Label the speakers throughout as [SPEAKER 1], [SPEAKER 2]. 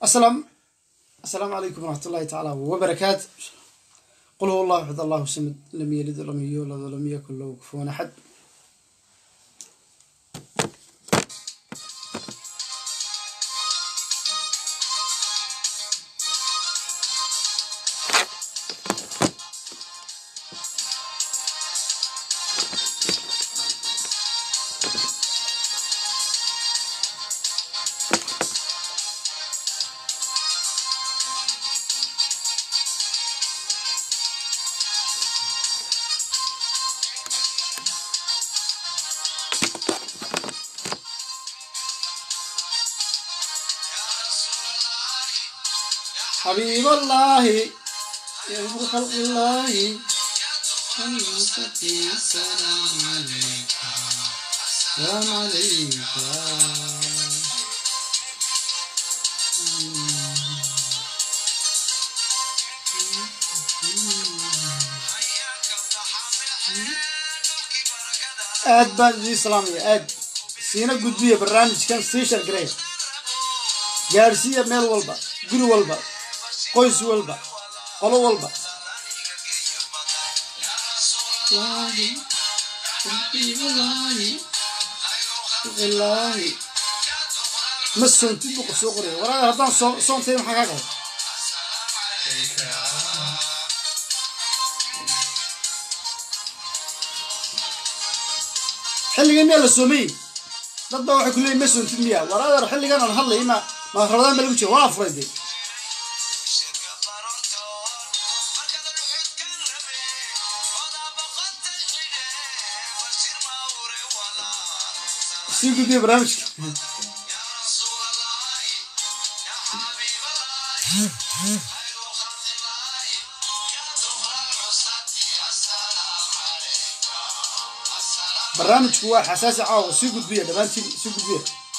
[SPEAKER 1] السلام السلام عليكم ورحمة الله تعالى وبركاته قل هو الله أحد الله الصمد لم يلد ولم يولد ولم يكن له كفوا أحد حبيب الله يا خلق الله المستقيم السلام عليك السلام عليك aad baan idin salaamaya aad siina gudbiya barnaamijkan sii shargareya gaadhsiiya meel walba guri walba qoys walba qolo walba ma soontid buu qof soo qoraya waraada haddaan soo soontay maxaa kaa qaba xilligan miyaa la soomay dad baa waxay ku leeyihin ma soontid miya waraadar xilligan aan hadlay ma ma rabadaan ba lagu jira waan afuray dee sii gudbiya barnaamijka barnaamijku waa xasaasi caawa sii gudbiya dhammaantiin sii gudbiya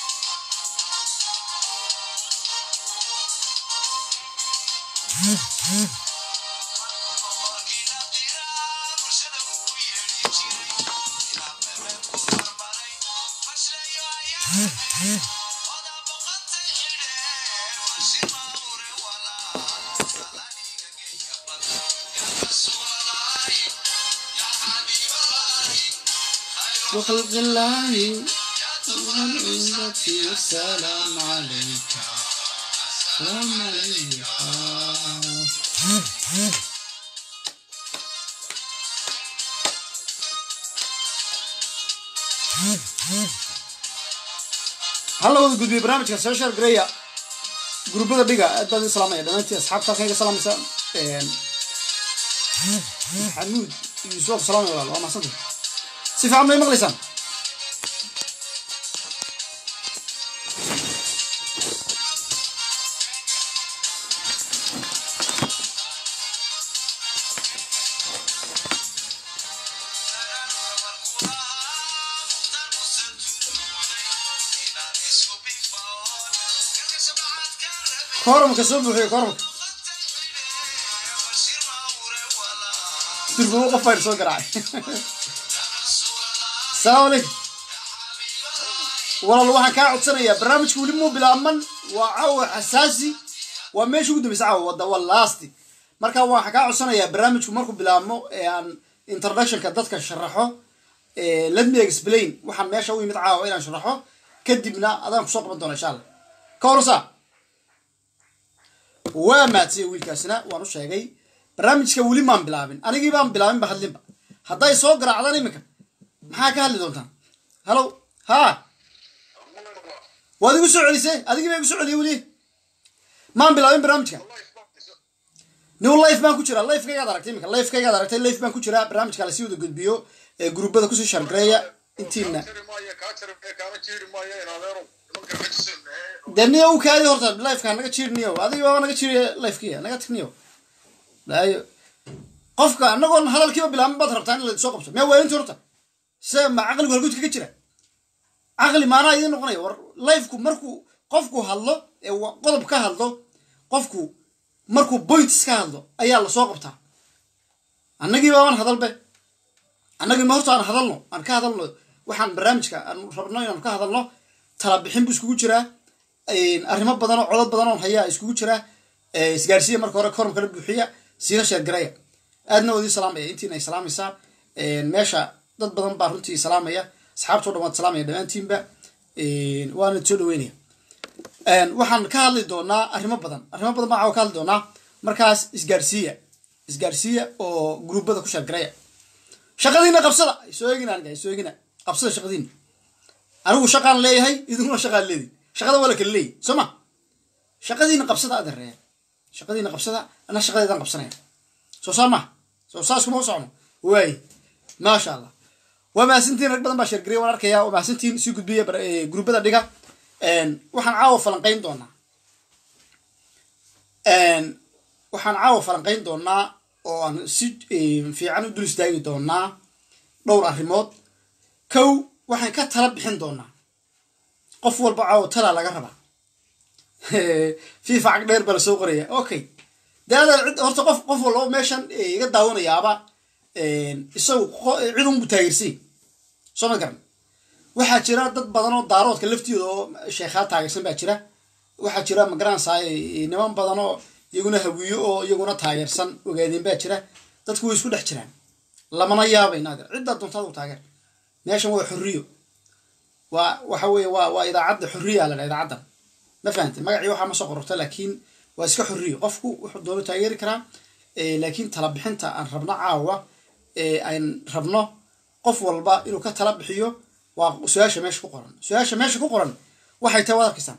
[SPEAKER 1] وخلق الله والعزة والسلام عليك السلام عليك halla wada gudbiya barnaamijka social graya gurubbada dhiga aad baan idin salaamaya dhammaantiin asxaabta halkan iga salaamaysa xamuud yuusuf salaamay walaal waa mahadsantahay si fiican may maqlaysaan koramka soo buuxiyo koramka durbubo qof bayr soo garaacay السلام عليكم والله waxaan kaa codsanayaa barnaamijka weli muu bilaabman waa caawa xasaasi waa meesha ugu dambaysa caawa wada waa lasti marka waxaan kaa codsanayaa barnaamijku markuu bilaabmo ee aan introductionka dadka sharaxo let me explain waxaan meesha u yimid caawa inaan sharaxo kadibna adaan kusoo qaban doona insha allah ka horsa waa maadsiyay wiilkaasina waan u sheegay barnaamijka weli maan bilaabin anigii baan bilaabin ba hadlinba hadday soo garaacdaan iminka maxaa ka hadli doontaan hallo ha waad igu soo celisay adigii baa igu soo celiyay weli maan bilaabin barnaamijka new life baan ku jiraa lifekaygaad aragtay iminka lifekaygaad aragtay life baan ku jiraa barnaamijka lasii wada gudbiyo ee gruubada kusii shargareeya intiina dee niyo u kaadi horta lifeka naga jiirniyo adiga baaba naga jiiriya lifekiya naga tigniyo laayo qofka anagoon hadalkiiba bilaabin baad rabtaa in la soo qabto miyaa waalinti horta se ma caqligu halguudka ka jira caqli maanaa idiin noqonaya war lifeku markuu qofku hadlo ee qodob ka hadlo qofku markuu points ka hadlo ayaa lasoo qabtaa annagii baaban hadalbe annagii ma horta aan hadalno aan ka hadalno waxaan barnaamijka aan rabno inaan ka hadalno tala bixin buu iskugu jiraa arrimo badan oo codod badan oon hayaa iskugu jira isgaarsiiya marka hore korum kala buuxiya siina sheergaraya aadna waa idin salaamaya intiina ay salaamaysaa meesha dad badan baa runtii salaamaya asxaabtoo dhan waad salaamaya dhammaantiinba waana soo dhaweynaya waxaan ka hadli doonaa arrimo badan arrimo badan baan ka hadli doonaa markaas isgaarsiiya isgaarsiiya oo gruubada ku sheergaraya shaqadiina qabsada soo eegina aniga soo eegina qabsada shaqadiina anigu shaqaan leeyahay idinkuna shaqaan leedahay shaqada waa la kala leeyahy soo ma shaqadiina qabsada adereya shaqadiina qabsada ana shaqadeedaan qabsanaya soo saa maha soo saas kuma u socno waay maasha allah waa mahadsantiin rag badan baa sheergariya waan arkaya waa mahadsantiin sii gudbiya gruubada dhiga waxaan caawa falanqayn doonaa waxaan caawa falanqayn doonaa oo aan si fiican u dul istaagi doonaa dhowr arrimood kow waxaan ka tala bixin doonaa qof walba caawa talaa laga rabaa fifa cag dheer baa la soo qoraya okay dee ada cid horta qof qof walba meeshan iga daawanayaaba isagu cid unbu taageersay soo ma garan waxaa jira dad badan oo daaroodka laftooda oo sheekhaa taageersan baa jira waxaa jira magaranaysaay niman badan oo iyaguna hawiyo oo iyaguna taageersan ogaadeen baa jira dadku way isku dhex jiraan lamana yaabay naadir ciddaa doontaadu taageer meeshan waa xorriyo waa waxa weeye waa waa idaacadda xorriya la dhaa idaacaddan ma fahantay magacii waxaa ma soo qororta laakiin waa iska xorriyo qofku wuxuu doono taageeri karaa laakiin tala bixinta aan rabno caawa aan rabno qof walba inuu ka tala bixiyo waa su-aasha meesha ku qoran su-aasha meesha ku qoran waxay tahay waad arkaysaan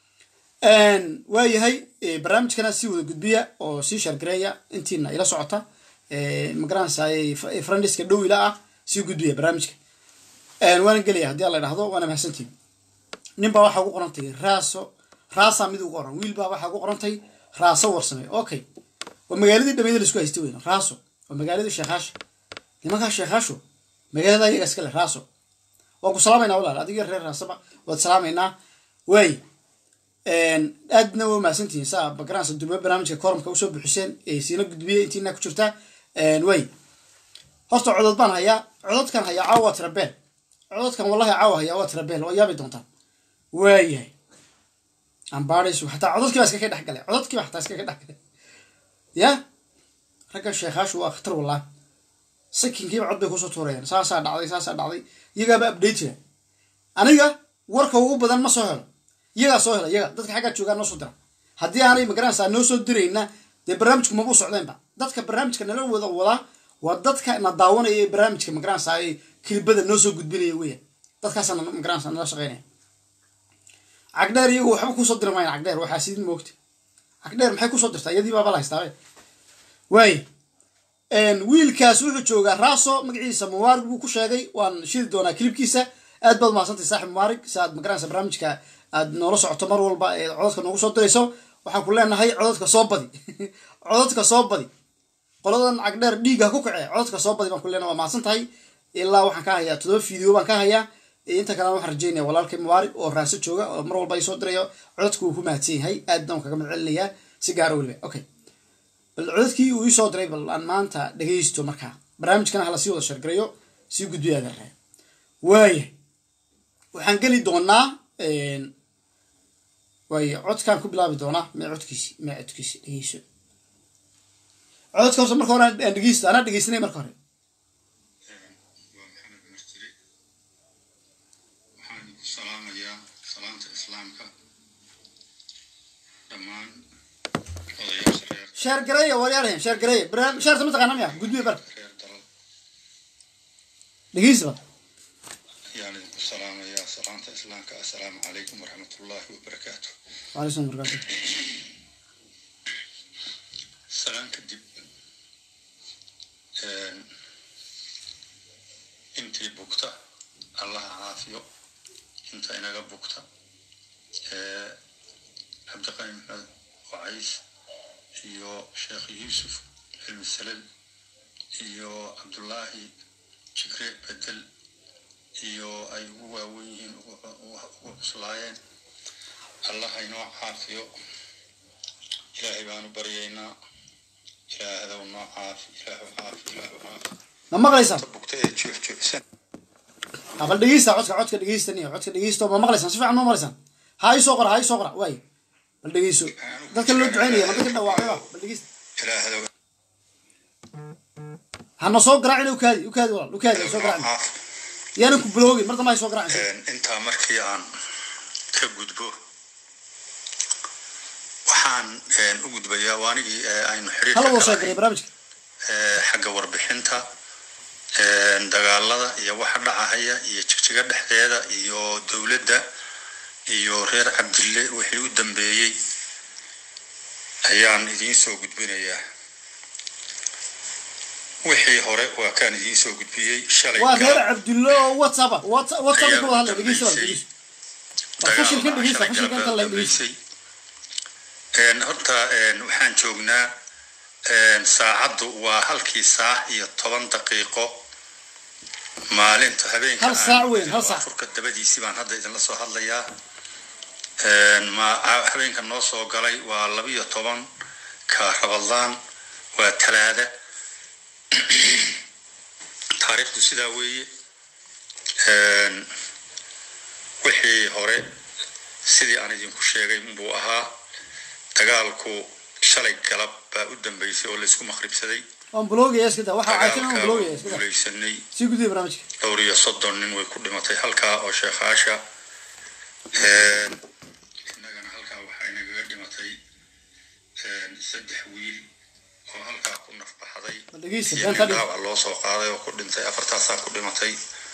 [SPEAKER 1] waayahay barnaamijkana sii wada gudbiya oo sii shargareeya intiina ila socota magaranaysaay frandiska dhow ila ah sii gudbiya barnaamijka waana gelaya haddii alla idhahdo waana mahadsantiin nin baa waxaa ugu qorantay raaso raasaa mid ugu qoran wiil baa waxaa ugu qorantay raaso warsame okay waa magaaladii dhameyd laisku haysta weyn raaso waa magaaladii sheekhaasha nimankaa sheekhaasho magaalada iyaga iska leh raaso waan ku salaamaynaa walaal adiga reer raasaba waad salaamaynaa waay aadna waa mahadsantihiin saa magaranaysa durba barnaamijka korumka usoo buxiseen siina gudbiya intiina ku jirta waay horta codod baan hayaa cododkan hayaa caawa waa tirabeel cododkan wallahi caawa hayaa waa tirabeel waa yaabi doontaan waayahay ambaadhaysu xataa cododkii baa iskaga dhex galay cododkii baa xataa iskaga dhex galay ya ragga sheekhaashu waa khatar wallah sakinkiiba cod bay kusoo tuurayaan saasaa dhacday saasaa dhacday iyagaaba update jira aniga warka ugu badan ma soo helo iyagaa soo hela iyaga dadka xaggaa joogaa noo soo dira haddii aanay magaranaysaa noo soo dirayna dee barnaamijku mabuu socdeenba dadka barnaamijka nala wada wadaa waa dadka na daawanaya ee barnaamijka magaranaysaa ee kilibada noo soo gudbinaya weya dadkaasaa magaranaysaa nala shaqeynaya cagdheer iyagu waxba kusoo diri maayaan cagdheer waxaa sidin moogta cagdheer maxay kusoo dirtaa iyadii baaba la haystaabe waay wiilkaas wuxuu joogaa raaso magaciisa mumaarig buu ku sheegay waan shidi doonaa kilibkiisa aad baad umahadsantay saaxib mumaarig si aad magaranaysa barnaamijka aad noola socoto mar walba ee cododka noogu soo dirayso waxaan ku leenahay cododka soo badi cododka soo badi qoladan cagdheer dhiigga ku kacee cododka soo badi baan ku leenahay waa mahadsan tahay ilaa waxaan ka hayaa todoba video baan ka hayaa inta kalena waxaan rajeynaya walaalkay mubaarig oo raaso jooga oo mar walba ay soo dirayo cododka wuu ku mahadsan yahay aadna waan kaga madcelinayaa si gaara weliba okay bal cododkii uu iisoo diray bal aan maanta dhegaysto markaa barnaamijkana hala sii wada shargarayo sii gudbiya adeerre waaya waxaan geli doonaa waaya codkaan ku bilaabi doonaa mee codkiisi mee codkiisi dhegeyso cododka horta marka hore aan dhegeysto anaa dhegeysanay marka hore
[SPEAKER 2] salaamayaa salaanta islaamka dhammaan
[SPEAKER 1] sheer gareeya waryaarhen sheer gareeya barnaam sheerta mataqaana miya gudbiya bar
[SPEAKER 2] reer dalal
[SPEAKER 1] dhegeysta bar
[SPEAKER 2] ayaan idinku salaamayaa salaanta islaamka assalaamu calaykum waraxmatullaahi wabarakaatu
[SPEAKER 1] waalaikum barakaatu
[SPEAKER 2] salaan kadib intii bugta allaha caafiyo inta inaga bugta cabdiqani maxmed wacays iyo sheekh yuusuf cilmi salal iyo cabdullaahi jikre bedel iyo ay ugu waawen yihiin ugu cuslaayeen allaha inoo caafiyo ilaahay baanu baryaynaa ilaahdow noo caafi ilaahu caafi ilaahu caafi
[SPEAKER 1] ma maqlaysaan
[SPEAKER 2] bugta ee joogjoogsan
[SPEAKER 1] bal dhegeysta codka codka dhegeysta niyo codka dhegeysta ma maqlaysaan si fiican ma maqlaysaan ha ii soo qora ha ii soo qora waay bal dhegeyso dadka loo ducaynaya ma dadka dhawaacayba bal dhegeysta
[SPEAKER 2] ilaahdow
[SPEAKER 1] hana soo garaacin ukaadi ukaadi walaal ukaadi ha soo garaacin
[SPEAKER 2] caaf
[SPEAKER 1] yaanan ku biloogin mar dambe ha soo garaacin
[SPEAKER 2] Een, intaa markii aan ka gudbo waxaan een, u gudbayaa waanigii ee, aynu xiriirka
[SPEAKER 1] hala wada
[SPEAKER 2] ka
[SPEAKER 1] sheegaray
[SPEAKER 2] lahayn
[SPEAKER 1] barnaamijka
[SPEAKER 2] ee, xagga warbixinta een, dagaalada iyo waxa dhacahaya iyo jigjiga dhexdeeda iyo dowladda iyo reer cabdille wixii u dambeeyey ayaan idiin soo gudbinayaa wixii hore waa kaan idiin soo gudbiyey shalay
[SPEAKER 1] waa reer
[SPEAKER 2] galab
[SPEAKER 1] cabdullo oo whatsapp whatsapp whatsapp
[SPEAKER 2] Ayaa
[SPEAKER 1] ku wada hadlay
[SPEAKER 2] u
[SPEAKER 1] dhegeysta walaal
[SPEAKER 2] dambeysay.
[SPEAKER 1] dhegeysta Waa fashilkan dhegeysta fashilkan kan la dhegeysta
[SPEAKER 2] Een, horta een, waxaan joognaa een, saacaddu waa halkii saac iyo toban daqiiqo maalinta habeenka
[SPEAKER 1] Hal saac
[SPEAKER 2] aan-
[SPEAKER 1] weyn, hal saac.
[SPEAKER 2] afurka dabadiisii baan hadda idinla soo hadlayaa Een, ma- ha- habeenka noo soo galay waa labiyo toban ka rabadlaan waa talaada taariikhdu sidaa weeye Een, wixii hore sidii aan idinku sheegay buu ahaa dagaalku shalay galab baa u dambeysay oo laysku maqribsaday
[SPEAKER 1] waan biloogaya iska daa waxaa caatin aan
[SPEAKER 2] dagaalka
[SPEAKER 1] biloogaya
[SPEAKER 2] waa
[SPEAKER 1] iska daa
[SPEAKER 2] guulaysanay
[SPEAKER 1] sii gudbiya barnaamijka
[SPEAKER 2] dhowr iyo soddon nin way ku dhimatay halkaa oo sheekhaasha Een, innagana halkaa waxaa inagaga dhimatay een, saddex wiil oo halkaa ku nafbaxday
[SPEAKER 1] bal dhegeysta
[SPEAKER 2] iyo
[SPEAKER 1] been ka
[SPEAKER 2] nin
[SPEAKER 1] dhig
[SPEAKER 2] dhaawac loo soo qaaday oo ku dhintay afartaasaa ku dhimatay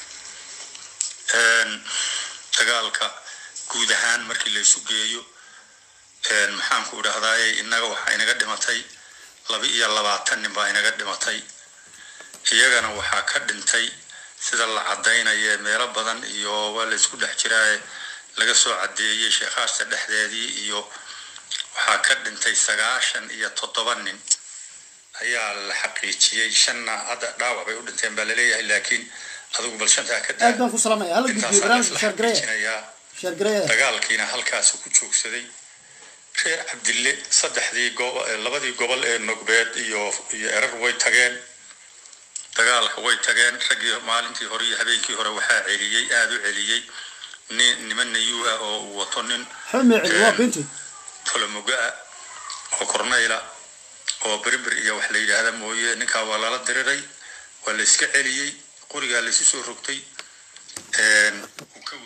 [SPEAKER 2] Een, dagaalka guud ahaan markii laysu geeyo een, maxaan ku idhahdaaye innaga waxaa inaga dhimatay laba iyo labaatan nin baa inaga dhimatay iyagana waxaa ka dhintay sida la cadaynaye meelo badan iyo waa laysku dhex jiraaye laga soo cadeeyey sheekhaasta dhexdeedii iyo waxaa ka dhintay sagaashan iyo toddoba nin ayaa la xaqiijiyey shanna hadda dhaawac bay u dhinteen baa laleeyahay laakiin adigu bal shantaa ka
[SPEAKER 1] aad baan ku salaamaya hala gudbiyo
[SPEAKER 2] intaasaa
[SPEAKER 1] barnaamijka
[SPEAKER 2] laisla
[SPEAKER 1] sheer gareeya
[SPEAKER 2] xaqiijinayaa
[SPEAKER 1] sheer gareeya
[SPEAKER 2] dagaalkiina halkaas ku joogsaday reer cabdille saddexdii go- eh, labadii gobol ee nogbeed iyo iyo erar way tageen dagaalka way tageen raggii maalintii hore iyo habeenkii hore waxaa celiyey aada u celiyey nin niman nayuu ah oo uu wato nin
[SPEAKER 1] xumicil waa beentood
[SPEAKER 2] tolomoga ah oo kornayla oo berber iyo wax la yidhaahda mooye ninkaa waa lala diriray waa la iska celiyey qorigaa laysu soo rogtay Een, uu ka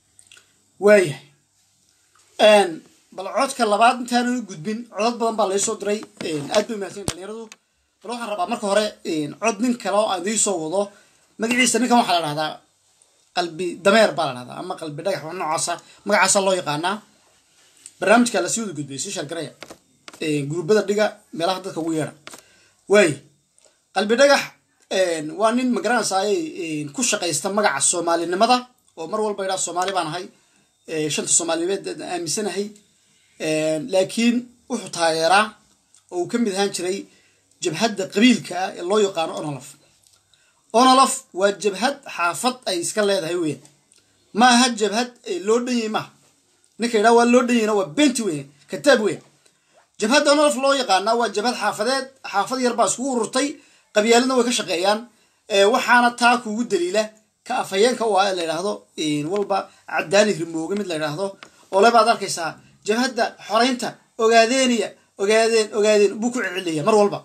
[SPEAKER 1] waayahay bal codka labaad intaanan u gudbin codad badan baa laysoo diray aad bay umahadsan dhalinyaradu bal waxaan rabaa marka hore cod nin kale oo aan idiin soo wado magaciisa ninkan waxaa la dhahdaa qalbi dameer baa la dhahdaa ama qalbi dhagax wax noocaasa magacaasa loo yaqaanaa barnaamijka lasii wada gudbay si shargaraya guruubada dhiga meelaha dadka ugu yeedha waay qalbi dhagax waa nin magaranaysaay ku shaqaysta magaca soomaalinimada oo mar walba idhaa soomaali baan ahay shanta soomaaliyeed aaminsanahay laakiin wuxuu taageeraa oo uu ka mid ahaan jiray jabhadda qabiilka ah ee loo yaqaano onolof onolof waa jabhad xaafad ay iska leedahay weyan ma aha jabhad loo dhanyay maaha ninka yidhaha waa loo dhanyayna waa benti weyan kataab weyan jabhadda onolof loo yaqaanaa waa jabhad xaafadeed xaafad yar baa iskugu ururtay qabyaaladna way ka shaqeeyaan waxaana taa kugu daliila ka afhayeenka u ah ee la yidhaahdo walba cadaani rimooge mid la yidhaahdo oo lebaad arkaysaa jabhadda xoreynta ogaadeeniya ogaadeen ogaadeen buu ku celceliyaya mar walba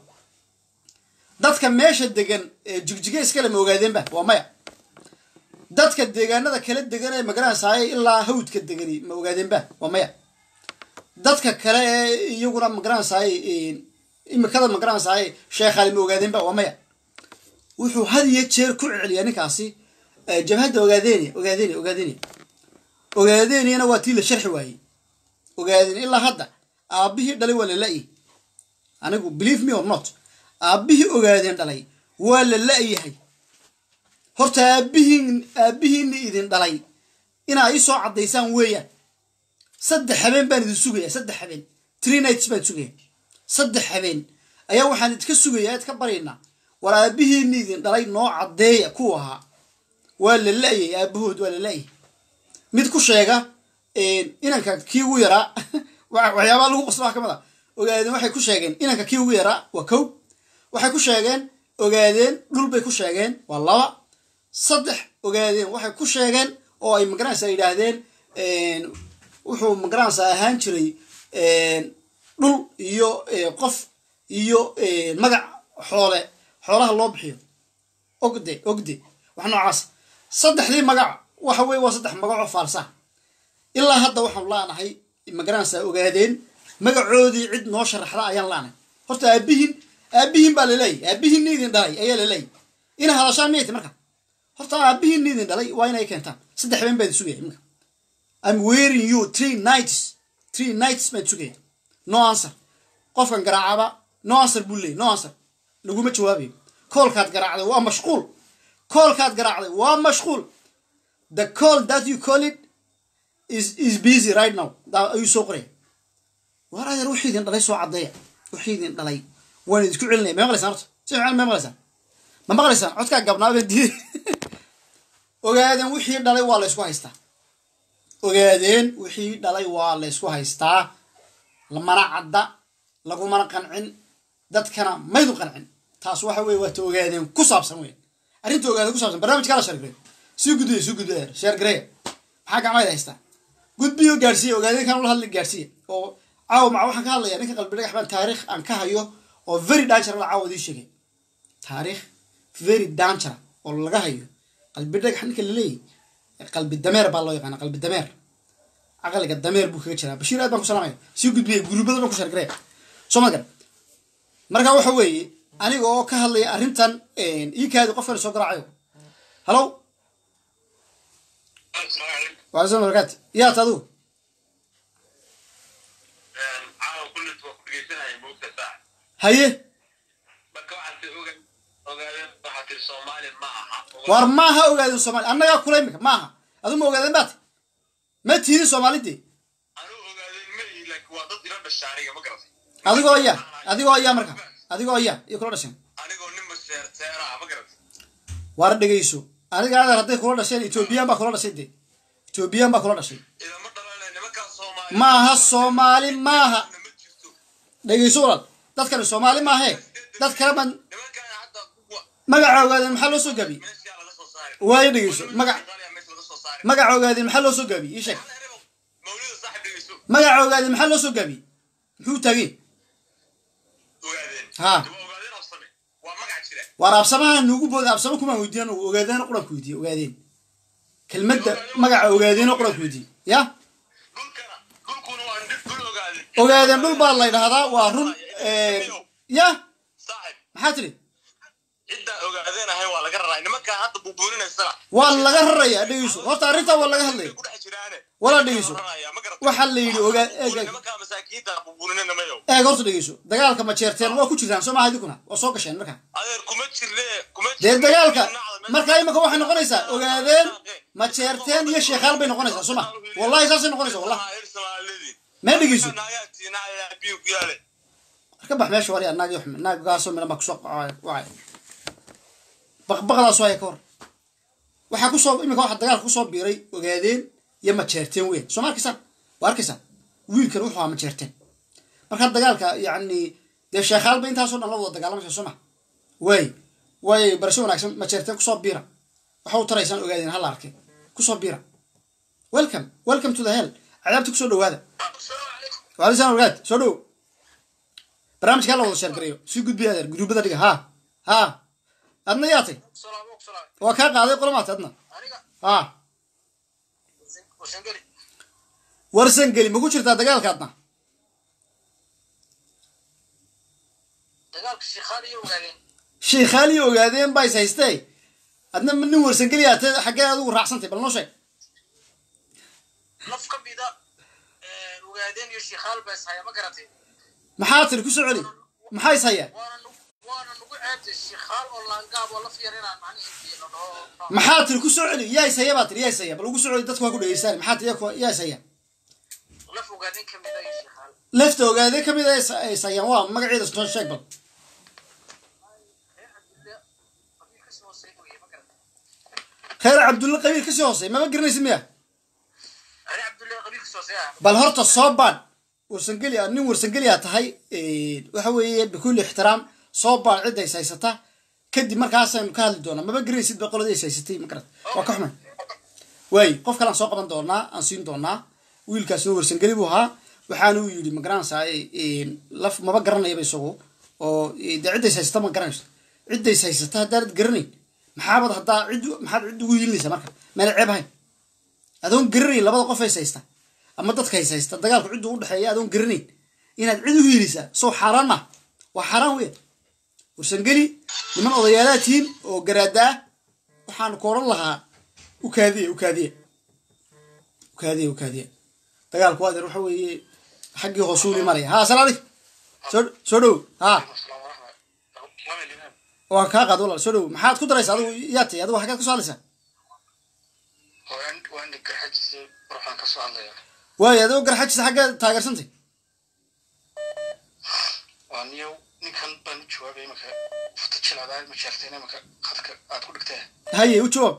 [SPEAKER 1] dadka meesha degan ee jigjiga iskale ma ogaadeenba waa maya dadka deegaanada kala degan ee magaranaysaay ilaa hawdka degani ma ogaadeenba waa maya dadka kale ee iyaguna magaranaysaay imikada magaranaysaay sheekhaali ma ogaadeenba waa maya wuxuu had iyo jeer ku celceliyaa ninkaasi jabhadda ogaadeeniya ogaadeeniya ogaadeeniya ogaadeeniyana waa tii la sharxi waayey ogaadeen ilaa hadda aabbihii dhalay waa la la-yi anigu believe me or not aabbihii ogaadeen dhalay waa la la-yahay horta aabbihiin aabbihiina idin dhalay inaa ii soo caddaysaan weeyaan saddex habeen baan idin sugayaa saddex habeen tree nights baan sugaya saddex habeen ayaa waxaan idinka sugayaa idka baryaynaa war aabbihiina idin dhalay noo caddeeya kuwa ahaa waa la la-yay aabahood waa la la-yay mid ku sheega inanka kii ugu yaraa waxyaabaa lagu qosla wax ka mid a ogaadeen waxay ku sheegeen inanka kii ugu yaraa waa kow waxay ku sheegeen ogaadeen dhul bay ku sheegeen waa laba saddex ogaadeen waxay ku sheegeen oo ay magaranaysa yidhaahdeen wuxuu magaranaysa ahaan jiray dhul iyo qof iyo magac xoole xoolaha loo bixiyo ogde ogde wax noocaas saddexdii magac waxa weye waa saddex magacoo faalsa ilaa hadda waxaan laanahay magaranaysa ogaadeen magacoodii cid noo sharaxda ayaan laanahay horta aabihin aabihin baa laleeyahy aabihin idin dhalay ayaa laleeyahy ina hadashaan miyay ti marka horta aabihin idin dhalay waa inay keentaan saddex been baa idin sugaya iminka I'm wearing you three nights three nights baan sugaya no answer qofkan garaacaba no answer buu leeyay no answer laguma jawaabayo koolkaad garaacday waa mashquul koolkaad garaacday waa mashquul the call that you call it is is busy right now daa ayuu soo qoraya war adeer wixii idin dhalay soo caddeeya wixii idin dhalay waan idinku celinaya ma maqlaysaan horta si fiican ma maqlaysaan ma maqlaysaan codkaa gabnaaba diiday ogaadeen wixii dhalay waa la ysku haystaa ogaadeen wixii dhalay waa la ysku haystaa lamana cadda lagumana qancin dadkana maydu qancin taas waxa weye waata ogaadeen ku saabsan weyn arrinta ogaadeen ku saabsan barnaamijkaa la shargray sii gudbiya sii gudbiya sheergareya maxaa gacmayda haystaa gudbiyo gaadhsiiya ogaadeen kan ula hadli gaadhsiiya oo caawa maca waxaan ka hadlayaa ninka qalbi dhagax baan taariikh aan ka hayo oo very dangeral caawa idii sheegay taariikh very dangeral oo laga hayo qalbi dhagax ninka laleeyahy qalbi dameer baa loo yaqaana qalbi dameer caqliga dameer buu kaga jiraa bashiir aad baan ku salaamaya sii gudbiyay guruubada dhan ku shargaree soo ma garan marka waxa weeye aniga oo ka hadlaya arrintan ii kaadi qofkan soo garaacayo hallo waalaikum salam barakaati yaat adigu haye war maaha ogaadeen soomali annagaa kula imika maaha adu ma ogaadeen baati ma tiidin soomaalidii adigoo ayaa adigoo ayaa marka adigoo ayaa iyo kula dhasheen war dhegeyso aniga adeer hadday kula dhasheen ethoobiyan baa kula dhashay dee ethoobiyan baa kula dhashay maaha soomaali maaha dhegeyso walaal dadkani soomaali maahe dad kale baan magaca ogaadeen maxaa loo soo gaabiyey waayo dhegeyso magac magaca ogaadeen maxaa loo soo gaabiyey ii sheeg magaca ogaadeen maxaa loo soo gaabiyey muxuu taagay ha waar absamaha nuugu booda absamo kumaan weydiiyan ogaadeen quranku weydiiye ogaadeen kelmadda magaca ogaadeen quranku weydiiye ya ogaadeen dhul baa la ydhahdaa waa run ya maxaa tiri waa laga raraya dhegeyso horta arrintaa waa laga hadlaya walaa dhegeyso waxaa la yidhi ogaa eeg horta dhegeyso dagaalka ma jeerteen waa ku jirtaan soo maaha idinkuna waa soo gasheen markaa dee dagaalka markaa imika waxay noqonaysaa ogaadeen ma jeerteen iyo sheekhaal bay noqonaysaa soo ma wallahi saasay noqonaysaa wallah mee dhegeyso ka bax meesha wari naag naaggaasoo milan baa kusoo wacay baqbaqdaas waaya ka hor waxaa kusoo imika waxaa dagaalka kusoo biiray ogaadeen iyo majeerteen weyn soo ma arkaysaan waa arkaysaan wiilkan wuxuu ahaa majeerteen markaa dagaalka yacni dee sheekhaalba intaasoo dhan la wada dagaalamaysa soo ma waay waay barasho wanaagsan majeerteen kusoo biira waxa u taraysaan ogaadeen hala arkay kusoo biira welcome welcome to the hell cadaabta kusoo dhawaada waalaisan wargaad soo dhow barnaamijka hala wada sheergareeyo sii gudbiya adeer guruubada dhiga ha ha adna yaatay waa kaa qaaday qolomaatay adna ha warsan geli ma ku jirtaa dagaalka adna shiikhaaliyo ogaadeen baa is haystee adna nin warsan geli aate xaggee adigu raacsantay bal noo sheeg maxaa tiri kusoo celi maxaa is hayaa maxaa tiri kusoo celi yaa is haya baa tiri yaa is haya bal ugu soo celi dadku waa ku dhegeystaan maxaa tiri yaa is haya lefta ogaade ka mid a is hayaan waa magaceeda soo sheeg bal khayr cabdulle qabiil kasii hoosey mama garanaysid miya bal horta soo baadh warsangeli nin warsangeli a tahay waxa weeye bikulli ixtiraam soo baadh cidda is haysata kadib markaasaynu ka hadli doonaa maba garanaysid ba qoladii is haysatay ma garat waa ka xumay waay qof kale aan soo qaban doonaa aan siin doonaa wiilkaasna warsangeli buu ahaa waxaana uu yidhi ma garanaysaa laf maba garanayaba isagu oo dee ciddays haysata ma garanayso ciddays haysata haddaanad garanayn maxaabad haddaa cid maxaad cid ugu hiilinaysaa marka meena ceeb ahayn adoon garanayn labada qof hays haysta ama dadka hays haysta dagaalku ciddu u dhexeeya adoon garanayn inaad cid u hiilisaa sow xaaraan maaha waa xaaraan weya warsangeli niman odayaalaad tihiin oo garaada ah waxaan ku odhan lahaa u kaadiya u kaadiya u kaadiya u kaadiya dagaalku waa deer waxa weeye xaggii hoosuuli maraya ha asalaam aleykum soo soo dhow ha waan kaa qaad walaal soo dhow maxaad ku daraysaa adigu yaa tay adigu xaggaad ka soo hadlaysaa waayo adigoo garxajisa xaggeed taageersantay
[SPEAKER 3] niyow ninkan baan u jawaabay imaka futa jilcdaa ma jeerteen imaka khadka aad ku dhigteen
[SPEAKER 1] haye u jawaab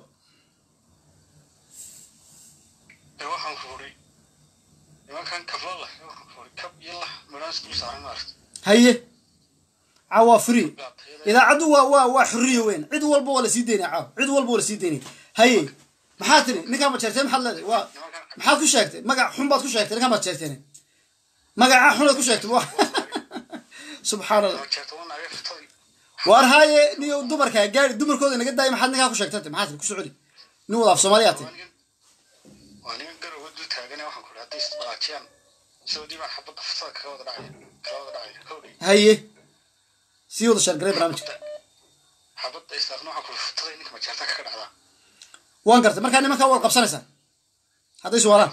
[SPEAKER 3] ee waxaan fuuri nimankan kabla lah waxaan fuuri kab iyo lah midhaan isdul saaran maarta
[SPEAKER 1] haye caaw waa free idaacaddu waa waa waa xurriya weyn cid walba waa la sii daynaya caaw cid walba waa la sii daynaya haye maxaa tiri ninkaan ma jeerteen maxaad leedahay waa maxaad ku sheegtay magac xun baad ku sheegtay ninkaan baad jeerteen magaca xunaad ku sheegtay wa subxaan allah
[SPEAKER 3] ma jeerta waa naagay futadii
[SPEAKER 1] waar haaye niyo dumarkaa gaari dumarkooda naga daaya maxaad ninkaa ku sheegtay maxaa tiri ku socodi nin wada af soomaaliyaa tay
[SPEAKER 3] waa nigan waa nigan garowga dul taagane waxaan ku hadday isdhaqaajiyaan saudii baan xabadda futada kaga wada dhacaya kala wada dhacaya howdhay
[SPEAKER 1] haye sii wada sheergalay barnaamijka
[SPEAKER 3] xabadda islaafna waxaan ku futada ninka ma jeerta kaga dhacdaa
[SPEAKER 1] waan gartay markaa nimankaa waad qabsanaysaa hadday suwaalaan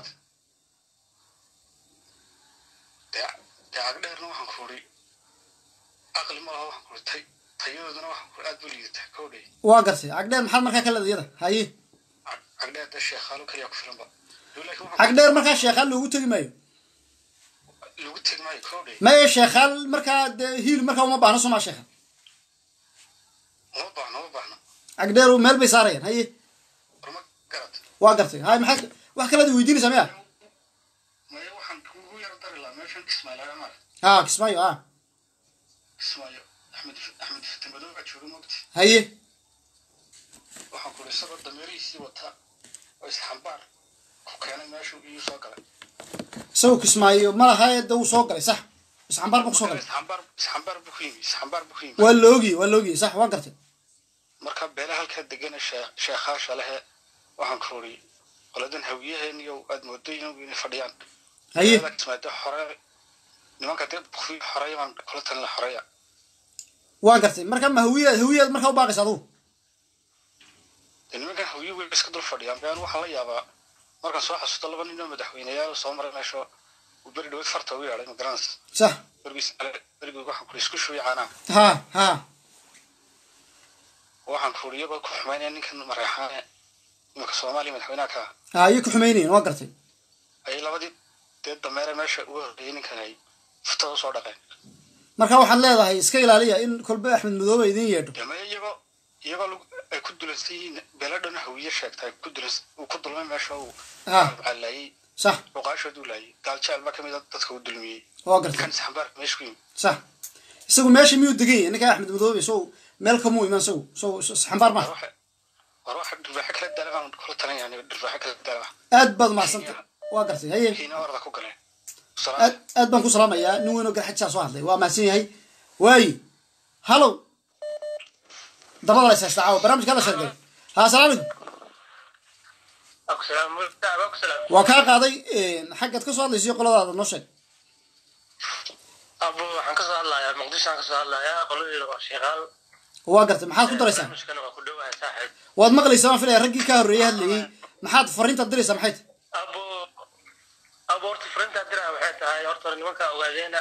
[SPEAKER 3] dee dee cagdheerna waxaan ku uri aqli ma laha waxaan ku uri tay tayadooduna waxaan ku uri aad bu liidataa howdhay
[SPEAKER 1] waa gartay cagdheer maxaad markaa ka leedahay iyada haye
[SPEAKER 3] cagdheer dee sheekhaalo kaliya ku filanba laakiin waxaan
[SPEAKER 1] cagdheer markaa sheekhaal loogu tegi maayo
[SPEAKER 3] lagu tegi maayo howdhay
[SPEAKER 1] maya sheekhaal markaa dee hiil markaa uma baahno somaa sheekhaal
[SPEAKER 3] uma baahno uma baahno
[SPEAKER 1] cagdheer meel bay saarayaan haye
[SPEAKER 3] warma garad
[SPEAKER 1] waa gartay haye maxaa wax kalead weydiinaysaa miya
[SPEAKER 3] maya waxaan kugu yar dari lahaa meeshan kismaayo laga mara
[SPEAKER 1] ha kismaayo ha
[SPEAKER 3] kismaayo axmed axmed fitimadow baa jooga mogti
[SPEAKER 1] haye
[SPEAKER 3] waxaan ku uri isagoo dameerihiisii wata oo isxambaar ku keenay meeshuu iyuu soo galay
[SPEAKER 1] isagoo kismaayo malaha de wuu soo galay sax isxambaar buu kusoo galay
[SPEAKER 3] isxambaar isxambaar buu ku yimi isxambaar buu ku yimi
[SPEAKER 1] waa la ogiyey waa la ogiyey sax waan gartay
[SPEAKER 3] marka beelaha halkaa degana shee- sheekhaasha lehe waxaan ku uri qoladan hawiyaheen iyo aad moodo inay fadhiyaan
[SPEAKER 1] haye
[SPEAKER 3] Beelaha kismaayo hore nimanka dee bukfi xoreeya baan kula talin la xoreeya
[SPEAKER 1] waan gartay marka ma hawiyaad hawiyaad markaa u baaqaysa adugu
[SPEAKER 3] dee nimankan hawiye way iska dul fadhiyaan been waxaan la yaabaa markaan soo xasuusto laba nin oo madaxweyneyaal soo maray meesha uu beri dhaweyd farta ugu yeedhay magaranaysa
[SPEAKER 1] sax
[SPEAKER 3] bergiis berigii waxaan kuri isku shubi caanaa
[SPEAKER 1] ha ha
[SPEAKER 3] waxaan kuri iyagoo ku xumaynaya ninkan mareexaane iminka soomaaliya madaxweynaha ka ah
[SPEAKER 1] ha ayay ku xumaynayen waa gartay
[SPEAKER 3] ayay labadii dee dameere meesha uga horreeyay ninkan ay futada usoo dhaqeen
[SPEAKER 1] marka waxaad leedahay iska ilaaliya in kolba axmed madoobe idin yeedho
[SPEAKER 3] dee iyagoo iyagoo lagu- ay ku dulansan yihiin beeladhana hawiye sheegta ay ku dulan uu ku dulmay meesha uu
[SPEAKER 1] ha
[SPEAKER 3] callaayey
[SPEAKER 1] sax
[SPEAKER 3] boqaashood uu laayay gaaljecel baa kamid a dadka uu dulmiyey
[SPEAKER 1] waa gartay
[SPEAKER 3] kan isxambaarka meesha ku yimi
[SPEAKER 1] sax isagu meesha miyuu degan yahay ninkaa axmed madoobe sow meel kamuu iman isagu sow xambaar
[SPEAKER 3] war
[SPEAKER 1] maaha
[SPEAKER 3] waxa war waxa dhirbaaxo kala daala baan kula talan yahay dhirbaaxo kala daala
[SPEAKER 1] aad baad umahadsantay waa gartay haye
[SPEAKER 3] kiina orda ku galeen
[SPEAKER 1] aad aad baan ku salaamayaa nin weyn oo garxajsaa soo hadlay waa mahadsan yahay waayi hallow dabada la haysta caawa barnaamijka la sheegay ha asalaamu calaykum waa kaa qaaday xaggaad ka soo hadlaysa iyo qoladaada noo sheeg
[SPEAKER 4] abo waxaan kasoo hadlayaa muqdishoaan kasoo hadlayaa qoladeeda waa sheekaal
[SPEAKER 1] waa gartay maxaad ku daraysaa
[SPEAKER 4] barnaamijkana waa ku dhowahay saaxiib
[SPEAKER 1] waad maqlaysaa waan filaya raggii ka horreeyay hadlayey maxaad fariintaad diraysaa maxay tahay
[SPEAKER 4] abo abo horta frintaa diraa waxay tahay horta hore nimankaa ogaadeena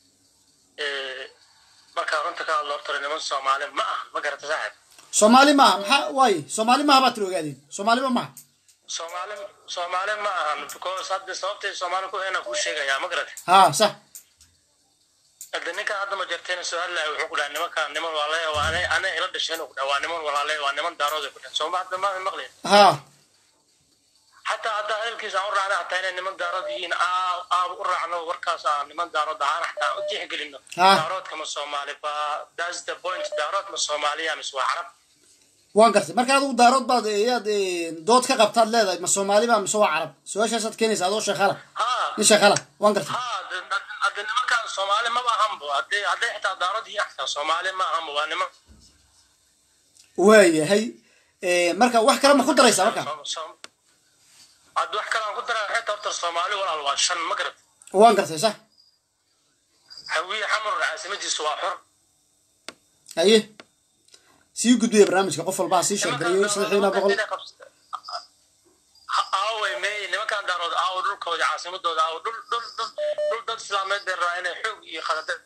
[SPEAKER 4] markaa runta ka hadlo horta hore niman soomaali ma ah ma garata saaxiib
[SPEAKER 1] soomaali maaha maxaa waaye soomaali maaha baad tiri ogaadeen soomaaliba maaha
[SPEAKER 4] soomaali soomaali ma ahan because hadda sababtay soomaali ku ena kuu sheegayaa ma garata
[SPEAKER 1] ha sax
[SPEAKER 4] hadda ninkan hadda ma jartayna soo hadlaya wuxuu ku dhaha nimankaan niman walaale waa ana ana ila dhasheen ku dhaha waa niman walaale waa niman daarood ku dhaha sooma hadda ma maqlin
[SPEAKER 1] ha
[SPEAKER 4] xataa haddaa hadalkiisa aan u raacna hataa inay niman daarood yihiin aan u raacno warkaas aan niman daarood ahaan xataa u tixgelino
[SPEAKER 1] Ah.
[SPEAKER 4] daaroodka ma soomaali ba that's the point daarood ma soomaaliya mise waa carab
[SPEAKER 1] waan gartay marka adigu daarood baad yaad dood ka qabtaad leedahay ma soomaali ba mise waa carab su-aashaasaad keenaysa adoo sheekhala
[SPEAKER 4] haa
[SPEAKER 1] nin sheekhala waan gartay
[SPEAKER 4] haa hadde nimankan soomaali maba ahanbo hadday hadday xitaa daarad yihiin xitaa soomaali ma ahanbo waa niman
[SPEAKER 1] waayahay marka wax kale ma ku daraysaa marka
[SPEAKER 4] Som- som- hadda wax kale aan ku daraa xitaa horta soomaali walaal waa shan ma garat
[SPEAKER 1] waan gartay sax
[SPEAKER 4] hawiye xamar caasimadiisu waa xor
[SPEAKER 1] haye sii gudbiya barnaamijka qof walba ha sii sheergareeyo sadexiina boqol
[SPEAKER 4] aaway meey nimankan daarood aawo dhulkooda caasimadooda aawo dhul dhul dhul dhul dad islaameed bay rabaa inay xoog iyo khadade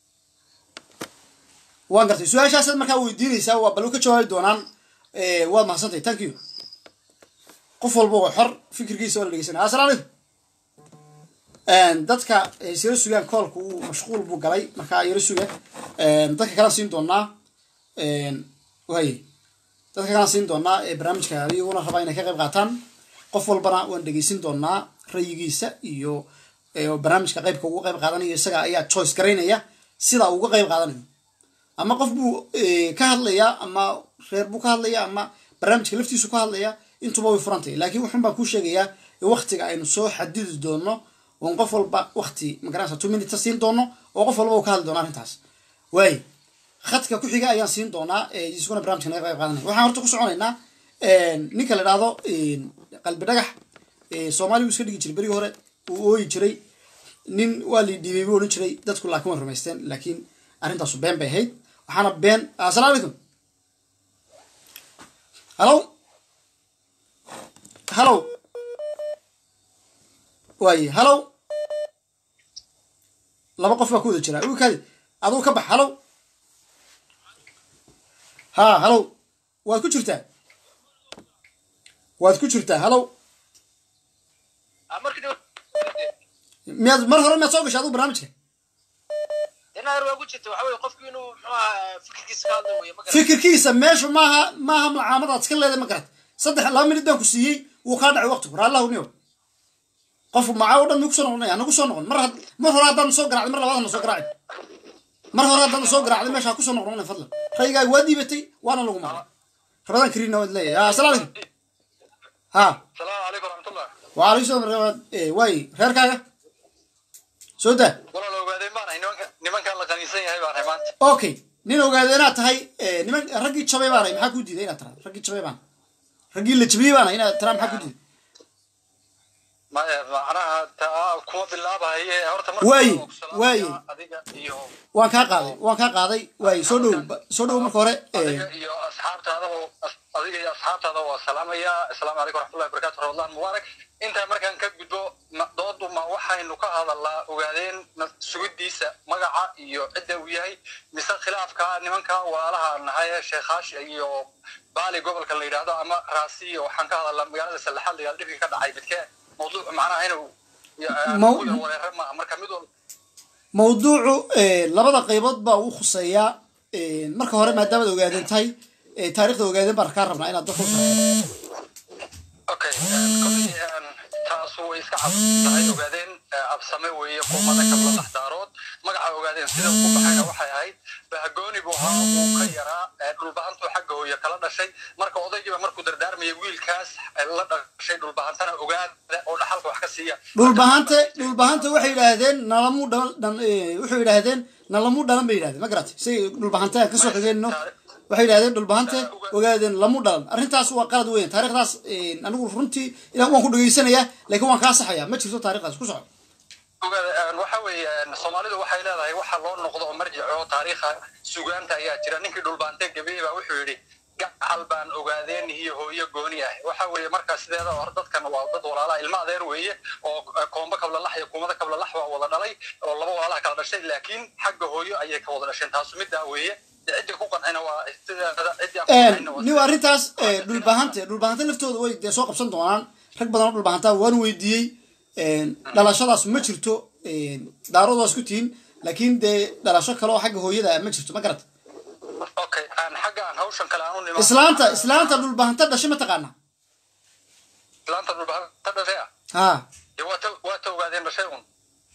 [SPEAKER 1] waan gartay su-aashaasaad markaa weydiinaysaa waa bal ka jawaabi doonaan waad mahadsantahay thank you qof walba oo xor fikirkiisa waa la dhegeysanaya assalaamu calaykum dadka yaro sugaan koolka uu mashquul buu galay markaa yaro suga dadka kalaan siin doonaa waay dadka kalaan siin doonaa ee barnaamijka iyaguna rabaa inay ka qayb qaataan qof walbana waan dhegeysin doonaa rayigiisa iyo barnaamijka qaybka uga qayb qaadanayo isaga ayaa choice garaynaya sida uga qayb qaadanayo ama qof buu ka hadlayaa ama reer buu ka hadlaya ama barnaamijka laftiisu ka hadlaya intuba way furantay laakiin wuxun baan kuu sheegayaa in waktiga aynu soo xadidi doono oon qof walba wakti magaranaysa two minutes siin doono oo qof walba uu ka hadli doono arrintaas waay khadka ku xiga ayaan siin doonaa isaguna barnamijka naga qayb qaadanaya waxaan horta ku soconaynaa ninka la idhaahdo qalbi dhagax soomaaligu iska dhigi jiray berigi hore uu ooyi jiray nin waa lii dhiibay buu odhan jiray dadku laakiin way rumaysteen laakiin arrintaasu been bay ahayd waxaana been assalaamu calaykum hallow hallow waaye hallow laba qof baa ku wada jira uu kaadi aduu ka bax hallow ha hallow waad ku jirtaa waad ku jirtaa hallow miyaad mar hore miyaad soo gashay aduu barnaamijka fikirkiisa meeshu maaha maaha macaamadaad iska leedahay ma garat saddex laba minid baan ku siiyey wuu kaa dhacay waqtigu raallahu niyo qof macaa o dhan mi kusoo noqonaya nagu soo noqon mar mar hore haddaan soo garacday mar labaad na soo garaaci mar hore haddaan soo garacday meesha ha kusoo noqonay fadlan rayigaaga waa dhiibatay waana lagu maqlay rabadaan kariina waad leeyahay assalaamu calaykum ha
[SPEAKER 3] salaamu calaykum raxmatullah
[SPEAKER 1] وعليكم السلام واي reerkaaga soo daa
[SPEAKER 3] walaal ogaadeen baan ahay nimanka nimankan la qaniisan yahay baan ahay maanta
[SPEAKER 1] okay nin ogaada inaad tahay niman raggii jabay baan ahay maxaa kuu diiday inaad taraa raggii jabay baan raggii la jabiyey baan ahay inaad taraa maxaa kuu diiday
[SPEAKER 3] maya macnaha taa kuma bilaabahaye horta
[SPEAKER 1] Waaye,
[SPEAKER 3] hore waan ku
[SPEAKER 1] waaye.
[SPEAKER 3] salaamayaa adiga iyo
[SPEAKER 1] waan kaa qaaday waan kaa qaaday waay soo dhow soo dhow marka hore
[SPEAKER 3] adiga iyo asxaabtaada oo as- adiga iyo asxaabtaada waa salaamayaa asalaamu calaykum raxmatullahi wabarakaatu ramadaan mubaarak intaa markaan ka gudbo ma- doodu ma waxaynu ka hadalnaa ogaadeen na- sugidiisa magaca iyo cidda uu yahay mise khilaafka nimanka walaalaha nahay ee sheekhash iyo baali gobolka la yidhaahdo ama raasiyo waxaan ka hadalnaa magaalada sallaxaad la yidhahdo dhibkii ka dhacay midkee mawduuc macnaha inuu
[SPEAKER 1] Maw-
[SPEAKER 3] ku yar wareere maaha marka mid walba
[SPEAKER 1] mawduucu labada qaybood baa u khuseeyaa marka hore maadaamaad ogaadeen tahay taarikhda ogaadeen baan kaa rabnaa inaad dadka u sharaxdo
[SPEAKER 3] okay koley taas way iska cad tahay ogaadeen absame weeye kuumada kabla laxdaarood magaca ogaadeen sida ugu baxayna waxay ahayd bahagooni buu ahaa uu ka yaraa ee dhulbahantuu xagga hooye kala dhashay marka odaygiiba markuu dardaarmayay wiilkaas la dhashay dhulbahantana ogaada oo dhaxalka wax ka siiya
[SPEAKER 1] dhulbahante dhulbahante waxay yidhaahdeen nalamu dhalan dhan- eh, waxay yidhaahdeen nalamu dhalan bay yidhahdeen ma garatay say dhulbahante aan kasoo xigeenno waxay yidhahdeen dhulbahante ogaadeen lamu dhalan arrintaas waa qalad weyn taarikhdaas eh, anigu runtii ilaa waan ku dhegeysanayaa laakiin waan kaa saxayaa ma jirto taarikhdaas ku soco
[SPEAKER 3] ogaada waxa weeye soomaalidu waxay leedahay waxa loo noqdo oo marjico taariikha sugaanta ayaa jira ninkii dhulbaante gabeey baa wuxuu yidhi gacal baan ogaadeen iyo hooyo gooni ah waxa weeye marka sideeda hor dadkan waa dad walaalaha ilma adeer weeye oo koomba kablalax iyo kuumada kablalax waa wada dhalay oo laba walaalaha kala dhashay laakiin xagga hooyo ayay ka wada dhasheen taasu middaa weeye ciddii ku qancina waa sideeda ciddii aan ku qancina waa
[SPEAKER 1] niw arrintaas eh, dhulbahante dhulbahante laftooda way dee soo qabsan doonaan rag badan oo dhulbahanta waan weydiiyey dhalashadaas ma jirto daarood waa isku tihiin laakiin dee dhalasho kale oo xagga hooyada ah ma jirto ma garata
[SPEAKER 3] okay aan xagga aan hawshan kale aan u nimaan
[SPEAKER 1] islaanta islaanta dhulbahanta dhashay ma taqaana
[SPEAKER 3] islaanta dhulbahanta dhashay ah
[SPEAKER 1] ha
[SPEAKER 3] dee waa ta waa ta ogaadeen dhashay un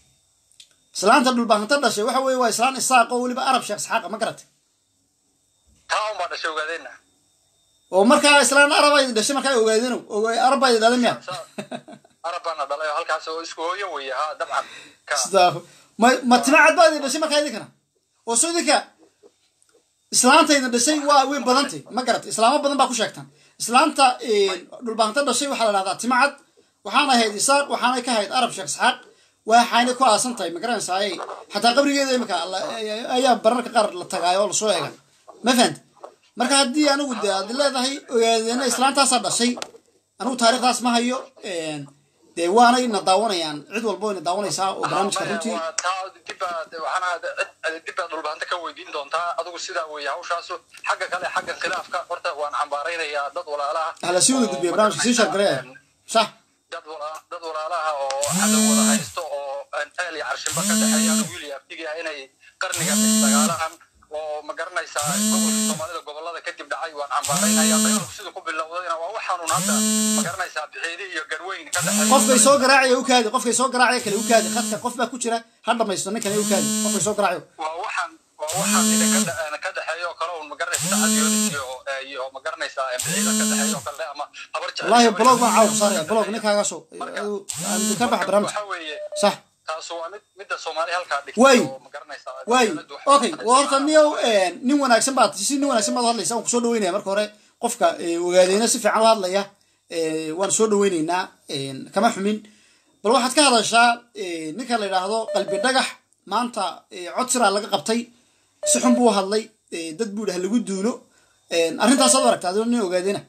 [SPEAKER 1] islaanta dhulbahanta dhashay waxa weeye waa islaan isaaq oo weliba arab sheekh isxaaqa ma garata
[SPEAKER 3] taa un baa dhashay ogaadeenna
[SPEAKER 1] oo markaa islaan arab ay dhashay markaa ay ogaadeen arab baa dhalay miya
[SPEAKER 3] arab baana dhalay oo halkaas oo isku hooyo weeye ha dabcan ka
[SPEAKER 1] Sidaa- ma ma timacad baa idin dhashay markaa idinkana oo soo idinka islaantayda dhashay waa way badantay ma garat islaamo badan baa ku sheegtaan islaanta dhulbaanta dhashay waxaa la dhahdaa timacad waxaana ahayd isaaq waxaanay ka ahayd arab sheekh isxaaq waxaanay ku aasan tahay ma garanaysaa xataa qabrigeeda imika la- ayaa bararka qaar la tagaayo oo lasoo eega ma fahanta marka haddii anigu de aad leedahay ogaadeena islaantaasaa dhashay anigu taariikhdaas ma hayo dee waanay na daawanayaan cid walba wayna daawanaysaa oo barnaamijka runtii
[SPEAKER 3] waa taa dibbaad waxaana cid dibbaad dhulbaanta ka weydiin doontaa adigu sidaa weeye hawshaasu xagga kale xagga khilaafka horta waan cambaaraynayaa dad walaalaha
[SPEAKER 1] hala sii wada gudbiya barnaamijka sii shargareya sax
[SPEAKER 3] dad wala- dad walaalaha oo cadow wada haysto oo eel iyo carshinba ka dhexeeyaan wiil iyo abtigi ah inay qarniga dagaalahan oo ma garanaysaa gobolka soomaalida gobolada kadib dhacay waan cambaaraynaya dagaalku siduu ku bilowdayna waa waxaanun hadda ma garanaysaa bixiidi iyo garweyn ka dhexeeya
[SPEAKER 1] qofkay soo garaacaya u kaadi qofkay soo garaacaya kale u kaadi khadka qof baa ku jira ha dhamaysto ninkan u kaadi qofkay soo garaacayo
[SPEAKER 3] waa waxaan waa waxaan ina ka dhe- ka dhexeeyo oo kale un ma garanaysaa cadyoodis iyo iyo ma garanaysaa bixiida ka dhexeeyo oo kale ama habar jecel
[SPEAKER 1] wallaahi
[SPEAKER 3] iyo
[SPEAKER 1] blog baan
[SPEAKER 3] habar
[SPEAKER 1] caawa ku saaraya blog ninkaagaasoo aan ka baxa barnaamijka
[SPEAKER 3] waxa weeye
[SPEAKER 1] sax
[SPEAKER 3] taasu waa mid midda soomaali halkaa dhigtay
[SPEAKER 1] Way.
[SPEAKER 3] oo ma garanaysaa
[SPEAKER 1] waay
[SPEAKER 3] dowladdu waxay
[SPEAKER 1] okay
[SPEAKER 3] ku
[SPEAKER 1] waa horta
[SPEAKER 3] qarinaysaa-
[SPEAKER 1] niyow nin wanaagsan baad si nin wanaagsan baad u hadlaysa waan kusoo dhaweynaya marka hore qofka eh, ogaadeyna si fiican u hadlaya eh, waan soo dhaweyneynaa eh, kama xumin bal waxaad ka hadashaa eh, ninka la yidhaahdo qalbi dhagax maanta eh, cod siraa laga qabtay si xun buu u hadlay eh, dad buu dhaha lagu duulo Eh, arrintaasaad u aragta adoo nin ogaadeyna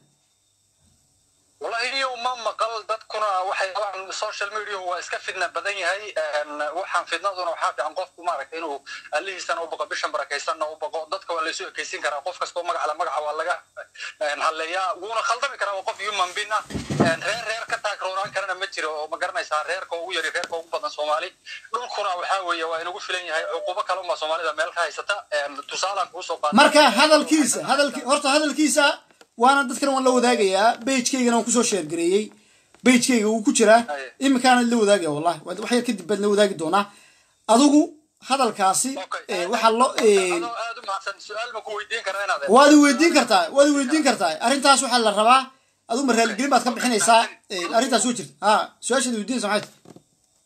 [SPEAKER 3] wallahi iyo ma maqal dadkuna waxay qabaan social media waa iska fidna badan yahay een, waxaan fidnaduna waxaa fiican qofku maaragtay inuu allihiisana u baqo bishan barakaysanna u baqo dadka waa laysu ekaysin karaa qof kastoo magacla magaca waa laga een, halleeyaa wuuna khaldami karaa waa qof human being ah een, reer reer ka taagroonaan karana ma jiro oo ma garanaysaa reerka ugu yari reerka ugu badan soomaali dhulkuna waxaa weeye waa inagu filan yahay cuqubo kale uma soomaalida meel ka haysata een, tusaalaan kuusoo qaata
[SPEAKER 1] marka hadalkiisa hadalki horta hadalkiisa waana dadkan waan la wadaagayaa bejkaygana waan kusoo sheergareeyey bejkayga wuu ku jiraa
[SPEAKER 3] Aye.
[SPEAKER 1] iminkaana la wadaagaya wallahi wax yar kadib baad la wadaagi doonaa adigu hadalkaasi
[SPEAKER 3] Okay.
[SPEAKER 1] eh, waxaa loo eh,
[SPEAKER 3] adoo aad u mahadsan su-aal ma ku weydiin karaa inaad
[SPEAKER 1] waad i weydiin kartaa waad i weydiin kartaa arrintaas waxaa la rabaa adigu ma raaligelin baad ka bixinaysaa eh, arrintaas way jirta ha su-aashaad weydiinaysa maxay tahay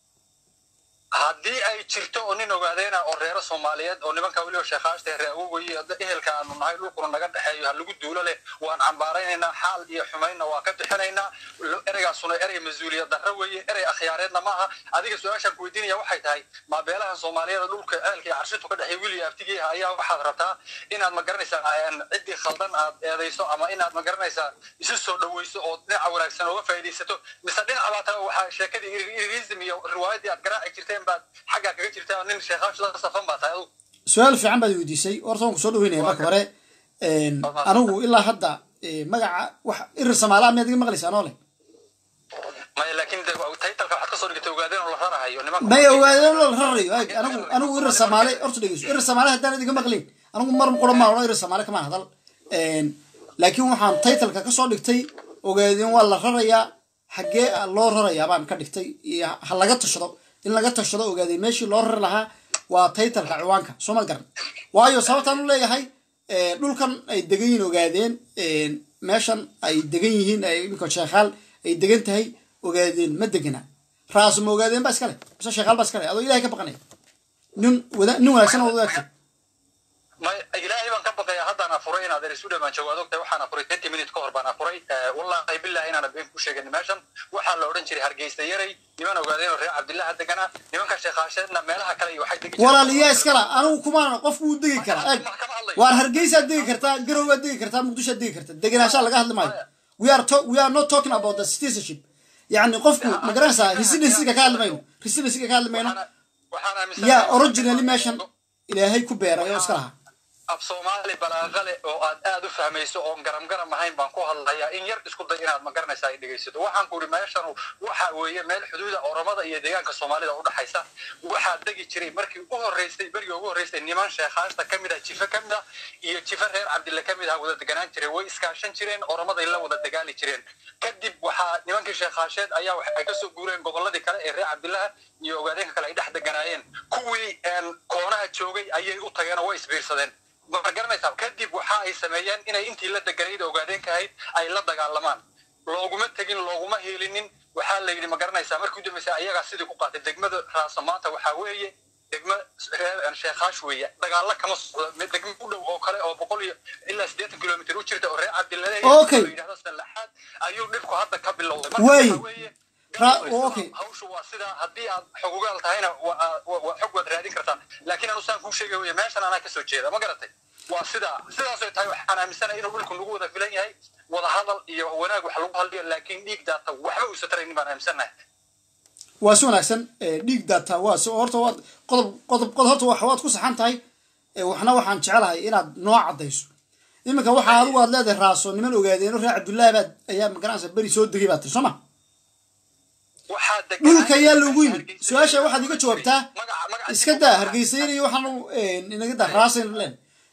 [SPEAKER 3] haddii ay jirto oo nin ogaadeyna oo reero soomaaliyeed oo nimanka weliba sheekhaashta reer awogoyi ehelka aanu nahay dhulkuna naga dhexeeyo ha lagu duulo leh waan cambaaraynaynaa xaal iyo xumaynna waa ka bixinaynaa ereygaasuna erey mas-uuliyad darro weeye erey akhyaareedna maaha adiga su-aashaan ku weydiinaya waxay tahay maabeelahan soomaaliyeed dhulka ehelka iyo carshintu ka dhexeeya wili abtigiiha ayaa waxaad rabtaa inaad ma garanaysaa een, ciddii khaldan aad eedayso ama inaad ma garanaysaa isu soo dhaweyso oo dhinaca wanaagsan ooga faa'iidaysato mise dhinaca baa taa waxaa sheekadii iriism iyo riwaayadii aad garaaci jirteen baad xaggaa kaga jirtaa nin sheekaash la safan baa tahay adugu
[SPEAKER 1] su-aal fiican baad i weydiisay horta waan kusoo dhaweynaya marka hore En, anigu ilaa hadda eh, magaca wax irir samaalaha miyaad iga maqlaysaa anoo leh
[SPEAKER 3] maya laakiin de taytalka waxaad kasoo dhigtay ogaadeen oo la rarahayo nimanka
[SPEAKER 1] may ogaadeen la rarayo ag anigu anigu irir samaale horta dhegeyso irir samaale haddaan idiga maqlin anigu mar qura maa odhan irir samaale kamaan hadal En, laakiin waxaan taytalka kasoo dhigtay ogaadeen waa la rarayaa xaggee loo rarayaa baan ka dhigtay iyo ha laga tashado in laga tashado ogaadeen meeshii loo rari lahaa waa taytalka ciwaanka soo ma garan waayo sababtaan u leeyahay eh, dhulkan ay degan yihiin ogaadeen en, meeshan ay degan yihiin ay iminka sheekhaal ay degan tahay ogaadeen ma degana raas ma ogaadeen ba iskale mise sheekhaal ba iskale adoo ilahay ka baqanaya nin wada nin wanaagsan oo wadaagta
[SPEAKER 3] may ilaahay baan ka baqaya haddaan afuray inaad erisu dhamaan jawaad ogtahay waxaan afuray twenty minute ka hor baan afuray Eh, wallahi billahi inaan been ku sheegin meeshan waxaa la odhan jiray hargeysa yaray niman ogaadeen oo reer cabdillaha deganaa nimanka sheekhaasheedna meelaha kale iyo waxay degi jireen-
[SPEAKER 1] walaaliyaa iskala anigu kumaan qof wuu degi karaa eg waar hargeysaad degi kartaa garowgaad degi kartaa muqdishoad degi kartaa degenaanshaa laga hadli maayo we are to, we are not talking about the citizenship yacni qofku ma garanaysaa residencyga ka hadli mayno residencyga ka hadli mayno
[SPEAKER 3] Waxaana- waxaan aaminsanahay-
[SPEAKER 1] yaa originally meeshan ilaahay ku beeray oo iska lahaa
[SPEAKER 3] af soomaali balaaqale oo aad aad u fahmayso oon garam garam ahayn baan ku hadlayaa in yar isku day inaad ma garanaysaa ay dhegaysato waxaan ku ihi meeshanu waxa weeye meel xuduuda oromada iyo deegaanka soomaalida u dhaxaysa waxaa degi jiray markii u horreysay berigii ugu horreysay niman sheekhaasta ka mid ah jife ka mid ah iyo jife reer cabdille ka mid ah wada deganaan jiray way iskaashan jireen oromaday la wada dagaali jireen kadib waxaa nimankii sheekhaasheed ayaa wax ay kasoo guureen gobolladii kale ee reer cabdillaha iyo ogaadeenka kale ay dhex deganaayeen kuwii een, koonaha joogay ayay u tageen oo way isbiirsadeen ma garanaysaa kadib waxa ay sameeyeen inay intii la deganayd ogaadeenka ahayd ay la dagaalamaan looguma tegin looguma hiilinin waxaa la yidhi ma garanaysaa markii u dambeysay ayagaa sidii ku qaatay degmada raasa maanta waxaa weeye degmo reer sheekaash weeye dagaalo kama socdo mid degmo u dhow oo kale oo boqol iyo ilaa siddeetan kilomitir u jirta oo reer cabdilale
[SPEAKER 1] Okay.
[SPEAKER 3] yidhahdo salaxaad ayuu dhibku hadda ka bilowday
[SPEAKER 1] Way.
[SPEAKER 3] waxaa weeye
[SPEAKER 1] Ra-
[SPEAKER 3] gaal
[SPEAKER 1] okay.
[SPEAKER 3] hawshu waa sidaa haddii aad xogugaal tahayna waa waa- waa xog waad raadin kartaan laakiin anu saan kuu sheegay weye meeshan anaa kasoo jeeda ma garatay waa sidaa sidaasay tahay waxaan aaminsanahay inuu dhulku nagu wada filan yahay wada hadal iyo wanaag wax lagu hadlayo laakiin dhiig daata waxba uusa taraynin baan aaminsanahay
[SPEAKER 1] waa si wanaagsan ee, dhiig daataa waa si horta waad qodob qodob qodob horta wax waad ku saxan tahay ee, waxna waxaan jecelahay inaad noo caddayso iminka waxaa adigu aad leedahay raaso niman ogaadeeno reer cabdullaahi baad ayaa magaranaysa beri soo degay baad tiri soo ma
[SPEAKER 3] waxaa degan
[SPEAKER 1] dhulka ayaa loogu yimid su-aasha waxaad iga jawaabtaa iska daa hargeysayn iyo waxaan inaga daa raasayn leen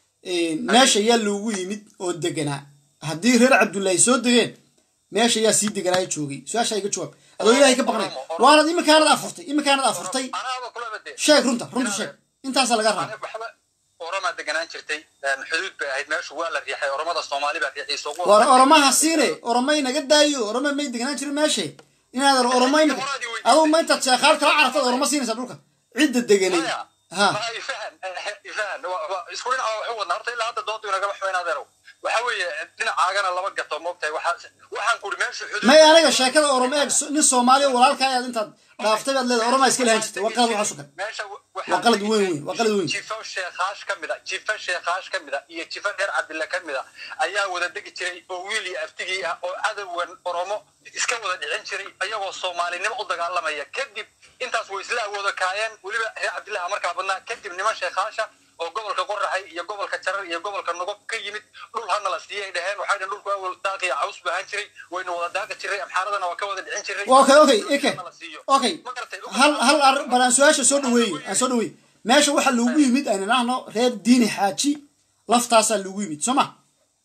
[SPEAKER 1] meesha ayaa loogu yimid oo deganaa haddii reer cabdullaahi soo degeen meesha ayaa sii deganaayo joogay su-aasha iga jawaab adoo ilaahay ka baqnay waanad iminkaanad afurtay iminkaanad afurtay
[SPEAKER 3] anaaba kulaba dee
[SPEAKER 1] sheeg runta runta sheeg intaasaa laga rabaa
[SPEAKER 3] waxba oromaa deganaan jirtay xuduud bay ahayd meeshu waa la riixay oromada soomaali baa riixay soo
[SPEAKER 1] war oromaha siine oromay naga daayo oroma may deganaan jirin meesha inaadan oromo imika aduu ma intaad sheekhaal kala carartad oromo siinaysa dhulka cidda deganay ha
[SPEAKER 3] ifahan ifahan isku dhinaca waxu wadnaa horta ilaa hadda doontu inagama xumayn adeerow waxa weeye dhinacaagana laba gato moogtahay waxaa waxaan kuri meeshu xuduud
[SPEAKER 1] may aniga sheekada oromo eeg nin soomaaliya walaalka ayaad intaad dhaaftay baad leedahay oromaa iska lahaan jirtay waa qalad waxaa sugan
[SPEAKER 3] meesha
[SPEAKER 1] waa qalad weyn weyn waa qalad weyn
[SPEAKER 3] jifo sheekaash ka mid a jifo sheekaash ka mid a iyo jifo reer cabdille ka mid a ayaa wada degi jiray oo wiil iyo aftigii ah oo cadowgan oromo iska wada dhicin jiray ayagoo soomaalinimo u dagaalamaya kadib intaas way isla awooda kaayeen weliba reer cabdillaha markaa badnaa kadib niman sheekhaasha oo gobolka qoraxay iyo gobolka jarar iyo gobolka nogob ka yimid dhul hana la siiyay dhaheen waxay dhaheen dhulku awal daaqi iyo caws baahan jiray wayna wada daaqi jiray amxaaradana waa ka wada dhicin jiray
[SPEAKER 1] okay okay ike
[SPEAKER 3] Hana la siiyo.
[SPEAKER 1] okay
[SPEAKER 3] Ma garatay?
[SPEAKER 1] hal hal ar bal aan su-aasha soo dhaweeye aan soo dhaweeye meesha waxaa loogu yimid aynu nahno reer diini xaaji laftaasaa loogu yimid soo ma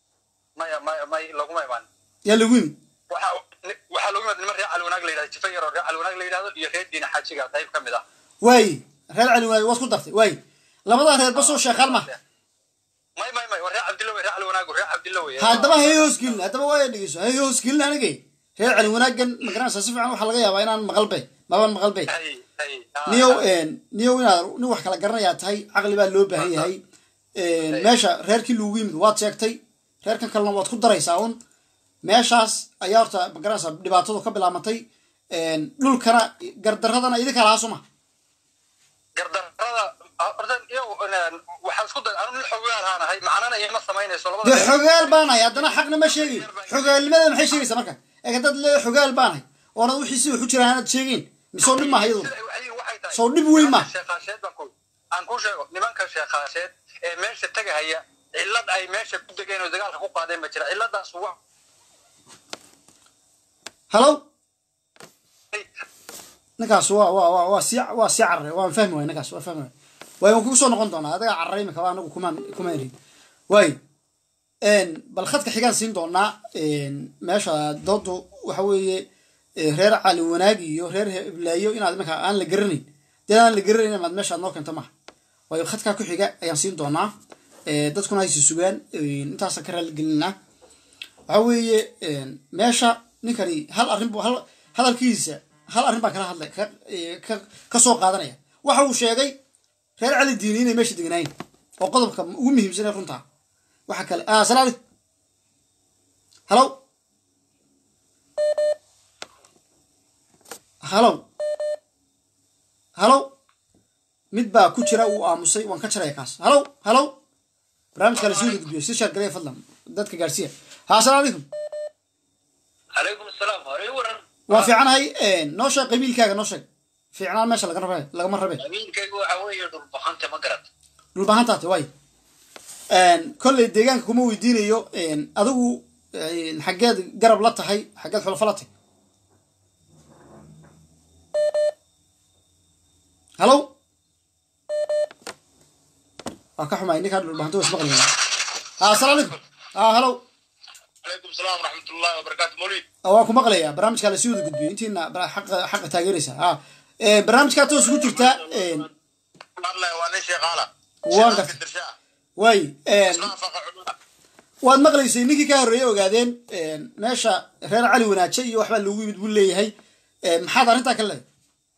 [SPEAKER 3] maya maya may laguma imaan
[SPEAKER 1] yaa loogu yimid
[SPEAKER 3] waxaa waxaa loogu yimaada niman reer calwanaag la yidhahdo jifa yar oo reer calwanaag la yidhahdo iyo reer diina xaajiga qayb ka mid ah
[SPEAKER 1] waaye reer cali wanaag waad ku dartay waaye labadaa reer basoo sheekaal ma
[SPEAKER 3] may may may waa reer cabdilla wey reer calwanaagu reer cabdilla wey
[SPEAKER 1] haddaba hay hoosgelin haddaba waa dhegeyso hay hoosgelin anigay reer cali wanaagan magaranaysa si fiican waxaa laga yaabaa inaan maqalbe maban maqalbe
[SPEAKER 3] hay hay
[SPEAKER 1] niyow niyow inaad nin wax kala garanayaa tahay caqli baa loo baahan yahay meesha reerkii loogu yimid waad sheegtay reerkan kalena waad ku daraysaa un meeshaas ayaa horta magaranaysa dhibaatadu ka bilaabantay dhulkana gardaradana idinka lahaa suma
[SPEAKER 3] gardarrada horta iyo waxaan isku day anu nin xogaal haan ahay macnana ima samaynayso labada
[SPEAKER 1] dee xogaal baanahay haddana xaqna ma sheegay xogaalnimada maxay sheegaysaa marka ee haddaad le xogaal baanahay oonad wixii si wax u jiraan aanad sheegeen misoo dhib maaha iyaduna
[SPEAKER 3] Sida ay waxay tahay
[SPEAKER 1] Soo dhib weyn ma?
[SPEAKER 3] nimanka sheekhaasheed baan ku aan ku sheego nimanka sheekhaasheed ee meesha tegahaya cillad ay meesha ku degeen oo dagaalka ku qaadeen ma jira cilladaas wa
[SPEAKER 1] halow ninkaas waa waa waa waa sii waa sii cararay waan fahmi waay ninkaas waa fahmi waay waay waan kugu soo noqon doonaa adiga cararay imika waa anagu kumaan kumaan erin waay bal khadka xigaan siin doonaa meesha doodu waxa weeye reer cali wanaag iyo reer heblaayo inaad iminka aan la garanayn dee aan la garanayn inaad meesha aad noo keento maha waayo khadkaa ku xiga ayaan siin doonaa dadkuna haysi sugaan intaasaan ka raaligelinaa waxa weeye meesha ninkani hal arrin bu hal hadalkiisa hal arrin baan kala hadlay ka ka ka soo qaadanaya waxa uu sheegay reer cali diini inay meesha deganaayeen oo qodobka ugu muhiimsan ee runtaa waxa kale ah salaam alaikum halow halow halow mid baa ku jira uu aamusay waan ka jaraya kaas halow halow barnaamijka la sii gudbiyo si shaargalaya fadlan dadka gaarsiiya ha asalaamu calaykum
[SPEAKER 5] calaykum asalaam hore waran
[SPEAKER 1] waa fiicanahay noo sheeg qabiilkaaga noo sheeg fiicnaan meesha laga rabe lagama rabe
[SPEAKER 5] qabiilkaygu waxa weeye dhulbaxanta ma garad
[SPEAKER 1] dhulbahantaate waay kolley deegaanka kuma weydiinayo adigu xaggeed garab la tahay xaggeed xulafo la tahay halow waa ka xumay ninkaa dhulbahanta waa ismaqlaya ha asalaamu calaykum ha halow
[SPEAKER 5] calaykum salaam waraxmatullahi wabarakaatu mawlid
[SPEAKER 1] waan ku maqlayaa barnaamijkaa lasii wada gudbiyo intiina xaqa xaqa taageeraysa ha barnaamijkaa toos ugu jirtaa
[SPEAKER 5] hadlaya waa nin sheekhaala
[SPEAKER 1] Waan gartay.
[SPEAKER 5] dirshaa
[SPEAKER 1] waay
[SPEAKER 5] ismaan faqa culuma
[SPEAKER 1] waad maqlaysay ninkii ka horreeyey ogaadeen meesha reer cali wanaaje iyo waxbaa loogu yimid buu leeyahay maxaad arrintaa ka leedahay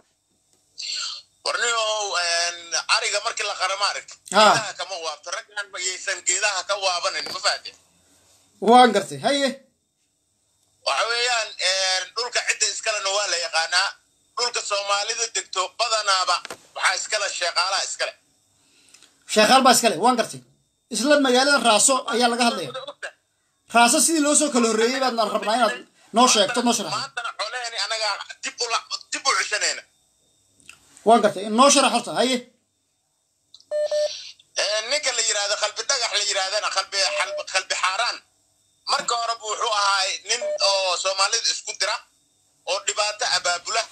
[SPEAKER 5] warniow ariga markii la qara ma aragti
[SPEAKER 1] Ha.
[SPEAKER 5] geedaha kama waabto raggan mayaysan geedaha ka waabanin ma faate
[SPEAKER 1] waan gartay haye
[SPEAKER 5] waxa weeyaan dhulka cidda iskalena waa la yaqaanaa dhulka soomaalida degto badanaaba waxaa iskale sheeqaalaha iskale
[SPEAKER 1] sheekhaal baa iskale waan gartay isla magaalada raaso ayaa laga hadlaya raaso sidii loo soo kala horreeyey baadna rabnaa inaad noo sheegto noo sharaxdo
[SPEAKER 5] maantana xoleeni anagaa dib u la- dib u ceshanayna
[SPEAKER 1] waan gartay noo sharax horta haye
[SPEAKER 5] ninka la yidhaahdo qalbi dhagax la yidhaahdana qalbi xal- qalbi xaaraan marka horeba wuxuu ahaa nin oo soomaalida isku dira oo dhibaato abaabula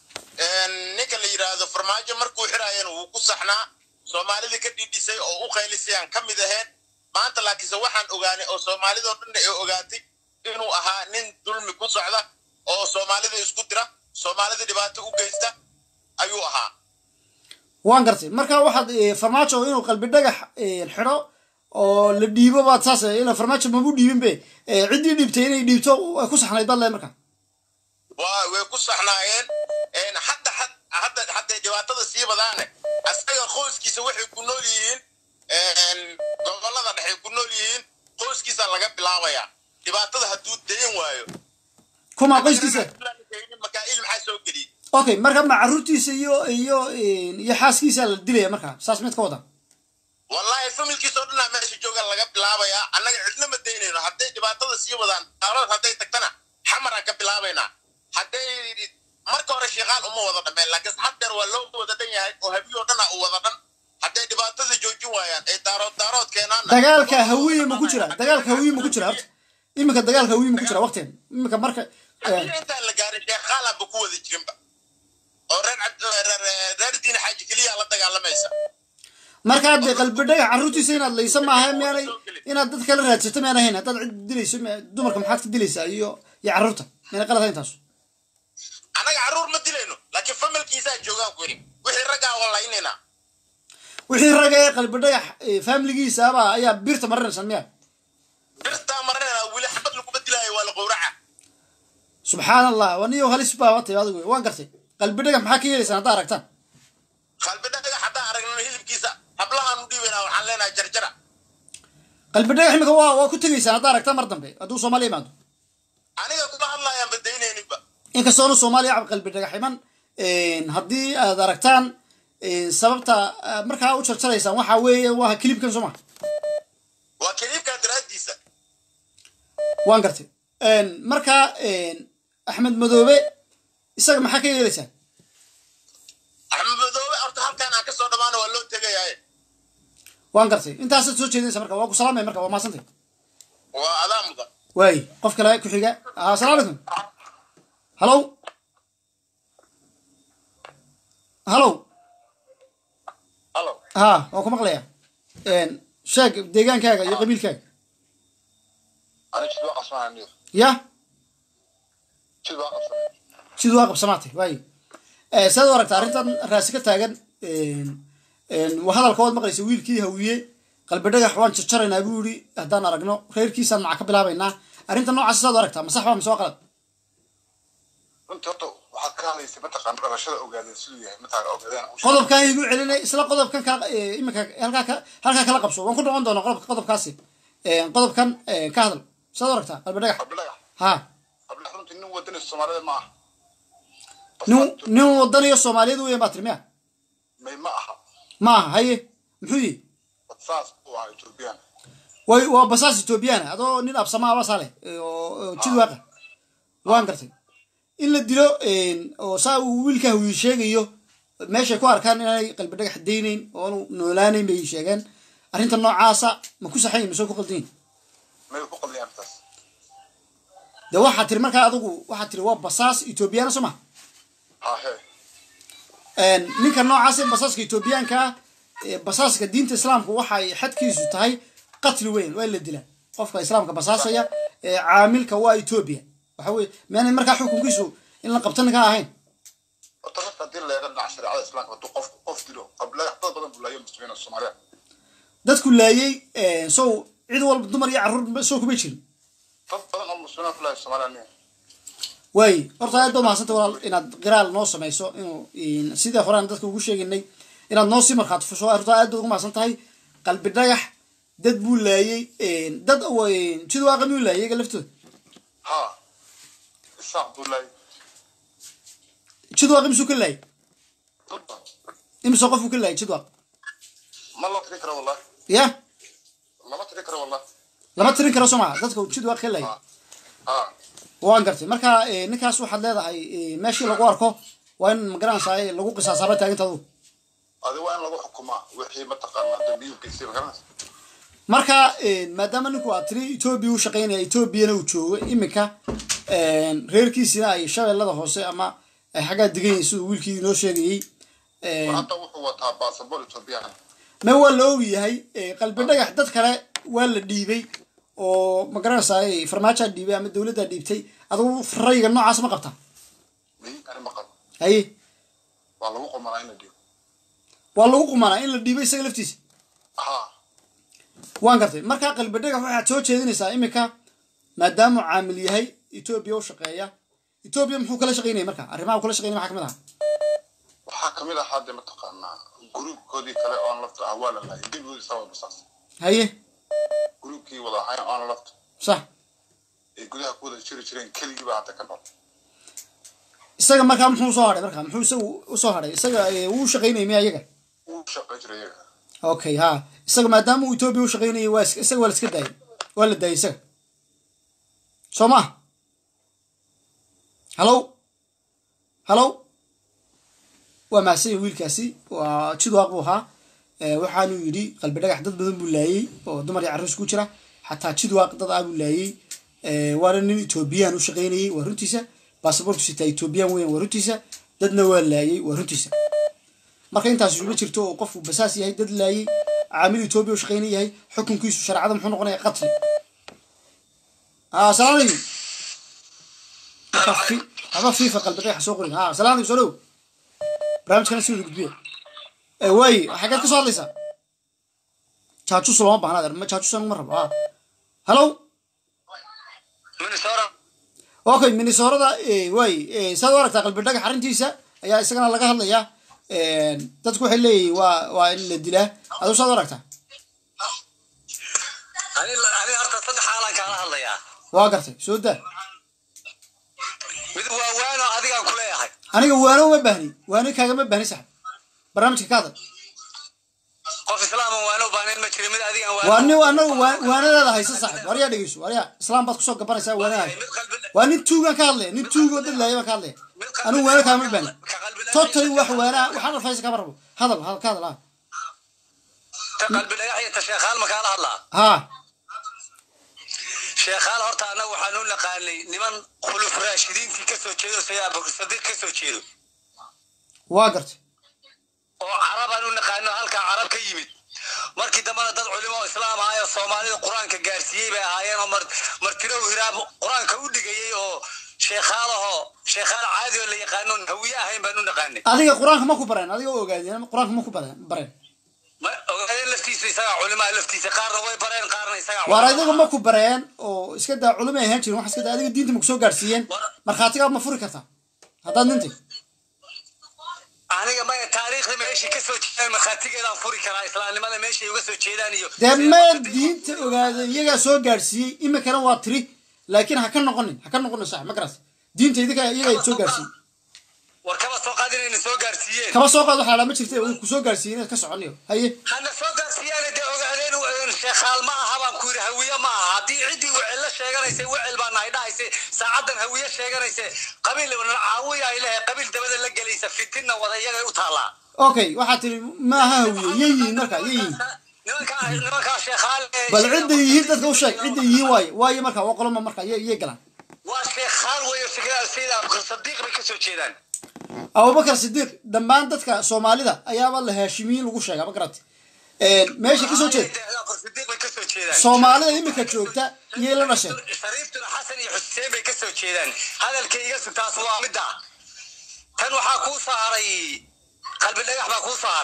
[SPEAKER 5] ninka la yidhaahdo farmaajo markuu xiraayana wuu ku saxnaa soomaalida ka dhidhisay oo u qaylisayaan ka mid ahayn maanta laakiinse waxaan ogaanay oo soomaalidoo dhanna ay ogaatay inuu ahaa nin dulmi ku socda oo soomaalida isku dira soomaalida dhibaato u geysta ayuu ahaa
[SPEAKER 1] waan gartay marka waxaad eh, farmaajo inuu qalbi dhagax eh, xidho oo la dhiibo baad saas eh, ina farmaajo mabu dhiibinbe eh, ciddii dhiibtay inay dhiibto way ku saxnayd baad leedahay marka
[SPEAKER 5] waa way ku saxnaayeen een, hadda had- hadda hadday dhibaatada sii badaane asaga qoyskiisa waxay ku nool yihiin een, gobollada dhexe ku nool yihiin qoyskiisa laga bilaabayaa dhibaatada hadduu dayan waayo
[SPEAKER 1] kuma qoyskiisa
[SPEAKER 5] makaa'il maxaa soo geliyey
[SPEAKER 1] okay marka ma caruurtiisa iyo iyo iyo xaaskiisa la dilaya marka saas mid ka wada
[SPEAKER 5] wallaahi familkiisoo dhanaa meesha jooga laga bilaabayaa annaga cidna ma daynayno hadday dhibaatada sii wadaan daarood hadday tagtana xamaraan ka bilaabaynaa hadday marka hore shiiqaal uma wada dhameen laakiin haddeer waa loo wada dhan yahay oo habiyoo dhana u wada dhan hadday dhibaatada joojin waayaan ay daarood daarood keenaan
[SPEAKER 1] dagaalka hawiye ma ku jira dagaalka hawiye ma ku jira horta iminka dagaalka hawiye ma ku jira waqtigan iminka marka eh,
[SPEAKER 5] haddii intaan la gaarin sheekhaalaanba ku wada jirinba oo reer cabd reer reer diin xaaji keliya la dagaalamaysa
[SPEAKER 1] marka hadde qalbi dhagax caruurtiisa inaad laysa maaha miyaanay inaad dad kala raadsato miyaan ahayn haddaad cid dilayso mi- dumarka maxaad ka dilaysaa iyo iyo carruurta miyaanay qalad ahayn taas
[SPEAKER 5] annaga carruur ma dilayno laakiin familkiisaa joogaan ku yidhi wixii raggaa walaynaynaa
[SPEAKER 1] wixii raga ee qalbi dhagax eh, faamiligiisaaba ayaa birta marinaysan miya
[SPEAKER 5] birtaa marinaynaa weli xabad laguma dilaayo waa la qowraca
[SPEAKER 1] subxaan allah waniyo halis baa watay adigu waan gartay qalbi dhagax maxaa ka yeelaysaan haddaa aragtaan
[SPEAKER 5] qalbi dhagax haddaan aragnano hilibkiisa hablahaan u dhiibaynaa waxaan leenahay jarjara
[SPEAKER 1] qalbi dhagax imika waa waa ku tegaysaan haddaa aragtaan mar dambe hadduu soomaaliya imaado
[SPEAKER 5] aniga kuma hadlaayaan badaynayninba
[SPEAKER 1] inkastoona soomaaliya cab qalbi dhagax iman haddii aad aragtaan sababta ah, markaa u jarjaraysaan waxaa weeye waa kilibkan soo ma
[SPEAKER 5] waa kaliibkaa daraaddiisa
[SPEAKER 1] waan gartay marka axmed madoobe isaga maxaa ka yeelaysaan
[SPEAKER 5] axmed madoobe horta halkaan aan kasoo dhammaano waa loo tegayaaye
[SPEAKER 1] waan gartay intaasaad soo jeedinaysa marka waa ku salaamay marka waa mahadsantay
[SPEAKER 5] waa adaa mudan
[SPEAKER 1] waay qof kale ku xiga ah, asalaamu calaykum halow halow
[SPEAKER 5] halo
[SPEAKER 1] ha waan ku maqlayaa sheeg deegaankaaga iyo qabiilkaaga
[SPEAKER 5] ani jid waa qabsanaa
[SPEAKER 1] ya
[SPEAKER 5] jid waa qabsanaa
[SPEAKER 1] siduu waa qabsamaatay waayo sidaad u aragta arrintan raasi ka taagan waa hadalka waad maqlaysa wiilkii hawiye qalbi dhagax waan jarjaraynaa buu yidhi haddaan aragno reerkiisaan maca ka bilaabaynaa arrinta noocaas sidaad u aragtaa masax baa mise waa qalad
[SPEAKER 6] runtii horta waxaad ka hadlaysay mataqaana dhalashada ogaadeen siduu yahay mataqaana ogaadeen u sheegay.
[SPEAKER 1] qodobkan igu celinay isla qodobkan ka iminka halkaa ka halkaa kala qabso waan ku noqon doonaa qodobka qodobkaasi qodobkan ka hadal sidaad u aragtaa qalbi dhagax
[SPEAKER 6] qabli dhagax
[SPEAKER 1] ha
[SPEAKER 6] qabli dhagax runtii nin wadani soomaalida ma aha
[SPEAKER 1] nin nin wadaniyo soomaaliyeed weyan baa tiri miya
[SPEAKER 6] may ma aha
[SPEAKER 1] ma aha haye muxuu yihi
[SPEAKER 6] saas uu ahaa ethoobiyan
[SPEAKER 1] way waa basaas ethoobiyaana adoo nin absamaa basaa leh oo oo jid waaqa waan gartay in la dilo oo saa uu wiilka hawiye sheegayo meeshay ku arkaan inaanay qalbi dhagax daynayn oo aanu noolaanayn bay sheegeen arrinta noocaasa ma ku saxayn mise ku qaldayin
[SPEAKER 6] may ku qadiyaan taas
[SPEAKER 1] de waxaa tiri markaa adigu waxaa tiri waa basaas ethoobiyaana soo ma
[SPEAKER 6] ha he
[SPEAKER 1] ninka noocaas ee basaaska ethoobiyaanka ah ee basaaska diinta islaamku waxay xadkiisu tahay qatli weyn waa in la dilaa qofka islaamka basaasaya ee caamilka waa etoobiya waxa weye miyaanay markaa xukunkiisu in la qabta ninka ahayn
[SPEAKER 6] horta rafka haddii la eego dhinaca shareecada islaamka hadduu qof qof dilo qabli dhagax dad badan buu laayo muslimiin oo soomaaliya
[SPEAKER 1] dadku laayey sow cid walba dumar iyo carruur soo kuma jirin
[SPEAKER 6] dad badan oo muslimiin ku lahay soomaaliya aniga
[SPEAKER 1] waay horta aad baa mahadsanta walaal inaad qiraal noo samayso inuu sidii horaan dadka ugu sheegaynay inaad noo sii markhaati fusho horta aad baad ugu mahadsan tahay qalbi dhagax dad buu laayey dad jid waaqa miyuu laayay iyaga laftooda
[SPEAKER 6] ha isaaq buu lahay
[SPEAKER 1] jid waaqa misuu ka laayay
[SPEAKER 6] dad badan
[SPEAKER 1] imise qofuu ka laayay jid waaq
[SPEAKER 6] ma loo tiri karo wallah
[SPEAKER 1] ya
[SPEAKER 6] lama tiri karo wallah
[SPEAKER 1] lama tirin karo soo maha dadka jid waaq ka laayay
[SPEAKER 6] ha
[SPEAKER 1] waan gartay marka ninkaas waxaad leedahay meeshii lagu arko waa in magaranaysaa lagu qisaasaaba taagintadu
[SPEAKER 6] adi waa in lagu xukumaa wixii mataqaanaa dambiyuu geystay magaranaysa
[SPEAKER 1] marka maadaama ninku aad tiri etoobiya u shaqaynaya etoobiyana uu joogo iminka reerkiisina ay shabeellada hoose ama ay xaggaa degan yihiin siduu wiilkii inoo sheegayey
[SPEAKER 6] hadda wuxuu wataa baasabor etoobiyaan
[SPEAKER 1] me waa la og yahay qalbi dhagax dad kale waa la dhiibay oo magaranaysaa farmaajaa dhiibay ama dowladdaa dhiibtay adugu rayga noocaas ma qabtaa
[SPEAKER 6] may ani maqal
[SPEAKER 1] haye
[SPEAKER 6] waa lagu qumanaa in la dhigo
[SPEAKER 1] waa lagu qumanaa in la dhiibay isaga laftiisa
[SPEAKER 6] ha
[SPEAKER 1] waan gartay markaa qalbi dhagax waxaad soo jeedinaysaa iminka maadaamuu caamil yahay etoobiya u shaqeeya etoobiya muxuu kala shaqaynaya marka arrimaha uu kala shaqaynaya maxaa kamid aha
[SPEAKER 6] waxaa kamid ahaa dee mataqaanaa gruubkoodii kale oon lafta ah waa la laayay gebigoodii sabab basaas
[SPEAKER 1] haye
[SPEAKER 6] gruubkii wada ahayn oon lafta
[SPEAKER 1] sax
[SPEAKER 6] ay gudaha ku wada jiri jireen keligii baa hadda ka nool
[SPEAKER 1] isaga markaa muxuu soo hadhay marka muxuu isaga usoo hadhay isaga wuu shaqaynayay miya iyaga
[SPEAKER 6] wuu shaqayn jiray iyaga
[SPEAKER 1] okay ha isaga maadaama uu etoobiya u shaqaynayay waa is- isaga waa la iska daayay waa la daayay isaga soo ma hallow hallow waa mahadsan yahay wiilkaasi waa jidwaaq buu ahaa Eh, waxaanuu yidhi qalbi dhagax dad badan buu laayey oo dumar iyo carruus ku jira xataa jidwaaq dad ah buu laayey Eh, waana nin etoobiyaan u shaqaynayey waa runtiisa baasaboortu sitaa etoobiyaan weyan waa runtiisa dadna waa laayey waa runtiisa marka intaas isugu jirto oo qofku basaas yahay dad laayey caamil etoobiya u shaqayna yahay xukunkiisu shareecada muxuu noqonaya qatli ah salaam alaykum marka fi- haba fiifa qalbi dhagaxa soo qorin ah salaam alaykum soo dhow barnaamijkana si wada gudbiya Eh, waaye xaggeed ka soo hadlaysaa jaajus looma baahna adeer ma jaajusan ma rabo ah hallow
[SPEAKER 3] minnesota
[SPEAKER 1] okay minnesorada waay saad u aragtaa qalbi dhagax arrintiisa ayaa isagana laga hadlayaa dadku waxay leeyihin waa waa in la dilaa aduu saad u aragtaa
[SPEAKER 3] ani ani horta saddex xaalaan kaala hadlayaa
[SPEAKER 1] waa gartay soo daa
[SPEAKER 3] mid waa waano adigaan ku leeyahay
[SPEAKER 1] aniga waano uma baahni waano kaagama baahni saxib barnaamijka ka hadal
[SPEAKER 3] qof islaama waano baanin ma jiro mid adigaan
[SPEAKER 1] waa nin anagu waa- waanadaada haysa saaxib waryaa dhegeyso waryaa islaam baad kusoo gabanaysaa waanadaada
[SPEAKER 3] mid qalbi
[SPEAKER 1] waa nin tuugaan ka hadlaya nin tuugoo dad laaya baan ka hadlaya anigu waano kaagama baahni totally wax waanaa waxaan alfaysa kama rabo hadal hadal ka hadal ah
[SPEAKER 3] ta qalbi dhagax iyo ta sheekhaal ma kaala hadlaa
[SPEAKER 1] haa
[SPEAKER 3] sheekhaal horta annaga waxaan u naqaanay niman khuluf raashidiintii ka soo jeedo sida abubakar sadiiq ka soo jeedo
[SPEAKER 1] waa gartay
[SPEAKER 3] oo carabaan u naqaano halkaa carab ka yimid markii dambena dad culimo oo islaam ahaayoo soomaalida qur-aanka gaarsiiyey bay ahaayeen oo mar martirow hiraab qur-aanka u dhigayey oo sheekhaalaho sheekhaal caadi oo la yaqaanoon hawiye ahayn baan u naqaanay
[SPEAKER 1] adiga qur-aanka ma ku bareen adiga oo ogaadeen qur-aanka ma ku bareen bareen
[SPEAKER 3] ma ogaadeen laftiisa isagaa culimaa laftiisa qaarna way bareen qaarna isagaa
[SPEAKER 1] waar
[SPEAKER 3] culimo
[SPEAKER 1] adiga ma ku bareen oo iska daa culimo ay ahaan jirin wax iska daa adiga diinta ma kusoo gaarsiiyeen markhaatigaa ma furi kartaa haddaad nintay
[SPEAKER 3] aniga maya taariikhda meeshay ka soo jeedaan markhaatigeedaan furi karaa islaamnimada meeshay uga soo jeedaan iyo
[SPEAKER 1] dee maya diinta ogaada iyagaa soo gaarsiiyey iminkana waa tiri laakiin ha ka noqonin ha ka noqonin sax ma garas diinta idinka iyagaa soo gaarsiiyey
[SPEAKER 3] war kaba soo qaad inayna soo gaarsiiyeen
[SPEAKER 1] kaba soo qaad waxaa lama jirta way ku soo gaarsiiyey inaad ka soconayo haye
[SPEAKER 3] hana soo gaarsiiyaan dee ogaadeen u- sheekhaal ma aha baan ku yidhi hawiye ma aha haddii ciddii wecel la sheeganaysay wecel baa nahay dhahaysay saacadan hawiye sheeganaysa qabiil caawiya ay lehay qabiil dabada la gelaysa fitinna wada iyagay u taallaa
[SPEAKER 1] okay waxaa tiri maaha hawiye yay yihiin marka yay yihiin
[SPEAKER 3] nimankaa nimankaa sheekhaal ee-
[SPEAKER 1] bal cidday yihiin dadka u sheeg cidday yihiin waaye waaye marka waa qoloma marka yay yay galaan
[SPEAKER 3] waa sheekhaal weeyo sheekhaal sayid abubakar sadiiq bay ka soo jeedaan
[SPEAKER 1] abubakar sidiiq dhammaan dadka soomaalida ayaaba la haashimiyin lagu sheegaa ma garata meesha kasoo jeed
[SPEAKER 3] abubakar sadiiq bay ka soo jeedaan
[SPEAKER 1] soomaalida iminka joogta iyay la dhasheen
[SPEAKER 3] shariiftuna xasan iyo xuseen bay ka soo jeedaan hadalka iga sug taas waa midda tan waxaa kuu soo haray qalbi dhagax baa kuu soo haray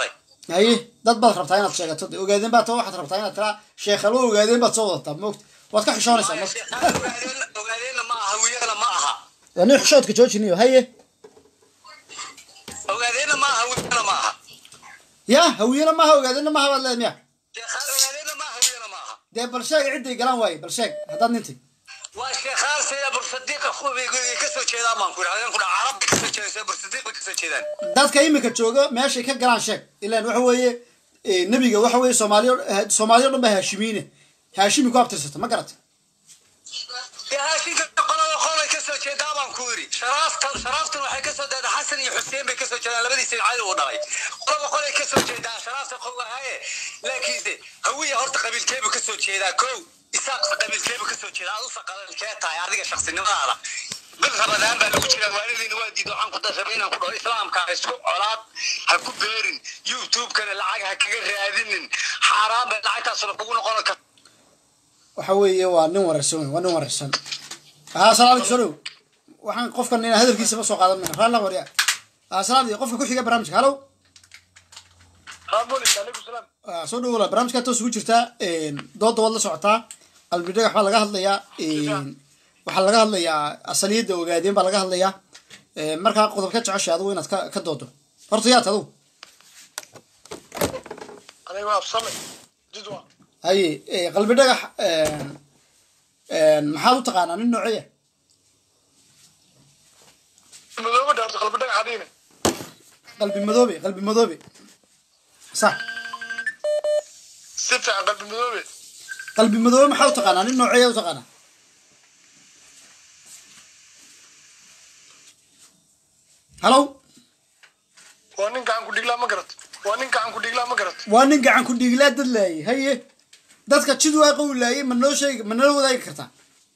[SPEAKER 1] haye dad baad rabtaa inaad sheegato de ogaadeen baad ta waxaad rabtaa inaad tiraa sheekhalo ogaadeen baad soo wadataa moogta waad ka xishoonaysaa
[SPEAKER 7] Maya,
[SPEAKER 1] moogta
[SPEAKER 7] sheekhaan ogaadeen- ogaadeenna ma aha hawiyana ma aha
[SPEAKER 1] waa nin xishoodka joojiniyo haye
[SPEAKER 7] ogaadeenna ma aha hawiyana ma aha
[SPEAKER 1] ya hawiyena maaha ogaadeenna maaha baad leedahay miya
[SPEAKER 7] sheekhaan ogaadeenna ma aha hawiyana ma aha
[SPEAKER 1] dee bal sheeg cidday galaan waaye bal sheeg haddaad nintay
[SPEAKER 7] waa sheekhaan sida bursadiiqa kuwii ka soo jeedaan baan ku idhahdeen ku dhaca carabta ka soo jeedaan sida bursadiiqa ka soo jeedaan
[SPEAKER 1] dadka imika jooga meeshay ka galaan sheeg ilaan waxa weeye eh, nebiga waxa weeye soomaaliyo soomaaliyo dhan baa haashimiine haashimi ku abtirsata ma garata
[SPEAKER 7] dee haashinka qolada qolay ka soo jeedaa baan ku yidhi sharaaftan sharaaftan waxay ka soo jeedaa xasan iyo xuseen bay ka soo jeedaan labadiisa cali uu dhalay qolaba qolay ka soo jeedaa sharaafta qowahaye laakiinse hawiya horta qabiilkeebu ka soo jeedaa kow isaaq qabiilkeebu ka soo jeedaa adusa qabiilkee tahay adiga shaqsinimadaada bil rabadaan baa lagu jiraa waalidiina waa diido waxaan ku dashabay inaan ku dhaho islaamka ha isku colaad ha ku beerin youtube-kana lacag ha kaga raadinin xaaraan bay lacagtaasuna kugu noqon karta
[SPEAKER 1] waxa weeye waa nin wareersan wey waa nin wareersan haa salaam soo dhow waxaan qofkan inaan hadalkiisaba soo qaadan mayna raallah warya haa salaam qofka ku xiga barnaamijka halow Ah, soo dhow walaal barnaamijkaa toos ugu jirtaa dooda waad la socotaa qalbi dhagax baa laga hadlayaa waxaa laga hadlayaa asaliyadda ogaadeen baa laga hadlayaa markaa qodob ka jeceshay adigu inaad ka ka doodo horta yaat adigu
[SPEAKER 6] aniga absame jidwa
[SPEAKER 1] haye eh, qalbi dhagax maxaad u taqaanaa nin nooceya
[SPEAKER 6] madooba dhaarto qalbi dhagax adiine
[SPEAKER 1] qalbi madoobe qalbi madoobe sax
[SPEAKER 6] si fiican qalbi madoobe
[SPEAKER 1] qalbi madoobe maxaa u taqaanaa nin nooceeya u taqaanaa halow
[SPEAKER 6] waa nin gacan ku dhiglaa ma garat waa nin gacan ku dhiglaa ma garat
[SPEAKER 1] waa nin gacan ku dhiiglaa dad laayay haye dadka jidwaaqa uu laayay ma noo sheegi ma nala wadaagi kartaa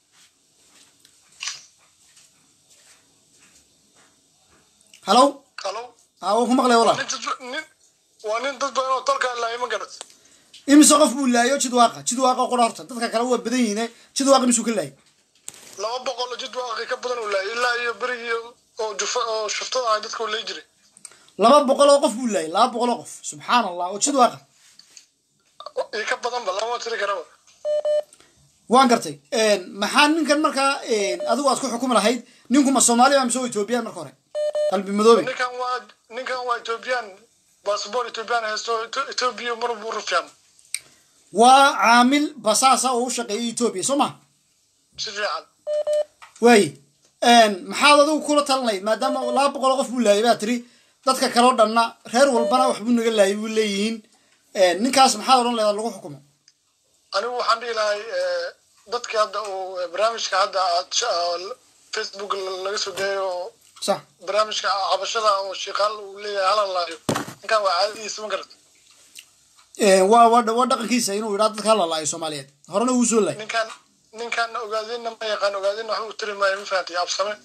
[SPEAKER 1] halow
[SPEAKER 6] halo
[SPEAKER 1] haa waan ku maqlay walaal
[SPEAKER 6] nin dad- nin waa nin dad badan oo dalka laayay ma garat
[SPEAKER 1] imise qof buu laayo jidwaaqa jidwaaqa qora horta dadka kale waa badan yihiin jidwaaqa imisuu ka laayay
[SPEAKER 6] laba boqol oo jid waaqi ka badan uu laayay ilaa iyo berigii oo jufa oo shuftada ahay dadka uu lay jiray
[SPEAKER 1] laba boqol oo qof buu laayay laba boqol oo qof subxaan allah oo jidwaaqa
[SPEAKER 6] iyo ka badanba lama tiri karaba
[SPEAKER 1] waan gartay maxaa ninkan markaa adigu aad ku xukumi lahayd ninkuma soomaaliya mise waa ethoobiyan marka hore qalbi madoobe
[SPEAKER 6] ninkan waa ninkan waa ethoobiyan baasboor ethoobiyan haysto Etho- ethoobiya mar buu rufyaan
[SPEAKER 1] waa caamil basaasa oo u shaqeeya etoobiya soo ma
[SPEAKER 6] si fiican
[SPEAKER 1] waaye maxaad adigu kula talinayd maadaama laba boqol oo qof buu laayay baa tiri dadka kale oo dhanna reer walbana waxbuu naga laayay buu leeyihiin ninkaas maxaad odhan leedaa lagu xukumo
[SPEAKER 6] anigu waxaan dhihi lahay eh, dadka hadda uu eh, barnaamijka hadda aad sh- ah, facebook laga soo dayayo oo
[SPEAKER 1] sax
[SPEAKER 6] barnaamijka cabashada oo shiikaal uu leeyahay hala laayo ninkan waa caadadiisa ma garata
[SPEAKER 1] waa waa waa dhaqankiisa inuu yidhaa dadka la laayo soomaaliyeed horena wuu soo laayay
[SPEAKER 6] ninkan ninkan ogaadinna ma yaqaan ogaadinna waxba u tiri maayo ma fahamtay absame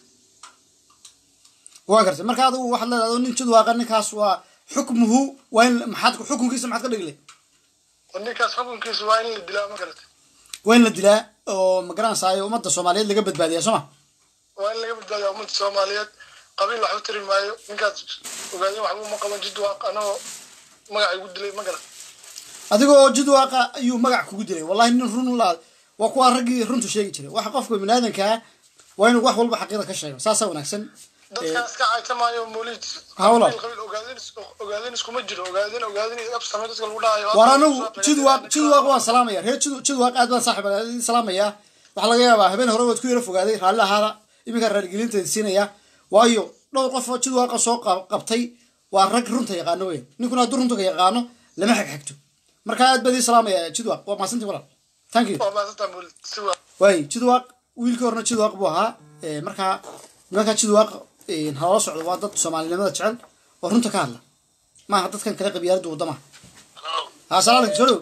[SPEAKER 1] waa gartay marka adigu waxaad leedahay adoo nin jidwaaqa ninkaas waa xukmuhu waa in maxaad xukunkiisa maxaad ka dhigile
[SPEAKER 6] oo ninkaas xukunkiisa waa in la dilaa ma garata
[SPEAKER 1] waa in la dilaa oo magaranaysaay ummadda soomaaliyeed laga badbaadiyaa soo ma
[SPEAKER 6] waa in laga badbaadiya ummadda soomaaliyeed qabiil waxba tiri maayo ninkaas ogaadin waxba uma qaban jid waaq anagoo magaca igu dilay ma garata
[SPEAKER 1] adigoo jidwaaqa ayuu magac kugu dilay wallahi nin run la waa kuwa raggii runtu sheegi jiray waxa qofka biniaadankaa waa inuu wax walba xaqiida ka sheego saasaa wanaagsan
[SPEAKER 6] dadkaas ka caytamaayo mawlid
[SPEAKER 1] Hawla.
[SPEAKER 6] qabiil qabiil ogaadin is- ogaadin iskuma jiro ogaadin ogaadin iyo absame dadka lagu dhahayo
[SPEAKER 1] war anigu jidwaaq jidwaaq waan salaamaya reer jid jidwaaq aad baan saaxib aan salaamaya waxaa laga yaabaa habeen hore waad ku yara fogaaday raalli ahaada iminka raaligelinteeda siinaya waayo dhowr qof oo jidwaaqa soo qab- qabtay waa rag runta yaqaano weyn ninkuna hadduu runta ka yaqaano lama xigxigto marka aad baan idin salaamaya jidwaaq waa mahadsantii walaal thank you
[SPEAKER 6] waa maasantaa mawlid si waa
[SPEAKER 1] waay jidwaaq wiilkii horena jidwaaq buu ahaa Eh, markaa nimanka jidwaaq eh, halala socdo waa dad soomaalinimada jecel oo runta ka hadla maaha dadkan kale qabyaaladda wadamaha ha salaam alaikum soo dhow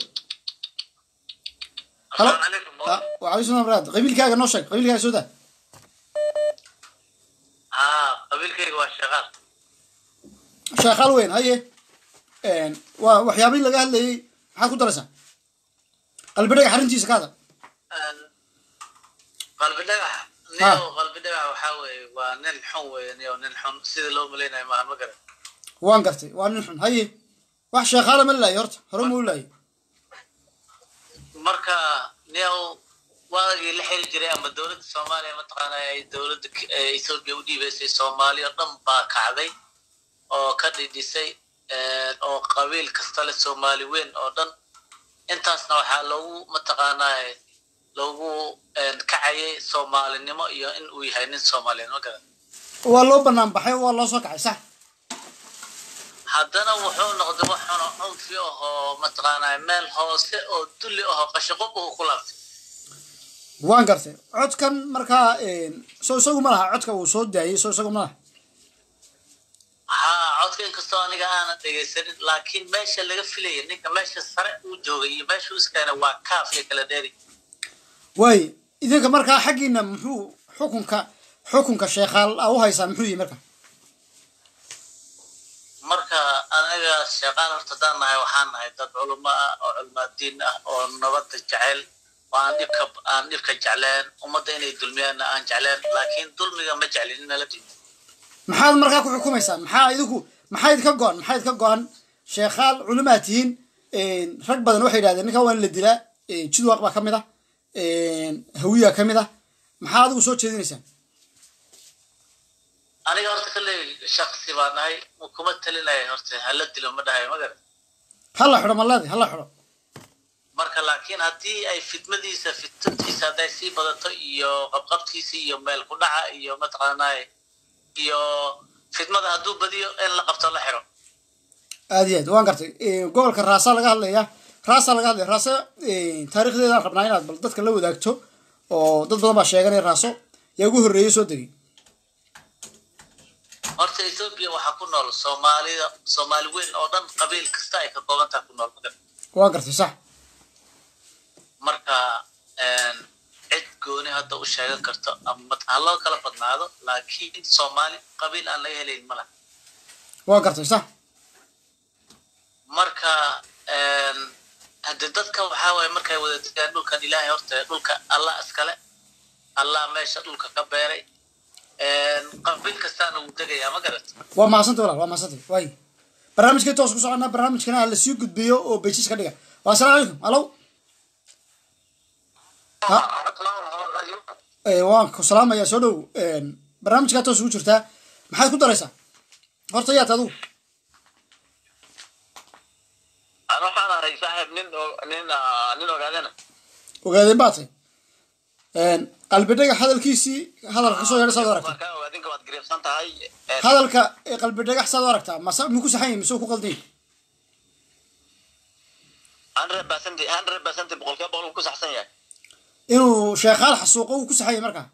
[SPEAKER 1] halo ha waalaikum salam waraad qabiilkaaga noo sheeg qabiilkaaga soo daa
[SPEAKER 8] haa qabiilkayga waa shaqaal
[SPEAKER 1] sheekhaal weyn haye waa waxyaabihii laga hadlayay maxaad ku daraysaa qalbidhaga xarintiisa ka hadal
[SPEAKER 8] qalbi dhagax
[SPEAKER 1] Ha.
[SPEAKER 8] niyow qalbi dhagax waxaa weeye waa nin xun weeye niyow nin xun sida loo malaynayo maaha ma garan
[SPEAKER 1] waan gartay waa nin xun haye wax sheekhaala ma laayo horta hore ma u laayo
[SPEAKER 8] marka niyow waagii la xiri jiray ama dowladda soomaaliya mataqaana ay dowladda K- ee ethoopia u dhiibaysay soomaali oo dhan baa kacday oo ka dhidhisay een, oo qabiil kasta leh soomaali weyn oo dhan intaasna waxaa loogu mataqaanaa loogu een, kacayay soomaalinimo iyo in uu yahay nin soomaaliyeed ma garan
[SPEAKER 1] waa loo banaan baxay waa loo soo kacay sax
[SPEAKER 8] haddana wuxuu noqday wax xuno cunfi ahoo mataqaanaa meel hoose oo dulli ahoo qashaqob uu ku laabtay
[SPEAKER 1] waan gartay codkan markaa soo isagu ma laha codka uu soo daayey soo isagu ma laha
[SPEAKER 8] haa codka inkastoo aniga aanan dhegaysanin laakiin meesha laga filaya ninka meesha sare uu joogay iyo meesha uu iskeenay waa kaaf iyo kala dheeri
[SPEAKER 1] waaye idinka markaa xaggiina muxuu xukunka xukunka sheekhaal a u haysaan muxuu yihi marka
[SPEAKER 8] marka aniga sheeqaan horta haddaan nahay waxaan nahay dad culimo ah oo culmaadiin ah oo nabadda jecel oo aan dhibka aan dhibka jecleen ummadda inay dulmiyaanna aan jecleen laakiin dulmiga ma jeclin in nala diido
[SPEAKER 1] maxaad markaa ku xukumaysaan maxaa idinku maxaa idinka go-an maxaa idinka go-an sheekhaal culimaa tihiin rag badan waxay yidhahdeen ninkan waa in la dilaa jidwaaq baa ka mid ah hawiya ka mid ah maxaa adigu soo jeedinaysaan
[SPEAKER 8] aniga horta kalley shaksi baa nahay kuma talinaya horta hala dilo ma dhahayo ma garan
[SPEAKER 1] hala xidho maladi hala xidho
[SPEAKER 8] marka laakiin haddii ay fitmadiisa fitantiisa hadday sii badato iyo qabqabtiisa iyo meel ku dhaca iyo mataqaanaaye iyo fitmada hadduu badiyo in la qabto la xiro
[SPEAKER 1] aad iyo aad waan gartay gobolka raasa laga hadlaya raasa laga hadlaya raasa taarikhdeedaan rabnaa inaad bal dadka la wadaagto oo dad badan baa sheeganaya raaso yaa ugu horreeyay soo degay
[SPEAKER 8] horta ethoopia waxaa ku nool soomaalida soomaali weyn oo dhan qabiil kasta ay ka koobantaha ku nool magar
[SPEAKER 1] waan gartay sax
[SPEAKER 8] marka cid gooni hadda u sheegan karto ama ha loo kala badnaado laakiin soomaali qabiil aan laga helayn ma laha
[SPEAKER 1] waan gartay sax
[SPEAKER 8] marka hadde dadka waxaa waaye markay wada degaan dhulkan ilaahay horta dhulka allah iskale allah meesha dhulka ka beeray qabiil kastaana wuu degayaa ma garat
[SPEAKER 1] waa mahadsantay walaal waa mahadsantay waay barnaamijkay toos ku soconaa barnaamijkana ha lasii gudbiyo oo bejis ka dhiga waa assalaamu calaykum alow waan ku salaamayaa soo dhow barnaamijkaa toos ugu jirtaa maxaad ku daraysaa horta yaad adigu
[SPEAKER 9] an waxaan ahay saaxiib nin nin nin ogaadana
[SPEAKER 1] ogaadeen baa tay qalbidhaga hadalkiisii hadalka kasoo yeedha saad u aragtaa
[SPEAKER 9] markaa ogaadinka waad gariibsan tahay
[SPEAKER 1] hadalka qalbidhagax saad u aragtaa mase muku saxan yahi mise ku qaldan yahi
[SPEAKER 9] hundred percent hundred percent boqolkiiba boqol ku saxsan yahay
[SPEAKER 1] inuu sheekhaal xasuuqo uu ku saxan yahi markaa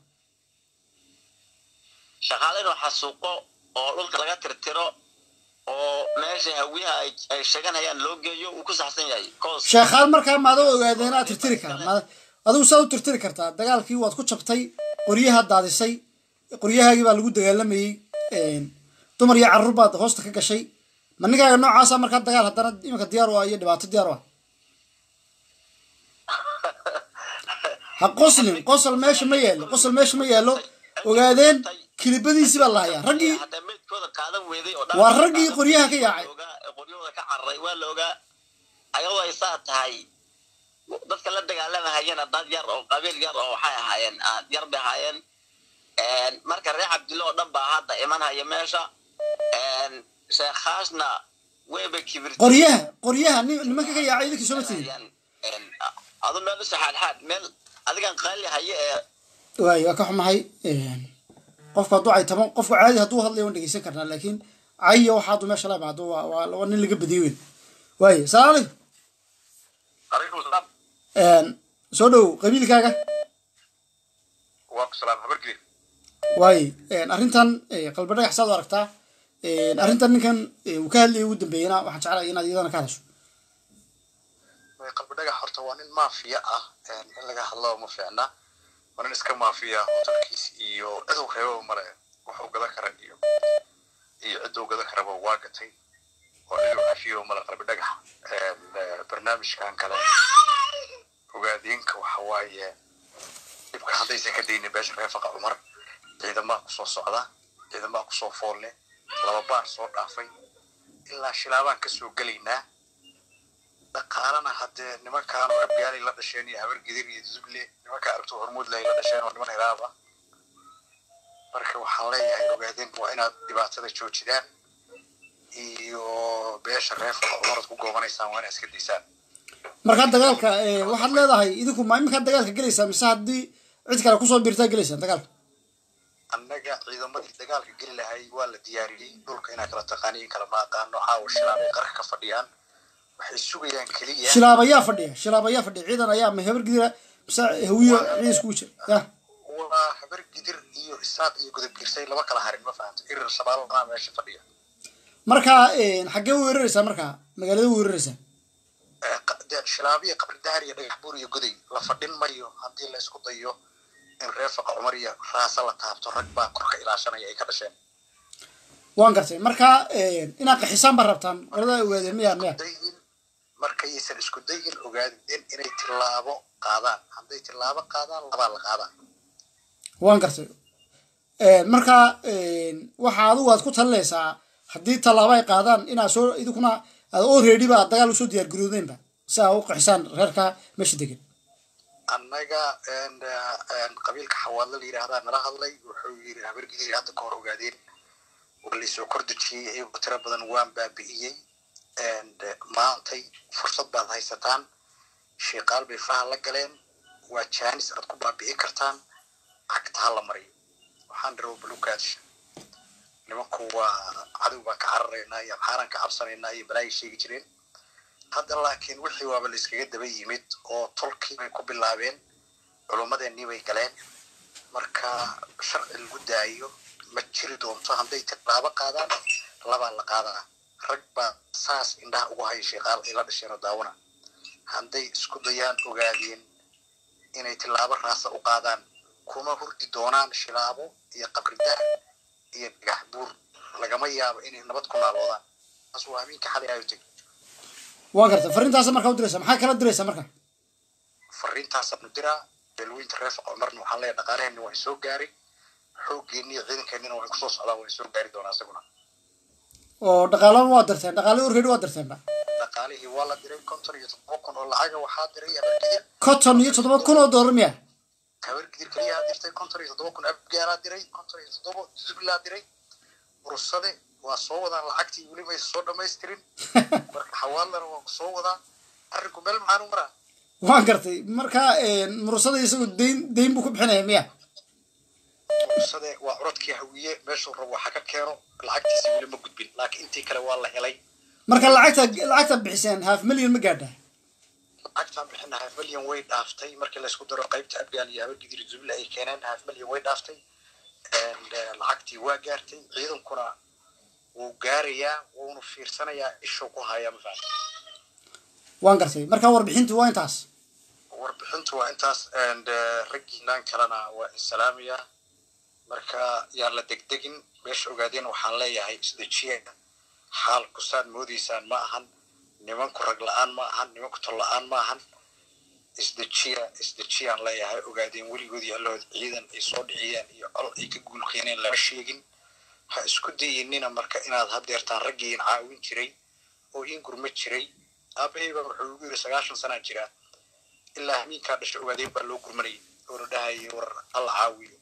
[SPEAKER 9] shaqaale inuu xasuuqo oo dhulka laga tirtiro oo meesha hawiyaha ay ay sheeganayaan loo geeyo uu ku saxsan yahay cause
[SPEAKER 1] sheekhaal markaa maada ogaadeen aad tirtiri karaa maada adigu saad u tirtiri kartaa dagaalkii waad ku jabtay qoryaha daadisay qoryahaagii baa lagu dagaalamayey dumar iyo carruur baad hoosta ka gashay ma ninkaaga noocaasa markaa dagaal haddana iminka diyaar u ah iyo dhibaato diyaar u ah ha qoslin qosol meesha ma yaallo qosol meesha ma yaallo ogaadeen kilibadiisii baa lahayaa raggii
[SPEAKER 9] hataa meydkooda qaadan weeday oo
[SPEAKER 1] waa raggii qoryaha ka yaacay
[SPEAKER 9] qoryahooda ka cararay waa la ogaa ayadoo ay saa tahay dadka la dagaalamahayena dad yar oo qabiil yar oo waxay ahaayeen yar bay ahaayeen marka reer cabdille oo dhan baa hadda imanhaya meesha sheekhaasna wayba kibir
[SPEAKER 1] qoryaha qoryaha nin- nimanka ka yaacay idinkii sooma tihin
[SPEAKER 9] adu meel u saxaadxaad meel adigan qaali haye ee
[SPEAKER 1] waay waa ka xumahay qofka hadduu caytamo qofku caadi hadduu hadlayo waan dhegeysan karnaa laakiin cayiya waxa hadduu meesha la imaado waa waa waa nin laga badiyey weyn waay salaamu
[SPEAKER 5] calaykum salaam
[SPEAKER 1] calaykum soo dhow qabiilkaaga
[SPEAKER 5] waa ku salaam habargeli
[SPEAKER 1] waay arrintan qalbadhagax saad u aragtaa arrintan ninkan uu ka hadlayay ugu dambeeyena waxaan jeclahay inaad iyadana ka hadasho
[SPEAKER 10] qalbi dhagax horta waa nin maafiya ah in laga hadlo ma fiicna waa nin iska maafiya hotelkiis iyo ciduu reebaba male waxuu gadan kara iyo iyo ciduu gadan karaba waa gatay oo inuu cafiyo male qalbi dhagax barnaamijkan kale ogaadiinka waxa waaye dhibka haddaysan ka daynin beesha reefaqa cumar ciidamaa kusoo socda ciidamaa kusoo foolle laba baar soo dhaafay ilaa shilaabaan kasoo gelaynaa dhaqaalana haddee nimankaan oo abgaalay la dhasheen iyo habar gidir iyo zuble nimanka aragto hormuudlay la dhasheen oo niman hiraaba marka waxaan leeyahay ogaadeen waa inaad dhibaatada joojidaan iyo beesha reefka cumarad ku goobanaysaan waa inaad iska daysaan
[SPEAKER 1] markaa dagaalka eh, waxaad leedahay idinku ma iminkaa dagaalka gelaysaa mise haddii cid kale kusoo biirtaa gelaysaan dagaalka
[SPEAKER 10] annaga ciidamadii dagaalka geli lahay waa la diyaariyey dhulka inaa kala taqaaniyin kala ma aqaano caawa shilaabay qarka ka fadhiyaan waxay sugayaan keliya
[SPEAKER 1] shilaab ayaa fadhiya shilaab ayaa fadhiya ciidan ayaa ma hebar gidira mise hawiyo ciidan iskugu jira ya
[SPEAKER 10] waa habar gidir iyo isaaq iyo gudub girsay laba kala harin ma fahamta irir sabaalana meesha fadhiya
[SPEAKER 1] markaa eh, xaggee u weeraraysaa markaa magaalada u weeraraysaa
[SPEAKER 10] Eh, qa- de- shilaabiya qabri dahar iyo dhagax buur iyo goday la fadhin mayo haddii la isku dayo in reefaqa cumar iyo raasa la taabto rag baa korka ilaashanaya ay ka dhasheen
[SPEAKER 1] waan gartay markaa eh, inaad qaxisaan baa rabtaan qolada ogaadeen miyaa miya
[SPEAKER 10] dayin markaysan isku dayin ogaadeen inay tilaabo qaadaan hadday tilaabo qaadaan labaa la qaadaa
[SPEAKER 1] waan gartay Eh, markaa eh, waxa adigu aad ku talinaysaa haddii tallaabo ay qaadaan inaad soo idinkuna aad already ba aad dagaal usoo diyaar garoodeenba si aa u qaxisaan reerka meesha degan
[SPEAKER 10] annaga en, eh, en, qabiilka xawaadla la yidhaahdaa nala hadlay wuxuu yidhi habargidiri hadda ka hor ogaadeen waa laysoo kordejiyey iyagoo tiro badan waan baabi'iyey And, eh, maantay fursad baad haysataan shiiqaal bay faha la galeen waa jaanis aad ku baabi'in kartaan cagta ha la mariyo waxaan dharow balukaadisha nimanku waa cadow baan ka cararaynaa iyo xaaraan ka cabsanaynaa iyo balaayay sheegi jireen hadda laakiin wixii waaba la iskaga daba yimid oo tolkii bay ku bilaabeen culummadeennii bay galeen marka sharci lagu daayo ma jiri doonto hadday tilaabo qaadaan labaa la qaadaa rag baa saas indhaha ugu haya sheeqaal ay la dhasheen oo daawana hadday isku dayaan ogaadeen inay tilaabo raasa u qaadaan kuma hurdi doonaan shilaabo iyo qabridaar iyo dhagax buur lagama yaabo inay nabad ku naaloodaan taas waa amiinka xalay ayo teg
[SPEAKER 1] waan gartay fariintaasa markaa u diraysaa maxaa kala diraysaa marka
[SPEAKER 10] fariintaasaanu diraa beelweynta reefa cumarna waxaan leeyahay dhaqaalaheenni waa soo gaaray xooggeennii iyo ciidankeennina waxay kusoo socdaan waa soo gaari doonaa isaguna
[SPEAKER 1] oo dhaqaalaba waa dirteen dhaqaalii already waa dirteenba
[SPEAKER 10] dhaqaalihii waa la diray konton iyo toddoba kun oo lacaga waxaa diray habargidir
[SPEAKER 1] conton iyo toddoba kun oo doolar miya
[SPEAKER 10] habargidir keliyaha dirtay konton iyo toddoba kun abgaalaa diray konton iyo toddoba zublaa diray ursade waa soo wadaan lacagtii weli maysa soo dhamaystirin marka xawaalana waa soo wadaa arrinku meel maxaan u maraa
[SPEAKER 1] waan gartay markaa murusada isagu dayn dayn buu ku bixinaya miya
[SPEAKER 10] ursade waa curadkii hawiye meeshuu rabo waxa ka keeno lacagtiisi weli ma gudbin laakiin intii kale waa la helay
[SPEAKER 1] marka lacagta lacagta bixiseen half million ma gaadha
[SPEAKER 10] lacagtaan bixina half million way dhaaftay markii laysku daro qaybta abgaal iyo habargidir zuble ay keeneen half million way dhaaftay And, eh, lacagtii waa gaartay ciidankuna wuu gaarayaa wuuna fiirsanayaa ishuu ku hayaa mafahanta
[SPEAKER 1] waan gartay marka warbixintu waa intaas
[SPEAKER 10] warbixintu waa intaas and eh, raggiinaan kalena waa insalaamayaa marka yaan la degdegin meesha ogaadeen waxaan leeyahay isdejiya xaalku saad moodaysaan ma ahan nimanku rag la-aan ma ahan nimanku tol la-aan ma ahan isdejiya isdejiyaan leeyahay ogaadeen weligoodii allahood ciidan ay soo dhiciyeen iyo col ay ka guul keeneen lama sheegin ha isku dayinina marka inaad hadeertaan raggii in caawin jiray oo in gurma jiray aabahayba wuxuu igu yiri sagaashan sanaa jiraa ilaa hamiinkaa dhasha ogaadeen baa loo gurmanayay oo la dhahayay war alla caawiyo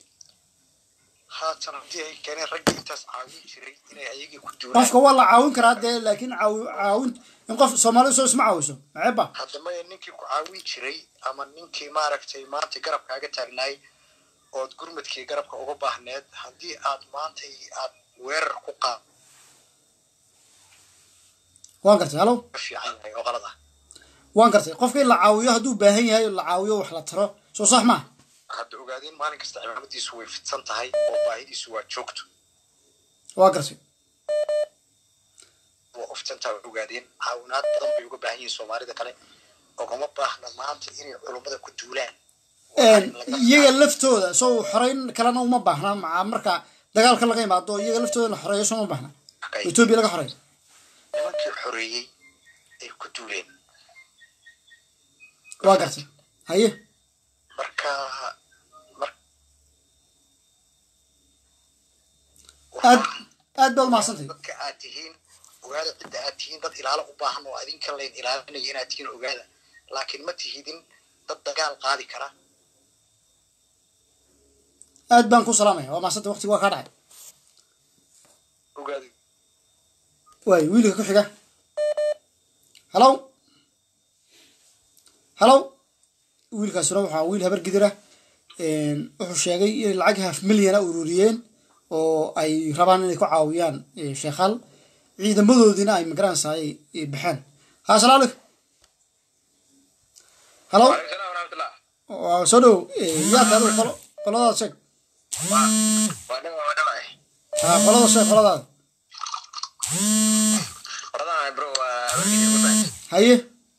[SPEAKER 10] haatan haddii ay keeneen raggii intaas caawin jiray inay ayagii ku duulaan
[SPEAKER 1] qofka waa la caawin karaa dee laakiin caawi caawin in qof soomaalidu soo isma caawiso maceeba
[SPEAKER 10] hadda maya ninkii ku caawin jiray ama ninkii maaragtay maanta garabkaaga taagnaay ood gurmadkii garabka uga baahneed haddii aad maantay aad weerar ku qaad
[SPEAKER 1] waan gartay halo
[SPEAKER 10] fiican yahay oo qalad ah
[SPEAKER 1] waan gartay qofka in la caawiyo hadduu baahan yahay la caawiyo wax la taro soo sax maaha
[SPEAKER 10] hadda ogaadeen maalin kasta cimaamadiisu way fidsan tahay oo baahidiisu waa joogto
[SPEAKER 1] waa gartay
[SPEAKER 10] waa oftantaa way ogaadeen caawinaad badan bay uga baahan yihiin soomaalida kale ogama baahna maanta inay culummada ku duulaan
[SPEAKER 1] iyaga laftooda soo xoreyn kalena uma baahna maca marka dagaalka laga imaado iyaga laftooda in la xoreeyo soo uma baahna etoobiya laga xoreeyo
[SPEAKER 10] nimankii xoreeyey ay ku duuleen
[SPEAKER 1] waa gartay haye
[SPEAKER 10] marka
[SPEAKER 1] aad aad baad umahadsantahay
[SPEAKER 10] dadka aad tihiin ogaada cidda aad tihiin dad ilaalo u baahan oo adinka layn ilaalinaya inaad tihiin ogaada laakiin ma tihidin dad dagaal qaadi kara
[SPEAKER 1] aad baan ku salaamaya waa maasanta waqtiga waa kaa dhacay
[SPEAKER 10] ogaada
[SPEAKER 1] waay wiilka ku xiga halow halow wiilkaasuna waxaa wiil habar gidira wuxuu sheegay inay lacag half milyana ururiyeen oo ay rabaan inay ku caawiyaan eh, sheekhaal ciidamadoodiina ay magaranaysa ay ay baxeen ha asalaamu calaykum halow waa soo dhow yaa tahay adigu qolo qoladaada sheeg ha qolada sheeg qoladaada haye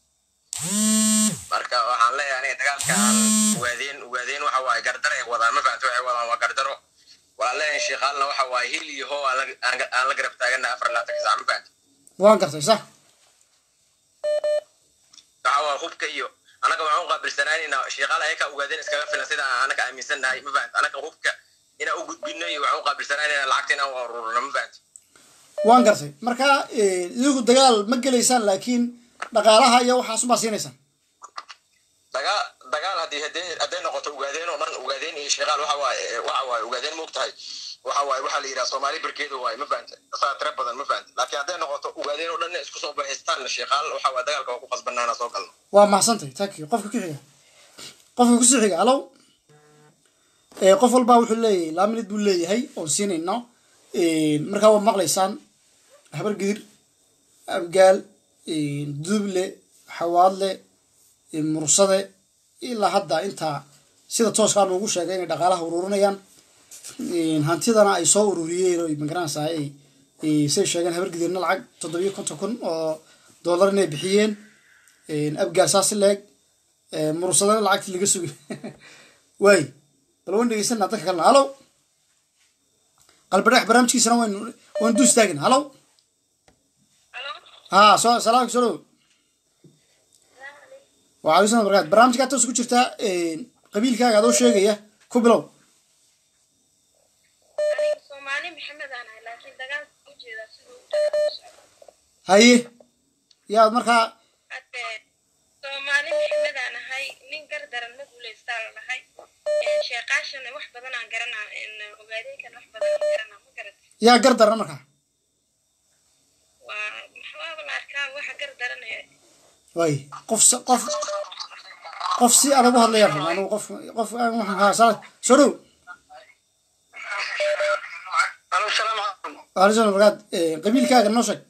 [SPEAKER 11] marka waxaan leeyahay aniga dagaalka aan ugaadeen ugaadeen waxa waaye gardaro ay wadaan ma fahamta waxay wadaan waa gardaro waxaan leeyahay sheekaalna waxa waaye hil iyo hoo aan la- aan aan la garab taagana afar laatanka saac ma fahamta
[SPEAKER 1] waan gartay sax
[SPEAKER 11] waxa waa hubka iyo anaga waxaan u qaabilsanaanayna sheekaal ayaka ugaadeen iskaga filan sida aan anaga aaminsannahay ma fahamta anaga hubka inaan u gudbino iyo waxaan u qaabilsanaanayna lacagta inaan u ururino ma fahamta
[SPEAKER 1] waan gartay marka eh, idigu dagaal ma gelaysaan laakiin dhaqaalaha iyo waxaas umaa siinaysaan
[SPEAKER 11] dagaal dagaal haddii hadee hadday noqoto ugaadeen oo dhan ugaadeen iyo sheekaal waxa waaye waxa waaye ugaadeen moog tahay waxa waaye waxaa la yidhaha soomaali barkeeda waaye ma fahanta saa tira badan ma fahanta laakiin hadday noqoto ugaadeen oo dhan isku soo baxaystaan sheekaal waxa waaye dagaalka waa ku qasbanaana soo galno
[SPEAKER 1] waa mahadsantahay taki qofka ku xiga qofka kusii xiga halow Eh, qof walbaa wuxuu leeyahay laba minid buu leeyahay oon siinayno markaa waa maqlaysaan habar gidir abgaal duuble xawaadle mursade ilaa hadda intaa sida tooskaa noogu sheegay inay dhaqaalaha ururinayaan hantidana ay soo ururiyeen oy magaranaysaa ay say sheegeen habar gidirna lacag toddobiyo konton kun oo dollar inay bixiyeen abgaal saasi leeg mursadana lacagtii laga sugay waay bal waan dhegeysanaa dadka kalena halow qalbadhex barnaamijkiisana waynu waynu du istaagin halow ha soo salaamka soo dhow waxaa isna barkaad barnaamijkaa toos ku jirtaa qabiilkaaga adoo sheegaya ku bilow
[SPEAKER 12] soomaali maxamed aan ahay laakiin dagaalka u jeedaa siduu u dagaal u socdo
[SPEAKER 1] haye yaad markaa
[SPEAKER 12] hadde soomaali maxamed aan ahay nin gardaran ma guulaystaa la dhahay sheeqaashana wax badan aan garanaa ogaadeenkan wax badan aan garanaa ma garat
[SPEAKER 1] yaa gar daran markaa
[SPEAKER 12] waa maxaaba la arkaa waxa gardaran ee
[SPEAKER 1] waay qof s- qof qof si adag u hadlayaan rabaa anigu qof qof aan waxaan haa sala soo dhow
[SPEAKER 11] alo salaam calaykum
[SPEAKER 1] waalaikum barkaad qabiilkaaga noo sheeg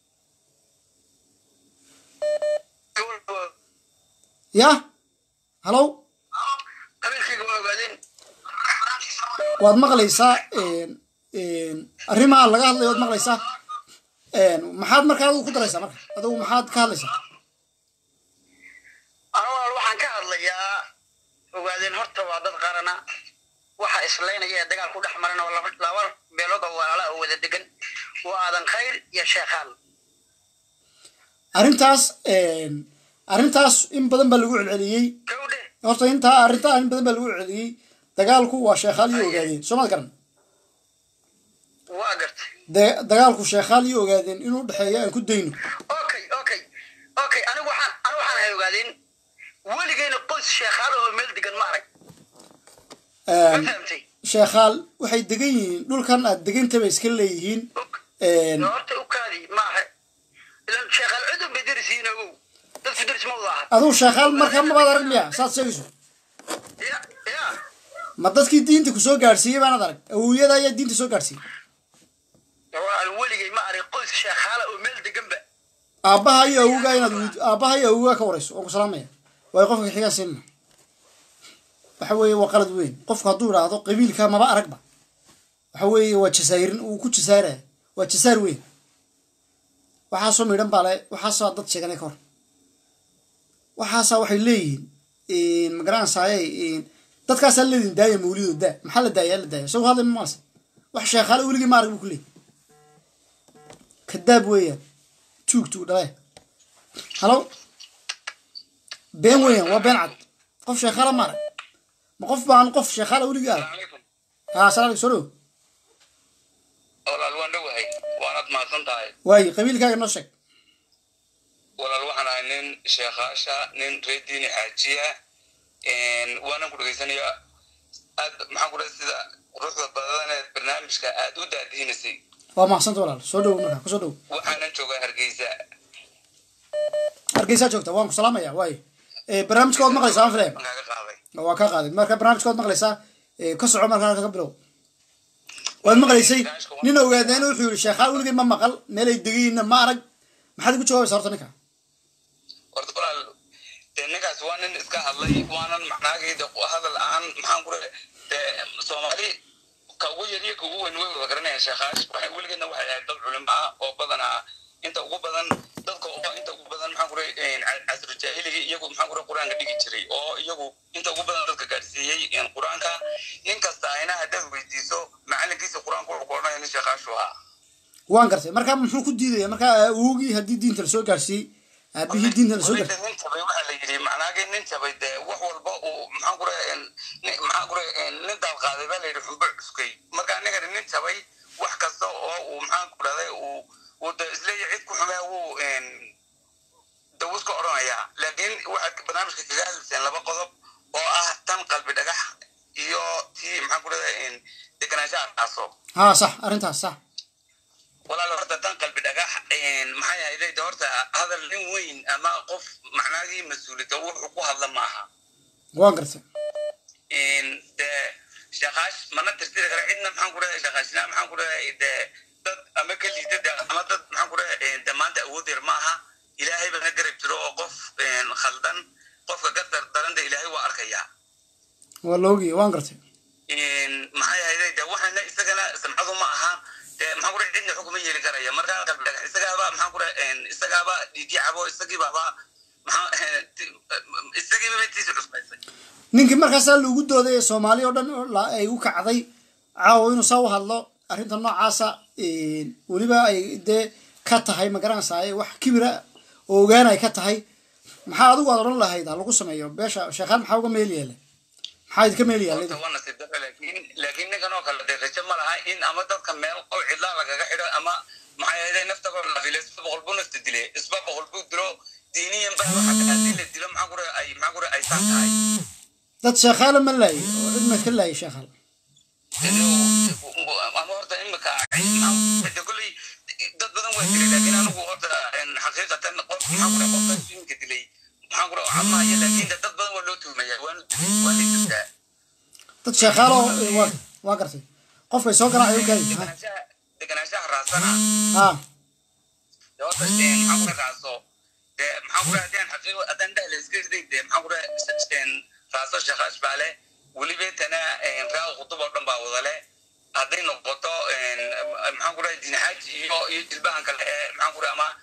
[SPEAKER 1] ya halow
[SPEAKER 11] qabiilkayga waa ogaadeen
[SPEAKER 1] waad maqlaysaa arrimaha laga hadlayo waad maqlaysaa maxaad markaa adigu ku daraysaa marka adigu maxaad ka hadlaysaa
[SPEAKER 11] anwal waxaan ka hadlayaa ogaadeen horta waa dad qarana waxa islaynaya ee dagaal ku dhex maran oo laba laba beelood oo walaala oo wada degan waa aadan khayr iyo sheekhaal
[SPEAKER 1] arrintaas arrintaas in badan baa lagu celceliyey horta intaa arrintaa in badan baa lagu celceliyey dagaalku waa sheekhaal iyo ogaadeen soo maad garan
[SPEAKER 11] waa gartay
[SPEAKER 1] da- dagaalku sheekhaal iyo ogaadeen inuu dhexeeyo aan ku dayno
[SPEAKER 11] okay okay okay anigu waxaan anigu waxaan hay ogaadeen weligeyna qoys sheekhaal oo meel degan ma arag ma fahamtay
[SPEAKER 1] sheekhaal waxay degan yihiin dhulkan aad deganta bay iska leeyihiin
[SPEAKER 11] horta u kaadi ma aha ilan sheekhaal cudun bay darisiin ogow dadku daris ma wada aha
[SPEAKER 1] adigu sheekhaal markaa mabaad arag miya saad sheegayso
[SPEAKER 11] ya ya
[SPEAKER 1] ma dadkii diinta ku soo gaadhsiiyey baanad arag awowiyada ayaa diinta soo gaadhsiiyey
[SPEAKER 11] waan weligay ma arag qoys sheekhaala oo meel deganba
[SPEAKER 1] aabbaha iyo awowgaa inaad weydi aabbaha iyo awowgaa ka warayso waan ku salaamaya waayo qofka xigaa siinna waxa weeye waa qalad weyn qofku hadduu idhaahdo qabiilka maba aragba waxa weeye waa jasaayirin uu ku jasaaraya waa jasaar weyn waxaasoo midhan baa le waxaasaa dad sheeganay ka hor waxaasaa waxay leeyihiin magaranaysaye dadkaasaa leedihin daaya mawlido daa maxaa la daaya la daaya isagu hadlay maas wax sheekhaale weligii ma arag buu ku leeyahy kadaab weeyaan tuug tuug dhale halo been weeyaan waa been cad qof sheekhaala ma arag ma qof baan qof sheekhaala weligii arag haa salaam soo dhow
[SPEAKER 11] walaal waan dhowahay waanad mahadsan
[SPEAKER 13] mahadsan tahay
[SPEAKER 1] waaye qabiilkaaga noo sheeg
[SPEAKER 13] walaal waxaan ahay nin sheekhaasha nin reediini xaajiya waanan ku dhegeysanaya aad maxaan ku dhahay sida quruxda badaneed barnaamijka aad u daadihinisay
[SPEAKER 1] waa mahadsanto walaal soo dhowo markaa kusoo dhowo
[SPEAKER 13] waxaanan joogaa hargeysa
[SPEAKER 1] hargeysaa joogta waan ku salaamaya waaye Eh, barnaamijka waad maqlaysaa aan filaya
[SPEAKER 13] kaaga qaaday
[SPEAKER 1] waa kaa qaaday marka barnaamijka waad maqlaysaa Eh, ka soco marka halka ka bilow waad maqlaysay nin ogaadeen wuxuu yihi sheekhaa weligay ma maqal meelay degayiinna ma arag maxaad igu jawaabaysa horta ninka
[SPEAKER 13] horta walaal dee ninkaas waa nin iska hadlay waanan macnaagayda hadal aan maxaan ku dhahay dee soomaali ka ugu yar iyo ka ugu weyn way wada garanayaan sheekhaas waxay weligeedna waxay ahayd dad culimo ah oo badanaa inta ugu badan dadka oo inta ugu badan maxaan ku dhahay casru jaahiliga iyagu maxaan ku dhahay qur-aanka dhigi jiray oo iyagu inta ugu badan dadka gaadhsiiyey qur-aanka inkasta ayna haddaad weydiiso macalinkiisa qur-aanka wuxuu ku odhanaya nin sheekhaashu ahaa
[SPEAKER 1] waan gartay marka muxuu ku diidaya marka awogii haddii diinta lasoo gaarsiiyey aabihii diinta lasoo gaarsiiyey
[SPEAKER 13] nin jabay waxaa la yidhi macnaagii nin jabay dee wax walba uu maxaan ku dhahay maxaan ku dhahay nin daal qaaday baa la yidhi xumbo cuskay marka anigani nin jabay wax kasta oo uu maxaan ku dhahday uu uu de isleeyahay cid ku xumee wuu dawus ka odhanayaa laakiin waxaad barnaamijka kaga hadlayseen laba qodob oo ah tan qalbi dhagax iyo tii maxaan ku dhahday deganaanshaha dhaaso
[SPEAKER 1] haa sax arrintaas sax
[SPEAKER 13] walaal horta tan qalbi dhagax maxay ahayd horta hadal nin weyn ama qof macnaagii mas-uuliyadda wuxuu ku hadla maaha
[SPEAKER 1] waan gartay
[SPEAKER 13] de sheekaash mana tirtiri kara cidna maxaan ku dhahay sheekaashina maxaan ku dhahay de dad ama ka liidada ama dad maxaan ku dhahay de maanta awood yar maaha ilaahay bana garab jiro oo qof khaldan qofka gadar daranta ilaahay waa arkayaa
[SPEAKER 1] waa la ogaya waan gartay
[SPEAKER 13] maxay ahayd de waxaana isagana samcadu ma aha de maxaan ku dhahay cidna xukuma yeeli karaya marka qalbi dhagax isagaaba maxaan ku dhahay isagaaba dhiigii cabo isagiibaaba maxaa isagiiba tiisa cusbaysay
[SPEAKER 1] ninkii markaasaa lagu dooday ee soomaali oo dhan la- ay u kacday caawa inuu saa u hadlo arrinta noocaasa weliba ay dee ka tahay ma garanaysaa wax kibira oo ogaan ay ka tahay maxaa adigu aad odhan lahayd ha lagu sameeyo beesha sheekhaan maxaa uga meel yeele maxaa idinka meel yaallay
[SPEAKER 13] horta waa nasiib darro laakiin laakiin ninkan oo kale dee rajo ma laha in ama dadka meel qow cidlaa lagaga xidho ama maxay ahayd naftaba la file isba boqol buu nafta dile isba boqol buu dilo diiniyan ba waxa ka haddii la dilo maxaa kure ay maxaa kure ay saan tahay
[SPEAKER 1] dad sheekhaala ma laayay oo cidna ka laayay sheekhaal
[SPEAKER 13] ama horta imika de kolley dad badan waa dilay laakiin anigu horta xaqiiqatan qof maxaa kure qofka imika dilay maxaa kure camaya laakiin de dad badan waa loo tuhmaya waanu dilay waana jirtaa
[SPEAKER 1] dad sheekhaalo waa waa gartay qofkay soo garaacay u kaadi
[SPEAKER 13] deganaanshaha deganaanshaha raasana
[SPEAKER 1] ha
[SPEAKER 13] de horta maxaa kure raaso de maxaa kure haddii aan xaqiiqo haddaan dhehla iska riday de maxaa kure raaso sheekhash baa leh welibeetana raa khutub oo dhan baa wada leh hadday noqoto maxaan kure dinxaaji iyo iyo jilbahan kale ee maxaan kure ama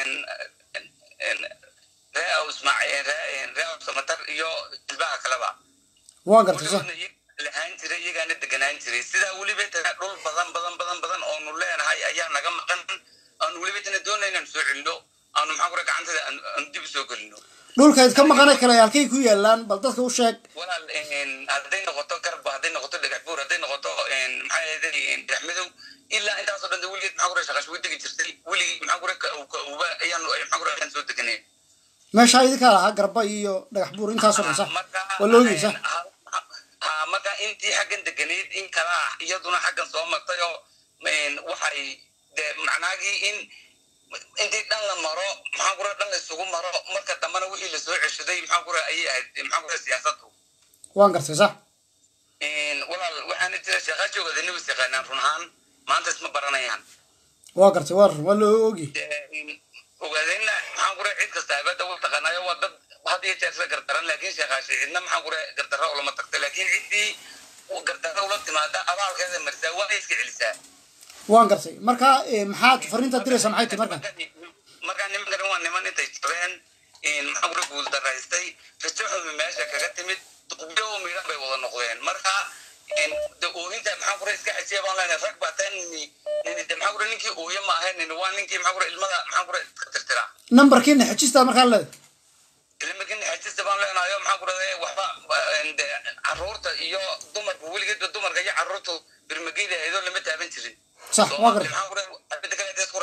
[SPEAKER 13] ree aw ismaaciil ree aw samatar iyo jilbaha kaleba
[SPEAKER 1] waan gartay sax
[SPEAKER 13] lahaan jiray iyagaana deganaan jiray sidaa welibeetana dhul badan badan badan badan oonu leenahay ayaa naga maqan aanu welibeetana doonay inaan soo celino aanu maxaan kure gacantada aanu dib usoo gelino
[SPEAKER 1] dhulkayd ka maqanay kale halkay ku yaalaan bal dadka u sheeg
[SPEAKER 13] walaal hadday noqoto garba hadday noqoto dhagax buur hadday noqoto maxaa yeelay dhexmadow ilaa intaasoo dhan weligeed maxaa kure shaqaash way degi jirtay weligii maxaa kure kauba ayaanu maxaa kure ayaan soo deganeen
[SPEAKER 1] meesha idinkaa lahaa garba iyo dhagax buur intaasoo dhan sax waa la ogay sax
[SPEAKER 13] ha marka intii xaggan deganayd in kalaa iyaduna xaggan soo martay oo waxay de macnaagii in intii dhan la maro maxaa kure dhan la isugu maro marka dambena wixii lasoo ceshaday maxaa kure ayay ahayd maxaa kure siyaasadu
[SPEAKER 1] waan gartay sax
[SPEAKER 13] walaal waxaana jira sheekhaashooga nibis yaqaanaan run ahaan maanta isma baranayaan
[SPEAKER 1] waa gartay waa run waa la ogi
[SPEAKER 13] ogaadayna maxaan kure cid kasta abada u taqaanayo waa dad had iyo jeer isla gardaran laakiin sheekhaashay cidna maxaan kure gardarra ulama tagta laakiin ciddii gardarra ula timaada abaalkeeda marisaa waa iska celisaa
[SPEAKER 1] waan gartay marka maxaad fariintaad diraysaa maxay tahay marka
[SPEAKER 13] markaa nimankan waa niman intay jabeen maxaa kure guuldaraystay rajo xumi meesha kaga timid duqbiyo miidhan bay wada noqdeen marka de oohinta maxaa kure iska xajiya baan leenahay rag baa taa nini nini de maxaa kure ninkii ooya ma ahayn nini waa ninkii maxaa kure ilmada maxaa kure iska tirtira
[SPEAKER 1] nambarkiina xejistaa markaa leedahay
[SPEAKER 13] ilmakin xajista baan leenahay maxaa kure waxba de caruurta iyo dumarka weligeedba dumarka iyo caruurtu birmageyda ahaydoo lama taaban jirin
[SPEAKER 1] sax waa gartay
[SPEAKER 13] maxaa kure abida kale hadday isku raacsan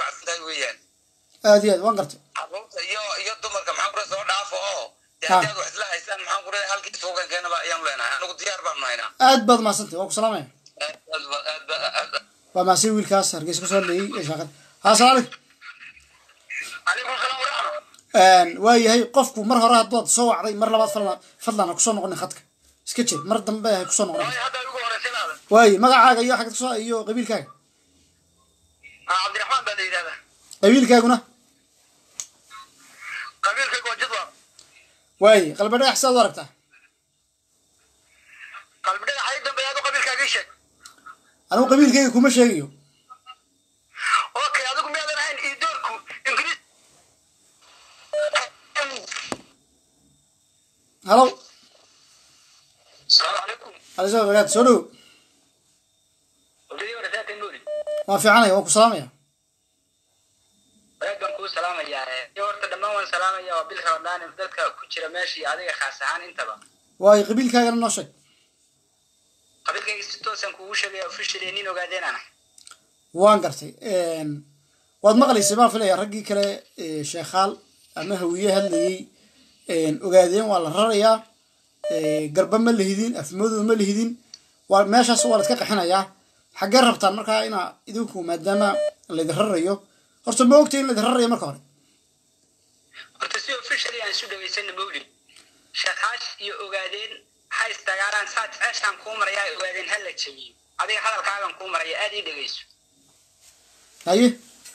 [SPEAKER 13] weeyaan
[SPEAKER 1] aad iyo aad waan gartay
[SPEAKER 13] carruurta iyo iyo dumarka maxaan kure soo dhaafo oo dee
[SPEAKER 1] Ha.
[SPEAKER 13] haddii aad wax isla haysaan maxaan kure halkii suuqan keenaba ayaan leenahay anigu diyaar baanu haynaa
[SPEAKER 1] aad baad mahadsantay waan ku salaamaya
[SPEAKER 13] aad aad ba- aad ba- aad ba-
[SPEAKER 1] waa mahadsan wiilkaas hargeysa kasoo hadlayey ee shaaqada haa salaam calaykum
[SPEAKER 13] calaykum salaam waraxma
[SPEAKER 1] waa yahay qofku mar hore haddaad soo wacday mar labaad fadlan fadlan ha kusoo noqonin khadka iska jir mar dambe ha kusoo noqonin
[SPEAKER 13] hadda ugu horeysanaada
[SPEAKER 1] waaye magacaaga iyo xagad kusoo iyo qabiilkaaga
[SPEAKER 13] cabdiraxmaan baa la yidhahdaa
[SPEAKER 1] qabiilkaaguna
[SPEAKER 13] qabiilkayga waa jadwa
[SPEAKER 1] waaye qalbi dhagax sidaad u aragtaa
[SPEAKER 13] qalbi dhagax ay dambeeya adu qabiilkaaga ii sheeg
[SPEAKER 1] anigu qabiilkayga kuma sheegayo
[SPEAKER 13] okay adigu miyaadan ahayn iidoorku ingiriis
[SPEAKER 1] halow
[SPEAKER 13] salaamu calaykum
[SPEAKER 1] alisoo barakaatu soo dhow
[SPEAKER 13] odayii warasaatan nooli
[SPEAKER 1] waan fiicanaya waan ku salaamaya
[SPEAKER 13] walaad baan kuu salaamayaa iyo horta dhammaan waan salaamaya waa bil ramadaan dadka ku jira meesha iyo adiga khaas ahaan intaba
[SPEAKER 1] waaye qabiilkaagana noo sheeg
[SPEAKER 13] qabiilkayga si toosan kuugu sheegaya officially nin ogaadeen aan ahay
[SPEAKER 1] waan gartay waad maqlaysay baan filaya raggii kale ee, sheekhaal ama hawiye hadlayey ogaadeen waa la rarayaa ee, garba ma lihidin afmadooda ma lihidin waa meeshaas waa la iska qaxinayaa xaggee rabtaan markaa inaa idinku maadaama laydin rarayo horta ma ogtay in laydin rarayo marka hore
[SPEAKER 13] horta si officially aan isu dhageysana mawlid sheekaash iyo ogaadeen waxay istagaaraan saad ceeshaan kuu marayaa ogaadeen ha la jabiyo adiga hadalkaagan kuu maraya aad ii dhegeyso
[SPEAKER 1] haye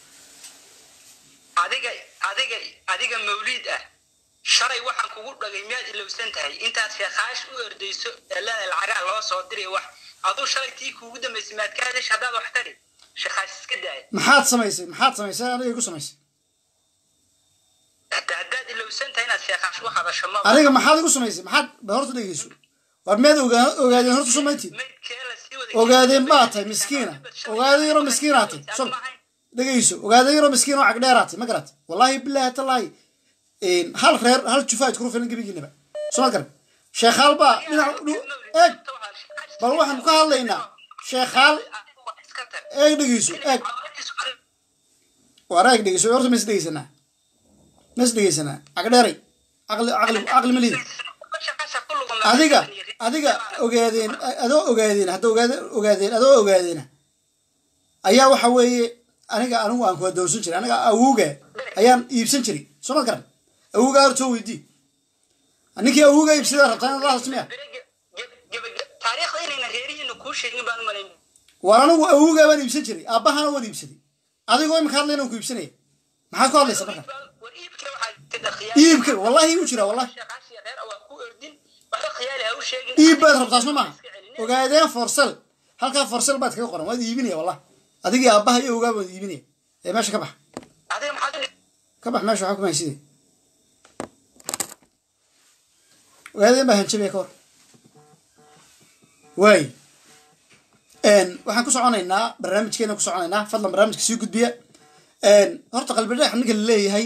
[SPEAKER 13] adiga adiga adiga mawliid ah shalay waxaan kugu dhagay miyaad ilowsan tahay intaad sheekaash u ordayso eelada lacagaa loo soo diray wax aduu shalay tii kuugu dambaysay maad ka hadash haddaad wax tari sheekaash iska daaya
[SPEAKER 1] maxaad samaysay maxaad samaysay aniga igu samaysay
[SPEAKER 13] hata haddaad ilowsan tahay inaad sheekaash u hadasho ma
[SPEAKER 1] aniga maxaad igu samaysay maxaad ba horta dhegeyso war miyaad ogaa ogaadeen horta samayntiid ogaadeen baa tahay miskiina ogaadeen yaroo miskiinaa tahay sol dhegeyso ogaadeen yaroo miskiin oo cagdheeraa tahay ma garat wallaahi bilaahi tallaahi hal reer hal jufa iskuru filan gebigiinaba soo ma garan sheekhaal baa dhinac dhu- eeg bal waxaan ka hadlaynaa sheekhaal eeg dhegeyso eeg waar eeg dhegeyso horta ma is dhegeysanaa ma is dhegeysanaa cagdheeray caqli caqli caqli ma lihid adiga adiga ogaadeen adoo ogaadeen hadda ogaade ogaadeen adoo ogaadeena ayaa waxa weeye aniga anigu aan kuwa doorsan jiray aniga awowga ayaan iibsan jiray soo ma garan awowga hortoo weydii ninkii awowga iibsada rabtaa inaad la hasmiya
[SPEAKER 13] taariikhda inayna reerihiina kuu sheegin baan u malayn
[SPEAKER 1] war anigu awowgaa baan iibsan jiray aabbahana waan iibsaday adigoo imika hadlayna ku iibsanaya maxaad ku hadlaysa marka iibka wallahi igu jira wallahi iib baad rabtaa soo maaha ogaadeen forsel halkaa forsel baad kaga qoran waad iibinaya wallah adigii aabbaha iyo awowgaa baad iibinaya ee meesha ka bax ka bax meesha waxaa kumaya sidee ogaadeen baa hanjabaya ka hor waay waxaan ku soconaynaa barnaamijkeena ku soconaynaa fadlan barnaamijka sii gudbiya horta qalbi dhagax ninka la leeyahay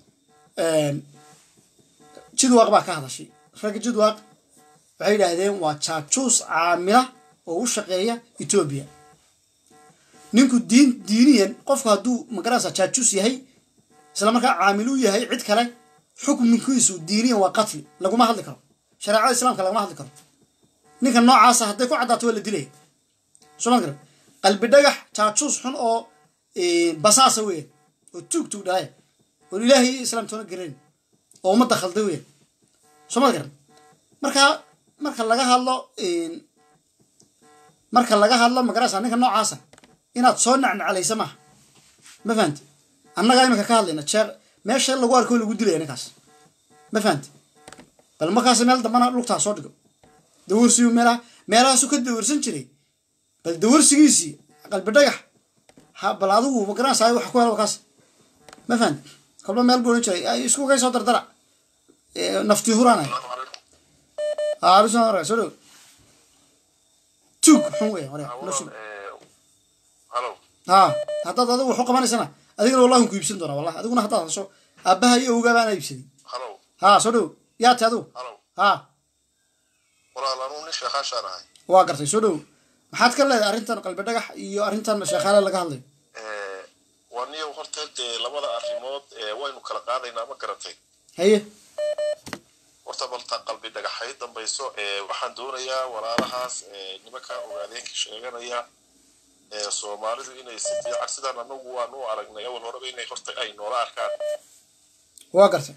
[SPEAKER 1] jidwaaq baa ka hadashay ragga jidwaaq waxay yidhaahdeen waa jaajuus caamila oo u shaqeeya etoobiya ninku diin diiniyan qofku hadduu magaranaysa jaajuus yahay isla markaa caamil u yahay cid kale xukminkiisu diiniyan waa qatli laguma hadli karo shareecada islaamka laguma hadli karo ninka noocaasa hadday ku caddaato waa la dilaya soo ma garan qalbi dhagax jaajuus xun oo basaasa weya oo tuug tuug dhalaya oo ilaahay iyo islaamtoona garayn oo ummadda khalday weya soo ma garan marka marka laga hadlo marka laga hadlo magarasa ninka noocaasa inaad soo nacnacalaysa maaha ma fahamti annagaa iminka ka hadlayna jeeq meesha lagu arko lagu dilaya ninkaas ma fahamti bal markaas meel dambana lugtaa soo dhigo dawarsigu meelaha meelahaasu ka dawarsan jiray bal dawarsigiisii qalbi dhagax ha bal adigu magaranaysaa wax ku helo kaas ma fahamti kolba meel buu ohan jiray ay isku kay soo dardara naftii huraanay haa bisoo hore soo dhow tuug xun weya hore noloshu haa haddaad adigu wax u qabanaysana adigana wallahi ku iibsan doonaa wallahi adiguna haddaad hasho aabbaha iyo awgaa baana iibsaday haa soo dhow yaa ti adigu haa
[SPEAKER 10] walaal anuu nin sheekhaashaan ahay
[SPEAKER 1] waa gartay soo dhow maxaad ka leedahay arrintan qalbi dhagax iyo arrintan sheekhaale laga hadlayo
[SPEAKER 14] waniyo horta dee labada arrimood ee waynu kala qaadaynaa ma garatay
[SPEAKER 1] haye
[SPEAKER 14] horta balta qalbi dhagaxay dambayso ee waxaan doonayaa walaalahaas ee nimanka ogaadeenka sheeganaya ee soomaalidu inay si fiican sidaan anagu waan u aragnay awal horeba inay horta ay noola arkaan
[SPEAKER 1] waa gartay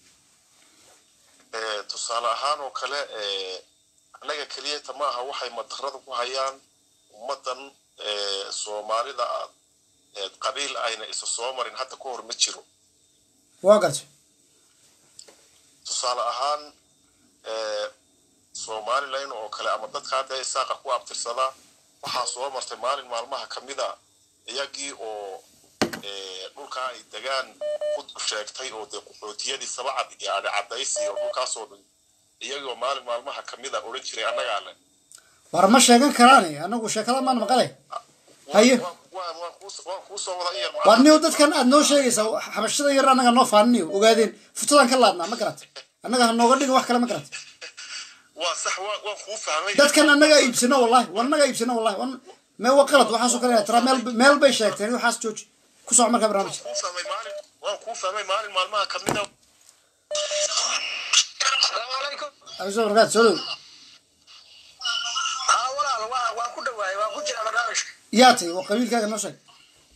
[SPEAKER 14] ee tusaale ahaan oo kale ee annaga keliyata ma aha waxay madarada ku hayaan ummaddan ee soomaalida ah ee qabiil ayna isa soo marin hadda ka hor ma jiro
[SPEAKER 1] waa gartay
[SPEAKER 14] tusaale ahaan ee somalilan oo kale ama dadka hadda isaaqa ku abtirsada waxaa soo martay maalin maalmaha ka mid a iyagii oo ee dhulkaa ay degaan ku sheegtay oo dee qaxootiyadii sabacad iyo adhicadaysi oo dhulkaasoo dhan iyagii oo maalin maalmaha ka mid a odhan jiray annagaa le
[SPEAKER 1] war ma sheegan karaane anagu sheekada maan maqale haye
[SPEAKER 14] waan waan kuu waan kuu soo wada in yar
[SPEAKER 1] war niyo dadkan aad noo sheegaysaa xabashada yar annaga noo faaniniyo ogaadeen futadaan ka laadnaa ma garat annaga ha nooga dhigin wax kale ma garat
[SPEAKER 14] waa sax waan waan kuu fahmay
[SPEAKER 1] dadkan annagaa iibsano wallahi war annagaa iibsano wallahi wan mee waa qalad waxaasoo kale tira meel meel bay sheegteen waxaas jooji ku soco markaa barnaamijka
[SPEAKER 14] kuu fahmay maalin waan kuu fahmay maalin maalmaha ka mid a
[SPEAKER 7] asalaamu calaykum
[SPEAKER 1] aso barkaad soo dhow
[SPEAKER 7] haa walaal waa waan ku dhawaayay waan ku jira barnaamijka
[SPEAKER 1] yaa tay waa qabiilkaaga noo sheeg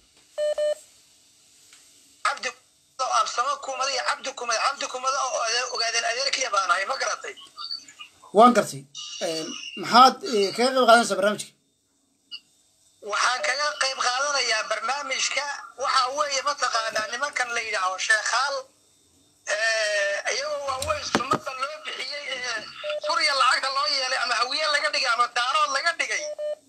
[SPEAKER 7] cabdi absamo kumada iyo cabdi kumada cabdi kumada oo ade- ogaadeen adeerkiya baan ahay ma garatay
[SPEAKER 1] waan gartay maxaad eh, kaga qayb qaadanaysaa barnaamijka
[SPEAKER 7] waxaan kaga qayb qaadanayaa barnaamijka waxa weeye mataqaanaa nimankan la yidhaaho sheekhaal eh, iyagoo waaweyn sunnada loo bixiyey ee surya lacagta loo yeelay ama hawiye laga dhigay ama daarood laga dhigay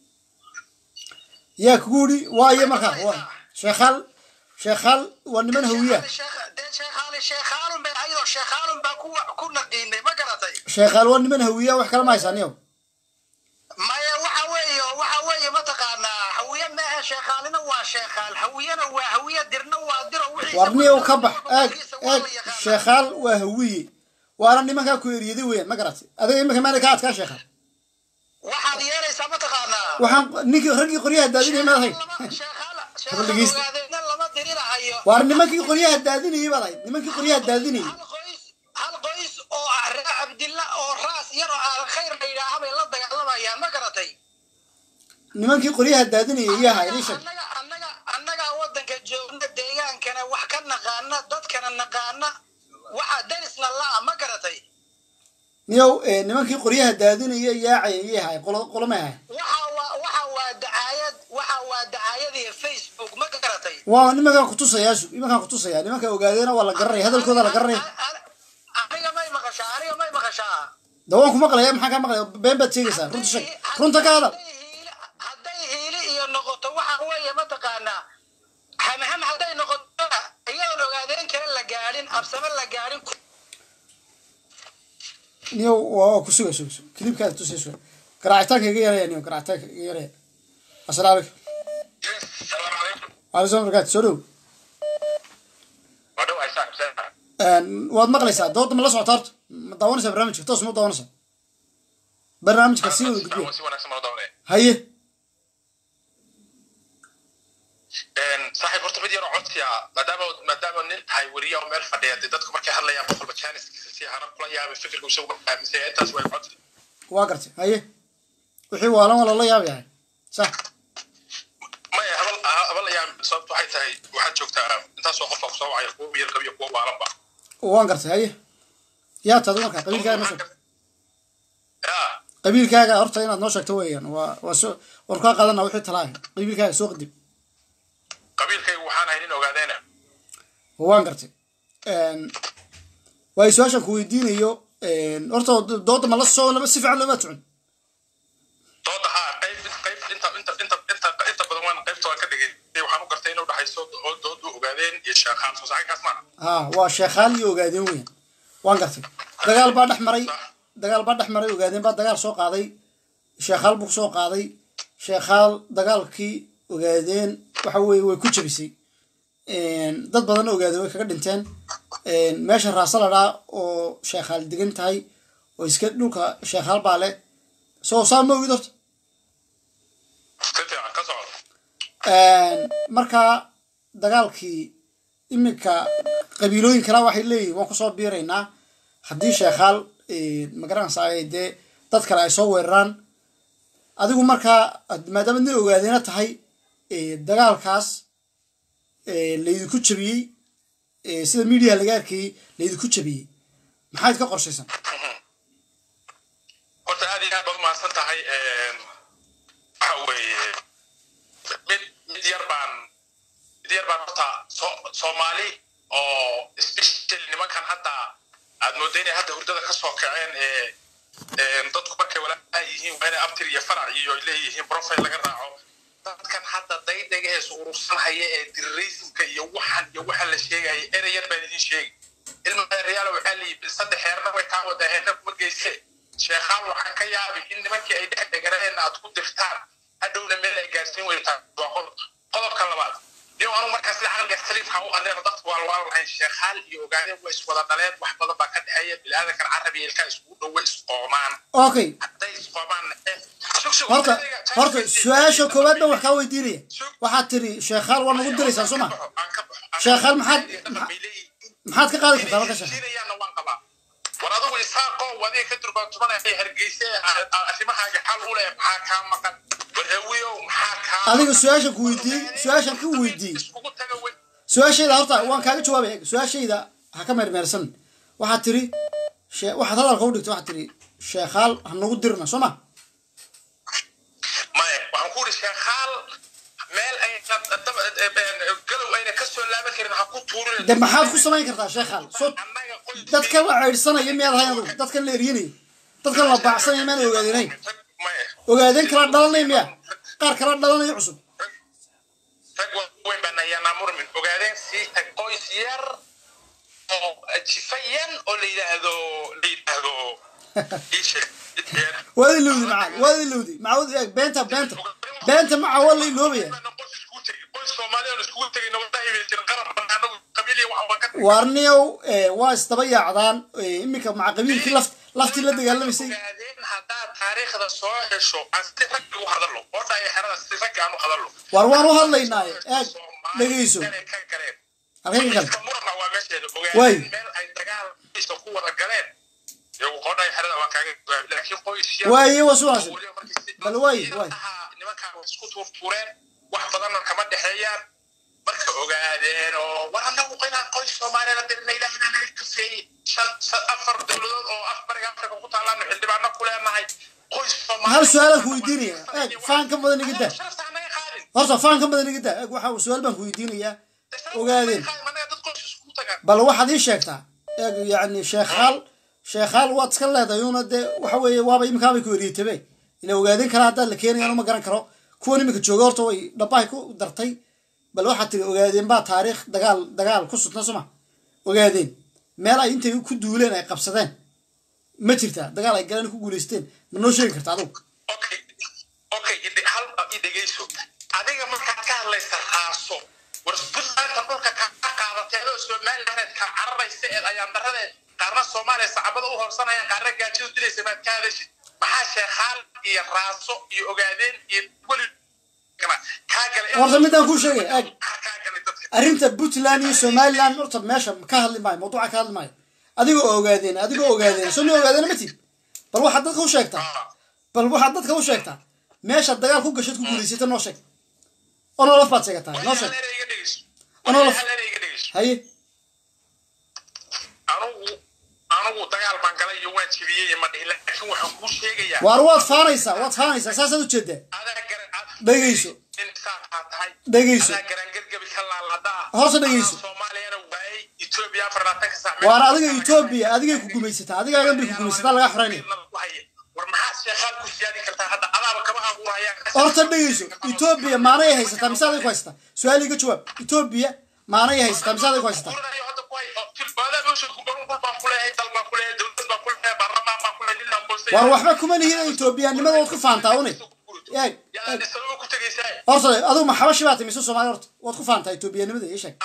[SPEAKER 1] yaa kugu yidhi waayo markaa waa sheekhaal sheekhaal waa niman hawiya
[SPEAKER 7] dee sheekhaali sheekhaalun bay ayadoo sheekhaalun baa ku ku naqiinay ma garatay
[SPEAKER 1] sheekhaal waa niman hawiya wax kale ma haysaaniyow
[SPEAKER 7] maya waxa weeye waxa weeye mataqaanaa hawiye maaha sheekhaalina waa sheekhaal hawiyena waa hawiye dirna waa diro wixii
[SPEAKER 1] warniyow ka bax eeg eeg sheekhaal waa hawiye waana nimankaa ku eriyada weeyaan ma garatay adiga imika maana ka adkaa sheekhaal
[SPEAKER 7] waxaad yeelaysaa mataqaanaa
[SPEAKER 1] waxaan ninkii raggii qoryaha daadinayay maad ahayd Hadal dhegeysta.
[SPEAKER 7] ogaadeenna lama dirinahayo
[SPEAKER 1] waar nimankii qoryaha daadinayay baad ahayd nimankii qoryaha daadinayay
[SPEAKER 7] hal qoys oo ah reer cabdilla oo raas yar oo aan khayr la yidhaaha bay la dagaalamayaan ma garatay
[SPEAKER 1] nimankii qoryaha daadinayay iyo ahaa idin sheeg
[SPEAKER 7] annagaa waddanka joogna deegaankana wax ka naqaana dadkana naqaana waxa darisna la'a ma garatay
[SPEAKER 1] niyow eh, nimankii qoryaha daadinaya yaacaya iyo ahay qolo qolo may ahay
[SPEAKER 7] waxa waa waxa waa dacaayad waxa waa dacaayadii facebook ma garatay
[SPEAKER 1] waa nimankaan kutusayaa su nimankaan kutusayaa nimanka ogaadeena waa la garanaya hadalkooda la garanaya
[SPEAKER 7] aniga may maqashaa aniga may maqashaa
[SPEAKER 1] da waan ku maqlaya maxaa kaa maqlaya been baad sheegaysaa runta sheeg runta ka hadal
[SPEAKER 7] hadday hiili iyo noqoto waxa weeye mataqaanaa hamham hadday noqoto iyadoon ogaadeen kale la gaadhin absame la gaadhin
[SPEAKER 1] niyow waa ku suga suga suga kilibkaada tusay suga garaacitaanka iga yaraya niyow garaacitaanka iga yaraya asalaamu calaykum waalaikum barakaatu soo dhow
[SPEAKER 11] waa dhawaay saaxib seen
[SPEAKER 1] waad maqlaysaa dooda ma la socota horta ma daawanaysaa barnaamijka toos ma u daawanaysaa barnaamijka si wada gudbiya
[SPEAKER 11] si wanaagsan baa dawnaya
[SPEAKER 1] haye
[SPEAKER 11] saaxiib horta mid yaroo codsiya maadaama maadaama nin tahay weriya oo meel fadhiya dee dadku markay hadlayaan qof walba jaaniskiisa si hana kula yaabay fikirka isagu aaminsan yahay intaas way codsi
[SPEAKER 1] waa gartay haye wixii waalan waa lala yaab yahay sax
[SPEAKER 11] maya habal habal la yaabay sababtu waxay tahay waxaad joogtaa intaasoo qofka kusoo wacaya kuwa miyir qabiyo kuwa baalanba
[SPEAKER 1] waan gartay haye yaa taadu markaa qabiilkaaga noo sheeg qabiilkaaga horta inaad noo sheegto weeyaan waa waa soo waan kaa qaadana wixii talaaya qabiilkaaga soo qadib
[SPEAKER 11] qabiilkaygu waxaan ahay nin ogaadeena
[SPEAKER 1] waan gartay waayo su-aashaan ku weydiinayo horta dooda ma la soo lama si fiican looma socon
[SPEAKER 11] dooda haa qayb qayb inta inta inta inta inta badan waan qaybta waan ka dhigay waxaan u gartay inuu dhaxayso doodu ogaadeen iyo sheekhaan soo saxinkaas maaha
[SPEAKER 1] ha waa sheekhaal iyo ogaadeen weeyaan waan gartay dagaal baa dhex maray dagaal baa dhex maray ogaadeen baa dagaal soo qaaday sheekhaal buu soo qaaday sheekhaal dagaalkii ogaadeen waxa weeye way ku jabisay dad badan ogaadeen way kaga dhinteen meesha raasaladhaa oo sheekhaal degan tahay oo iska dhulka sheekhaal baa leh soo saa ma ogid horta
[SPEAKER 11] si fiican ka socdo
[SPEAKER 1] markaa dagaalkii iminka qabiilooyin kala waxay leeyihin waan kusoo biiraynaa haddii sheekhaal magaranaysa ay dee dad kale ay soo weeraraan adigu markaa maadaama nin ogaadeena tahay dagaalkaas laydinku jabiyey sida miidiyaha laga arkayey laydinku jabiyey maxaad ka qorshaysan
[SPEAKER 15] horta aad iyo aad baad umahadsan tahay waxa weeye mid mid yar baan mid yar baan horta so- soomaali oo especially nimankan hadda aad mooda inay hadda hurdada ka soo kaceen ee ee dadku markay walaa yihiin waa inay abtir iyo farac iyo ay leeyihiin profile laga raaco dadkan hadda daydega ee is urursanhaya ee terrorismka iyo waxan iyo waxa la sheegaya erey yar baan idin sheegi ilma reyaala waxaa la yidhi saddex heerna way kaa wada heerna kuma geyse sheekhaan waxaan ka yaabi in nimankii ay dhex deganeen aad ku dirtaan hadhowna meel ay gaarsiin weytaan waa qodob qodobka labaad iyo anu markaas la caqliga saliifka u adeero dadku waa waa lahayn sheekhaal iyo ogaadeen waa iswada dhaleen wax badan baa ka dhexeeya bilaadankan carabiga ilkaa iskugu dhowe isqoomaan
[SPEAKER 1] okay
[SPEAKER 15] hadday isqoomaan
[SPEAKER 1] horta horta su-aasha koowaad baan wax kaa weydiinaya waxaad tiri sheekhaal waa nagu diraysaa soo ma sheekhaal maxaad maxaad ka qaadi kartaa marka sheekhaal
[SPEAKER 15] war adigu isaaqoo wadiga ka durbaantumanaya hargeyse arrimahaaga xal u leh maxaa kaa maqan war hawiyow maxaa kaa
[SPEAKER 1] adiga su-aashan ku weydiiyey su-aashan ka weydiiyey su-aashayda horta waan kaaga jawaabaya su-aashayda ha ka meermeersan waxaad tiri shee- waxaad hadalka u dhigtay waxaad tiri sheekhaal ha nagu dirna soo ma
[SPEAKER 15] maya waxaan ku uri sheekhaal meel ayna galow ayna ka soo laaban karin ha ku tuurin
[SPEAKER 1] de maxaad ku samayn kartaa sheekhaal soo dadkan la ceydhsanaya miyaad ahayn adugu dadkan la eryanaya dadkan la baacsanaya maan ogaadeenayn ogaadeen kala dhalanaya miya qaar kala dhalanaya cusub
[SPEAKER 15] rag waaweyn baan ayaanaa murmin ogaadeen sii tag qoys yar oo jifayan oo la yidhaahdo la yidhaahdo ii sheeg
[SPEAKER 1] waad ilowdi macaan waad ilowdi macawud eeg beenta beenta beenta maca waa la iloobaya
[SPEAKER 15] qoys soomaali oon iskugu tegayna wallahi bay jirin qaran banaanagu qabiiliya waxa waa ka
[SPEAKER 1] waarniyow waa isdaba yaacdaan iminka maca qabiilkii laft laftii la dagaalamaysay
[SPEAKER 15] ogaadeen haddaad taariikhda soo hesho aan si ragga u hadallo oo dhaya xerada si ragga aan u hadallo
[SPEAKER 1] waar waan u hadlaynaaye eeg dhegeyso
[SPEAKER 15] ka galeen
[SPEAKER 1] halkay ka galeen
[SPEAKER 15] murna waa meesheeda
[SPEAKER 1] Waay.
[SPEAKER 15] ogaadeen meel ay dagaalkiisa ku wada galeen iyagu qodhaya xerada waan kaaga jawaabi laakiin qoys yar
[SPEAKER 1] waaye waa sunaashan bal waaye waaye
[SPEAKER 15] nimankaan way isku tuurtuureen wax badanna kama dhexeeyaan marka ogaadeen oo war annagu inaan qoys soomaaliyana dirina ilaahina naga kafeeyey shan shan- afar dowladood oo af bariga afrika ku taalaanu xildhibaano ku leenahay qoys
[SPEAKER 1] hal su-aalaan ku weydiinaya eeg faan ka badan iga daa horta faan ka badan iga daa eeg waxa su-aal baan ku weydiinayaa ogaadeen bal waxaad ii sheegtaa eeg yacni sheekhaal sheekhaal waad iska leedahay una dee waxa weeye waaba iminkaabay ku eriyatabe ila ogaadeen kala haddaad la keenayaan uma garan karo kuwan iminka jooga horta way dhabahay ku dartay bal waxaad tiri ogaadeen baa taariikh dagaal dagaal ku sutna soma ogaadeen meel ay intay ku duuleen ay qabsadeen ma jirtaa dagaal ay galeen ku guulaysteen ma noo sheegi karta adugu
[SPEAKER 15] okay ide- hal i dhegeyso adiga markaad ka hadlaysa raaso war puntlandka dhulka kaa qaadatay adoo somaliland ka cararaysa eed ayaan daradeed qaarna soomaaliya sacabada u horsanayaan qaarna gaajadu dilaysa maad ka hadashid maxaa sheekhaal iyo raaso iyo ogaadeen iyo weli kaa galay
[SPEAKER 1] horta midaan kuu sheegay eeg arrinta puntland iyo somaliland horta meesha ka hadli maayo mawduuca ka hadli maayo adigoo ogaadeen adigoo ogaadeen soo ma ogaadeen ma tid bal waxaad dadka u sheegtaa bal waxaad dadka u sheegtaa meesha dagaal ku gashad ku guulaysata noo sheeg onolof baad sheegataa noo sheeg onolof haye
[SPEAKER 15] anugu anugu dagaal baan galay iyo waan jebiyey ma dhihin laakiin waxaan kuu sheegayaa
[SPEAKER 1] waar waad faanaysaa waad faanaysaa saasaad ujeedaa dhegeyso dhegeyso horta dhegeyso waar adiga etoobiya adigay ku gumaysataa adigaagan bay ku gumaysataa laga xoreynaya horta dhegeyso etoobiya maanay haysataa mise aday ku haysataa su-aal iga jawaab etoobiya maanay haysataa mise aday ku haysataa waar waxba kuma lihida etoobiyaanimada waad ku faantaa une eeg eeg horta adigu ma xabashi baa timiso soomaali horta waad ku faantaa etoobiyaanimada ii sheeg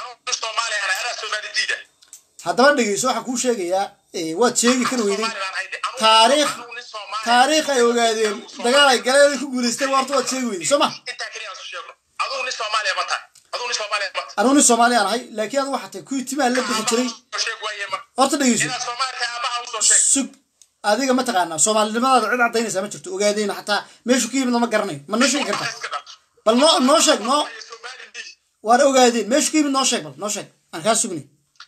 [SPEAKER 1] haddaba dhegeyso waxaan kuu sheegayaa eh, waad sheegi kari weyday taariikh taariikh ay ogaadeen dagaal ay galeen ay ku guulaysteen horta waad sheegi weyday soo ma
[SPEAKER 15] aduu nin soomaaliya mata
[SPEAKER 1] anuu nin soomaali aan ahay laakiin adu waxaa tahay kuwii timaha la bixi jiray
[SPEAKER 15] soo sheeg waaye marka
[SPEAKER 1] horta dhegeyso
[SPEAKER 15] inaad soomaali tahay aabaha usoo sheeg
[SPEAKER 1] sug adiga ma taqaanaa soomaalinimadaada cid cadaynaysaa ma jirto ogaadeyna xataa meeshu ka yimid lama garanayo ma noo sheegi kartaa bal noo noo sheeg noo waan ogaadeen meeshu ka yimid noo sheeg bal noo sheeg aan kaa sugni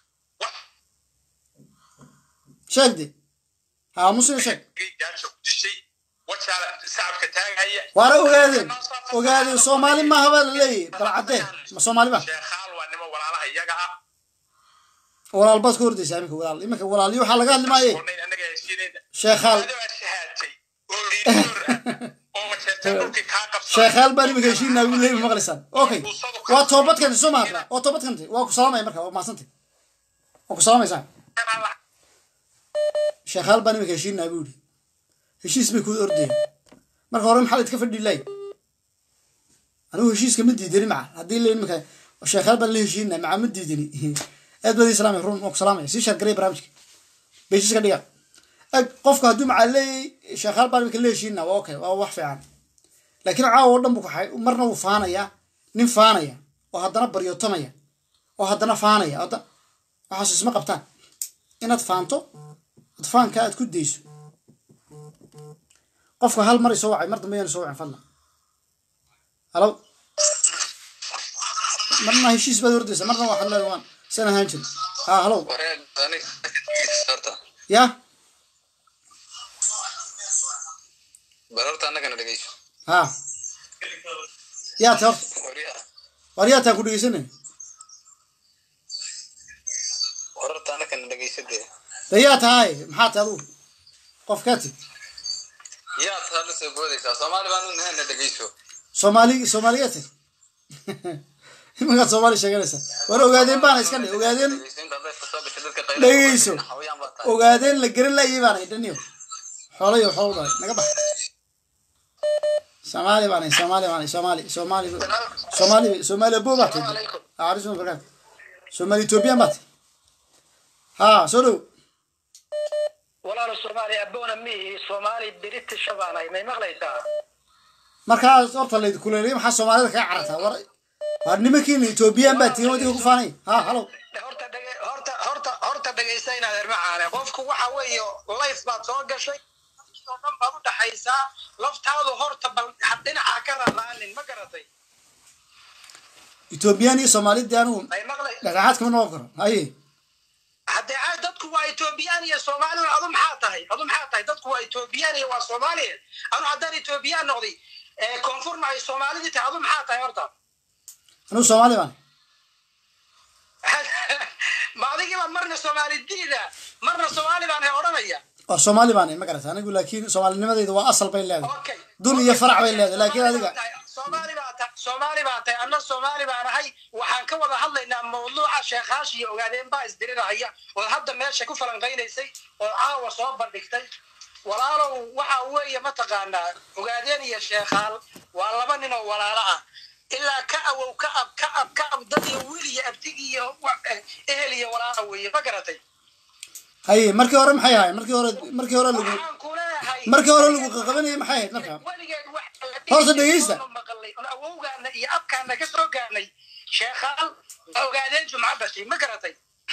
[SPEAKER 1] sheeg de haamusina sheeg
[SPEAKER 15] gaasha ku dishay wajaala sacabka taagaya
[SPEAKER 1] waana ogaadeen ogaadeen soomaali maaha baa la leeyahay bal caddee ma soomaali ma
[SPEAKER 15] sheekhaal waa nima walaalaha iyaga ah
[SPEAKER 1] walaal baad ka hordaysaa iminka walaal iminka walaalyo waxaa laga hadli maaye
[SPEAKER 15] onayn annaga heshiinayna
[SPEAKER 1] sheekhaal
[SPEAKER 15] adoo shahaatay oo liidoor ah oo wajeertay dhulkii kaa qabsan
[SPEAKER 1] sheekhaal baan iminka heshiinaa wuu leeyahay maqlaysaan okay waa toobad keentay soo mahadra waa toobad keentay waa ku salaamaya marka waa mahadsantay waa ku salaamaysaa sheekhaal baan iminka heshiinaa buu yidhi heshiis bay ku ordayeen marka hore maxaa idka fadhi laay anigu heshiiska ma diidani maca haddii la iminka sheekhaal baan la heshiinaa maca ma diidani aad baad ii salaamay run waa ku salaamaya sii shaargaraya barnaamijka beeshiska dhiga eg qofka hadduu macaa leeyahay sheekhaal baan iminka la heshiinaa waa okay waa wax fiican laakiin caawa oo dhan bu kaxay marna wuu faanaya nin faanaya oo haddana baryootamaya oo haddana faanaya hadda waxaas isma qabtaan inaad faanto ad faanka aad ku dayso qofka hal mar isoo wacay mar dambe yaan soo wacin fadlan halo marna heshiis baad hordaysa marna waxaad leedahay waan san ahaan jiri ha halo ya
[SPEAKER 13] bal horta annagana dhegeyso
[SPEAKER 1] ha yaa ta horta war yaa taa ku dhegeysanay
[SPEAKER 13] war horta annagana dhegeyso dee
[SPEAKER 1] de yaa tahay maxaa tahay adugu qof kaa tig
[SPEAKER 13] yaad hadla soo boodaysaa soomaali baan u nahana dhegeyso
[SPEAKER 1] soomaali soomaaliya tag imankaad soomaali sheeganaysaa war ogaadeen baana iska dhe ogaadeen dhegeyso ogaadeen la garan laayay baana dhaniyo xoolayo xoolo dhalay naga bax soomaali baana soomaali baana soomaali soomaali soomaali soomaali abo baa tahay aarisu barkaat soomaali ethoobiyan baa tahay ha soo dhow
[SPEAKER 16] walaalo soomaali aboona mihi soomaali british baanahay may maqlaysaa
[SPEAKER 1] markaas horta layd kuleelay maxaa soomaalida kaga carartaa war war nimankiina ethoobiyan baa tihin wadiga ku faanay ha halo
[SPEAKER 16] horta dhege- horta horta horta dhegaysta inaad ermacaane qofku waxa weeye life baad soo gashay oo dhan baad u dhaxaysaa laftaadu horta bal ha- dhinaca ha ka raraanin ma garatay
[SPEAKER 1] ethoobiyan iyo soomaalida anigu
[SPEAKER 16] may maqlay
[SPEAKER 1] dhexdhexaad kama noqon karo haye
[SPEAKER 16] haddee ay dadku waa etoobiyaan iyo soomaaliya adu maxaa tahay adu maxaa tahay dadku waa etoobiyaan iyo waa soomaaliya anu haddaan etoobiyaan noqday ee koonfurna ay soomaalidii tahay adu maxaa tahay horta
[SPEAKER 1] anigu soomaali baan
[SPEAKER 16] ma adigiiba marna soomaali diida marna soomaali baan he odhanaya
[SPEAKER 1] war soomaali baan ma garata anigu laakiin soomaalinimadayda waa asal bay leedahay dun iyo farac bay leedahay laakiin adiga
[SPEAKER 16] soomaali baa tahay soomaali baa tahay anna soomaali baan ahay waxaan ka wada hadlaynaa mawduuca sheekaash iyo ogaadeen baa isdirirahaya oo hadda meesha ku falanqaynaysay oo caawa soo bandhigtay walaalow waxa weeye mataqaanaa ogaadeen iyo sheekhaal waa laba nin oo walaalo ah ilaa ka awow ka ab ka ab ka ab dad iyo wiil iyo abtig iyo wa- eh, ehel iyo walaala weeye ma garatay
[SPEAKER 1] haye markii hore maxay ahayd markii hore markii hore lagu markii hore lagu qaqabanayay maxay ahayd marka horta dhegeysta
[SPEAKER 16] maqalay on awowgaana iyo abkaana ka soo gaarnay sheekhaal waa ogaadeen jumco bashay ma garatay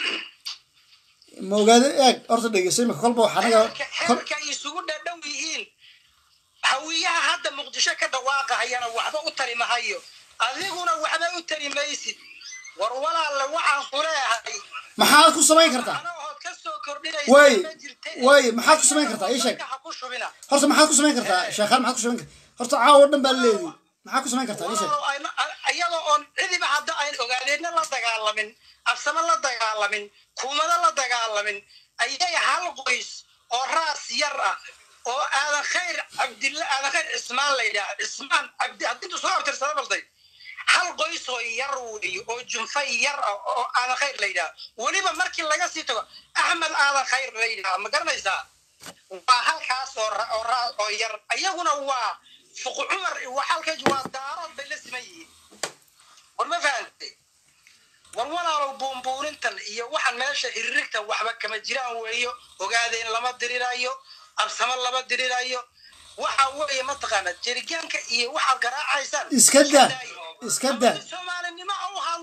[SPEAKER 1] ma ogaade eeg horta dhegeysta imika kolba wax anaga kol
[SPEAKER 16] xeerka isugu dhadhow yihiin hawiyaha hadda muqdisho ka dhawaaqahayana waxba u tari mahayo adiguna waxba u tari maysid war walaalle waxaan ku leeyahay
[SPEAKER 1] maxaad ku samayn kartaa way way maxaad ku samayn kartaa ii sheeg horta maxaad ku samayn kartaa sheekhaan maxaad ku samayn kartaa horta caawa oo dhan baa leedi maxaad ku samayn kartaa ii sheeg
[SPEAKER 16] iyadoo oon cidiba hadda ayn ogaadeenna la dagaalamin absamo la dagaalamin kuumado la dagaalamin ayay hal qoys oo raas yar ah oo aadan khayr cabdilla aadan khayr cismaan la yidhaha cismaan cabdi haddintu soo abtirsada balday hal qoys oo yar weeye oo junfa yar ah oo aadan khayr la yidhaha weliba markii laga sii tago axmed aadan khayr la yidhaha ma garanaysaa waa halkaas oo ra- oo ra- oo yar iyaguna waa fuq cumar waa halkaas waa daarood bay la siman yihiin war ma fahantay war walaalow buunbuunintan iyo waxaan meesha hiririgta waxba kama jiraan weeyo ogaadeen lama dirirayo absamo lama dirirayo waxa weeye mataqaana jerigaanka iyo waxaad garaacaysaan
[SPEAKER 1] iska daa iska daa
[SPEAKER 16] soomaalinimo u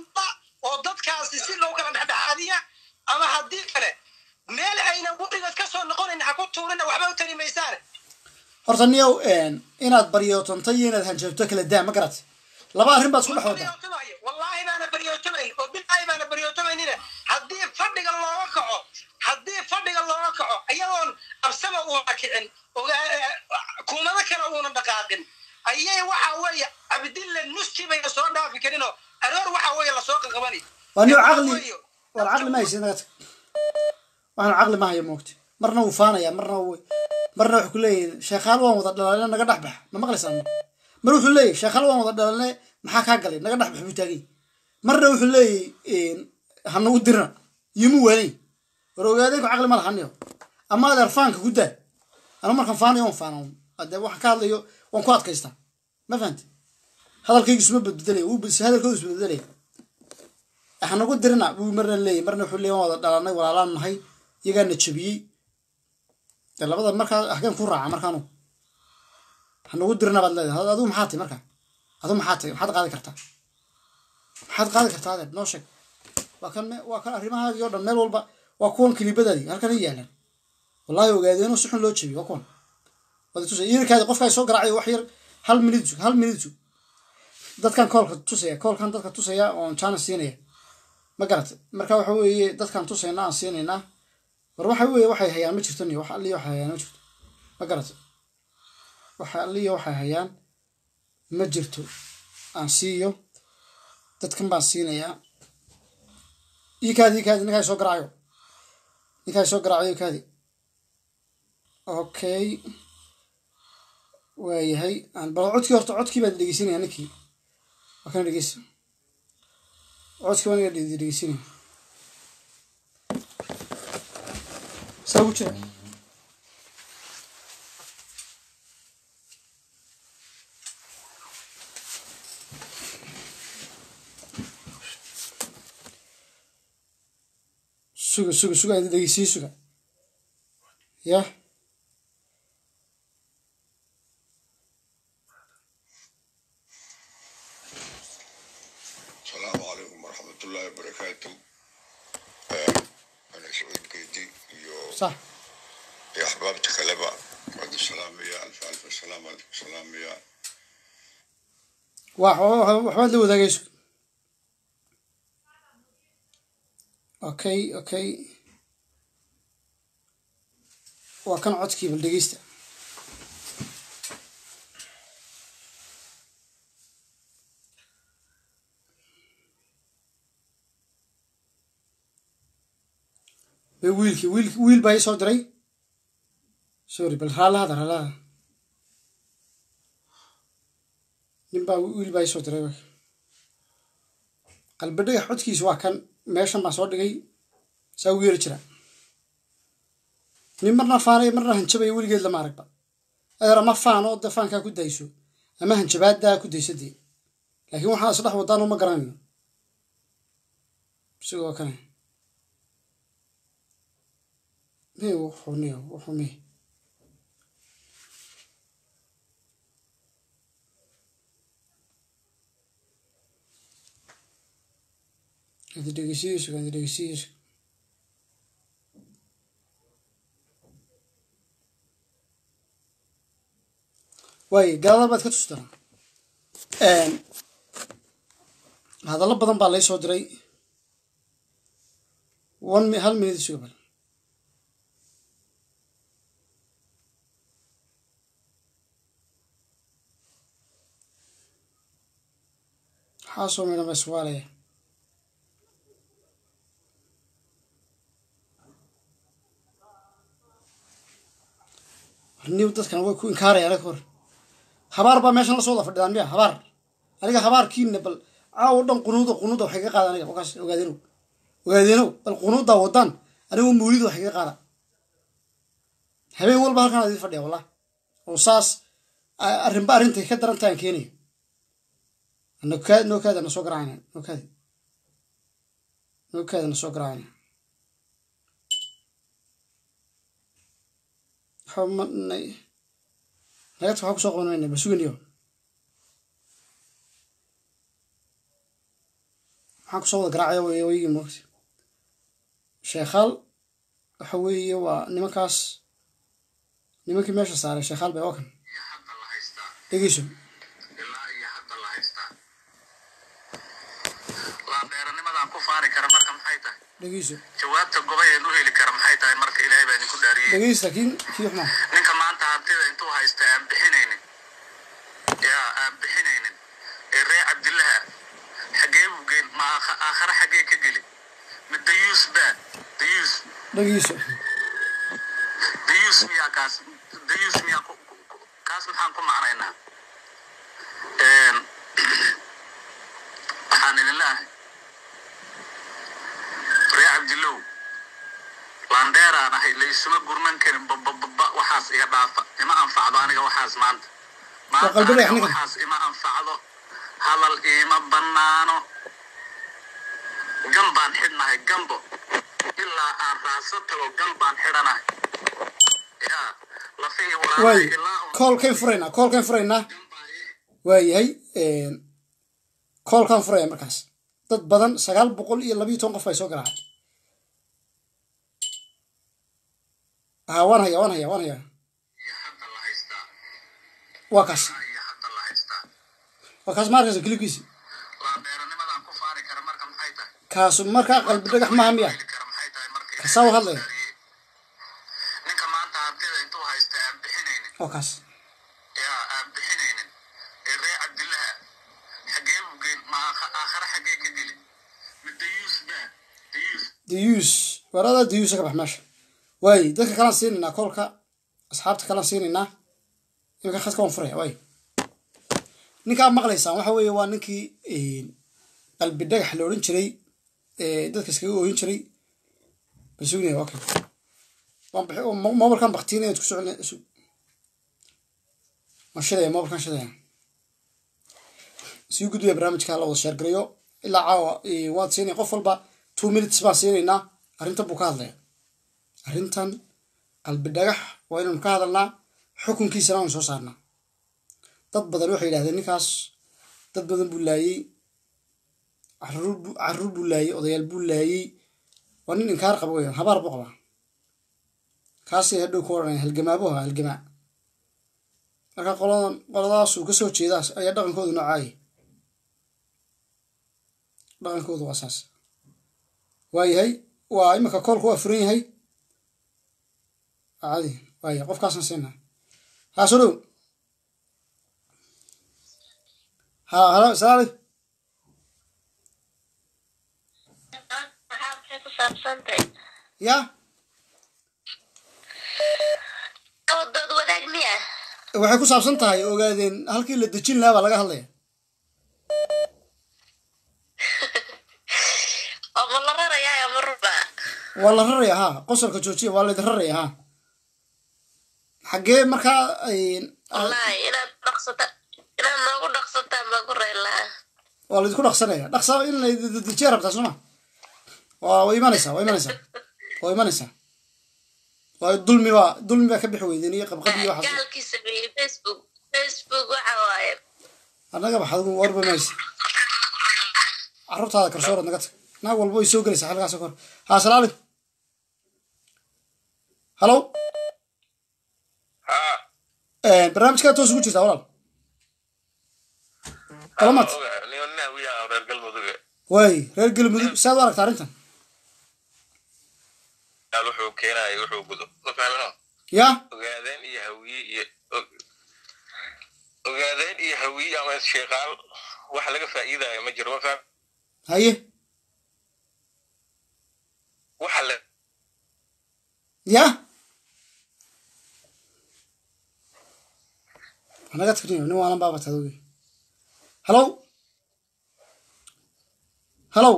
[SPEAKER 16] oo dadkaasi si loo kala dhexdhexaadiya ama haddii kale meel aynan weligood ka soo noqonayn ha ku tuurina waxba u tari maysaan
[SPEAKER 1] horta niyow inaad baryootanto iyo inaad hanjabto kala daa ma garat laba arrin baad isku dhex wadaa
[SPEAKER 16] wallaahi baana baryootomayn oo bilaahi baana baryootomaynina haddii fadhiga looga kaco haddii fadhiga looga kaco iyadoon absama uuna kicin ogaa- kuumado kale uuna dhaqaaqin ayay waxa weeye cabdille nuski bayna soo dhaafi karinoo aroor waxa weeye lasoo qaqabani
[SPEAKER 1] waa niyo caqli war caqli ma haysid naga tag waxaan caqli ma hayo moogta marna wuu faanaya marna wuu marna wuxuu ku leeyahay sheekhaal waan wada dhalaalne naga dhex bax ma maqlaysaa ma mar wuxuu leeyahay sheekhaal waan wada dhalaalne maxaa kaa galay naga dhex bax buu taagay marna wuxuu leeyahay ha nagu dirna yimu waanay war ogaadeenku caqli ma laha niyo ama adeer faanka ku daa anu markaan faanayo waan faana ade waxaan ka hadlayo waan ku adkaystaa ma fahamti hadalkaygu isma bedbedelaya wuu bes hadalkoodu isbedbedelaya hanagu dirina buu marna leeyahy marna wuxuu leeyahy waan wada dhalanay walaalaan nahay iyagaana jabiyey de labada markaa hageen ku raaca markaanu hanagu dirina baad leedahay adigu maxaa tahay markaa adigu maxaa tahay maxaad qaadi kartaa maxaad qaadi kartaa adeer noo sheeg waa kan me- waa kan arrimahaagii oo dhan meel walba waa kuwan kilibadaadii halkan ay yaalaan wallahi ogaadeenoo si xun loo jabiyey waa kuwan wada tusay yirkaadi qofkaa soo garaacay wax yar hal minid sug hal minid sug dadkan koolka tusaya koolkan dadka tusaya oon jaana siinaya ma garatay marka waxa weeye dadkan tusayna aan siinaynaa war waxa weeye waxay hayaan ma jirto niyo wax alliyo waxay hayaan ma jirto ma garatay waxa alliyo waxay hayaan ma jirto aan siiyo dadkan baan siinayaa ikaadi ikaadi ninkaa soo garaacayo ninkaa soo garaacayo ikaadi okay waayahay aan bal codkii horta codkii baan dhegeysinaya ninkii waa kana dhegeysa codkii baan iga dhe- dhegeysinaya saa ugu jira suga suga suga aan dhegeysiye suga yah
[SPEAKER 17] السلام عليكم ورحمة الله وبركاته آه، أنا سعود قيدي يو
[SPEAKER 1] صح
[SPEAKER 17] يا أحبابتي خلبة بعد السلام يا ألف ألف سلام عليكم سلام يا
[SPEAKER 1] wax waxbaad la wadaagayso okay okay waa kan codkii bal dhegeysta be wiilkii wiil wiil baa ii soo diray sorry bal raallahada raallahada nin baa wiil baa ii soo diray qalbi dhagax codkiisa waa kan meeshan baan soo dhigay saa ugu yeeri jira nin marna faanaya marna hanjabaya weligeed lama aragba adeer ama faan oo de faankaa ku dayso ama hanjabaaddaa ku dayso dee laakiin waxaa isdhex wadaan uma garanayno sidoo kale me wuxuu niyo wuxuu me Hadi dhegeysiisu hadi dhegeysiisu waayo gaalada baad ka tustaa hadallo badan baa lay soo diray one mi hal minute suga bal waxaa soo midhan baa iswaalaya niw dadkan way ku inkaaraya anaga hor habaar baa meeshan la soo wada fadhidaan miya habaar aniga habaarkiina bal caawo dhan qunuuda qunuuda waxay ka qaada aniga wakaas ogaadenow ogaadenow bal qunuudaa wadaan anigu mawlida waxay ka qaada habeen walba halkan adii fadhiya wallah oo saas a- arrinba arrintay ka daran tahan keenaya nokaa nookaada na soo garaacayna nookaadi nookaada na soo garaacayna xubnay nagata waxaa kusoo qabanayna bal suganiyo waxaan kusoo wada garaacaya wey wayigii moogta sheekhaal waxa weeye waa nimankaas nimankii meesha saaray sheekhaal bay okan dhegeyso
[SPEAKER 2] laandheeranimadaan ku faari kara marka maxay tahay
[SPEAKER 1] dhegeyso
[SPEAKER 2] jawaabta gobayeen u heli kara maxay tahay marka ilaahay baa idinku dhaariyey
[SPEAKER 1] dhegeysta kii kii xumaa
[SPEAKER 2] ninka maanta hantida intuu haysta aan bixinaynin yaa aan bixinaynin ee ree cabdillaha xaggee buu geyn ma aakha- aakhare xaggee ka geli ma dayuus baa dayuus
[SPEAKER 1] dhegeyso
[SPEAKER 2] dayuus miyaa kaas dayuus miyaa ku- ku- ku- kaas maxaan ku macnaynaa Een, waxaan idin leeyahay ree cabdillow laandheeraan ahay laysuma gurman karin babababa waxaas iga dhaafa ima anfacdo aniga waxaas maanta
[SPEAKER 1] Waa
[SPEAKER 2] maanta
[SPEAKER 1] qalbi dhagax
[SPEAKER 2] aniga
[SPEAKER 1] ninkan.
[SPEAKER 2] waxaas ima anfacdo hadal iima bannaano gan baan xidhnahay gambo ilaa aan raaso tago gan baan xidhanahay yaa lafihii
[SPEAKER 1] waay
[SPEAKER 2] walaalahay ilaa
[SPEAKER 1] koolkayn furaynaa koolkayn furaynaa waayahay koolkaan furaya markaas dad badan sagaal boqol iyo labiyo toban qof ay soo garaacay ha waan haya waan haya waan haya waa kaas waa kaas ma arkaysa kilibkiisi kaasu markaa qalbi dhagax maaha miya kasaa u hadlaya waa kaas
[SPEAKER 2] yaa aan bixinaynin ee ree cabdillaha xaggee buu geyn ma aakha- aakhare xaggee ka geli ma dayuus baa dayuus
[SPEAKER 1] dayuus weerada dayuusa ka bax meesha waaye dadka kalaan siinaynaa koolka asxaabta kalaan siinaynaa iminka khadka waan furaya waaye ninkaa maqlaysaan waxa weeye waa ninkii qalbi dhagax la odhan jiray ee dadka iskaga ooyin jiray basugnaya okay waan bixi mo- mobilkan baktiinaya isku socon isu waan shidaya mobilkan shidaya sii gudbaya barnaamijka la wada sheergarayo ilaa caawa eh, waad siinaya qof walba two minutes baan siinaynaa arrintan buu ka hadlaya arrintan qalbi dhagax waa inaynu ka hadalnaa xukunkiisana aynu soo saarnaa dad badan waxay yidhahdeen ninkaas dad badan buu laayey caruur buu caruur buu laayey odayaal buu laayey waa nin inkaar qaba weeyaan habaar buu qabaa kaasay hadhow ku odhanaya halgamaabu ahaa halgamaa marka qoladan qoladaasuu kasoo jeedaas ayaa dhaqankoodu noocaaya dhaqankoodu waa saas waayahay waa iminka koolku waa furan yahay cadi waaya qofkaasaan siinaa haa soo dhow haa halo asalaam aleykum
[SPEAKER 12] maxay ku saabsantahay
[SPEAKER 1] ya
[SPEAKER 12] dood wadaag miya
[SPEAKER 1] waxay ku saabsan tahay ogaadeen halkii la dejin lahaa baa laga hadlaya
[SPEAKER 12] oo ma la rarayaa ma ruba
[SPEAKER 1] waa la raraya haa qosolka joojiya waa laydin raraya haa xaggee markaa ay-
[SPEAKER 12] wallaahi inaad dhaqsata inaad noogu dhaqsataan baa ku reyn lahaa
[SPEAKER 1] waa laydinku dhaqsanaya dhaqsa in laydejiya rabtaa sooma waa way imanaysaa waa imanaysaa waa imanaysaa waayo dulmi baa dulmi baa ka bixi weydeen iyo qabqab iyo waxaas
[SPEAKER 12] gaalkii sameeyey facebook facebook waxa waaye
[SPEAKER 1] annaga baxad warba maysa carruurtaada kalsoorad naga tag naag walba way soo gelaysaa xilkaas kor haa asalaam aleykum halo barnaamijkaa toos ugu jirtaa walaal kalamat
[SPEAKER 14] reer galmuduge
[SPEAKER 1] waay reer galmudug saad u aragta arrintan
[SPEAKER 14] yaal wuxuu keenaya wuxuu gudo ma fahmino
[SPEAKER 1] ya
[SPEAKER 14] ogaadeen iyo hawiye iyo og- ogaadeen iyo hawiye ama sheekaal wax laga faa'iidaayo ma jiro ma faham
[SPEAKER 1] haye
[SPEAKER 14] waxa la
[SPEAKER 1] ya anaga tagniyo nin waalan baaba tadoge halo halo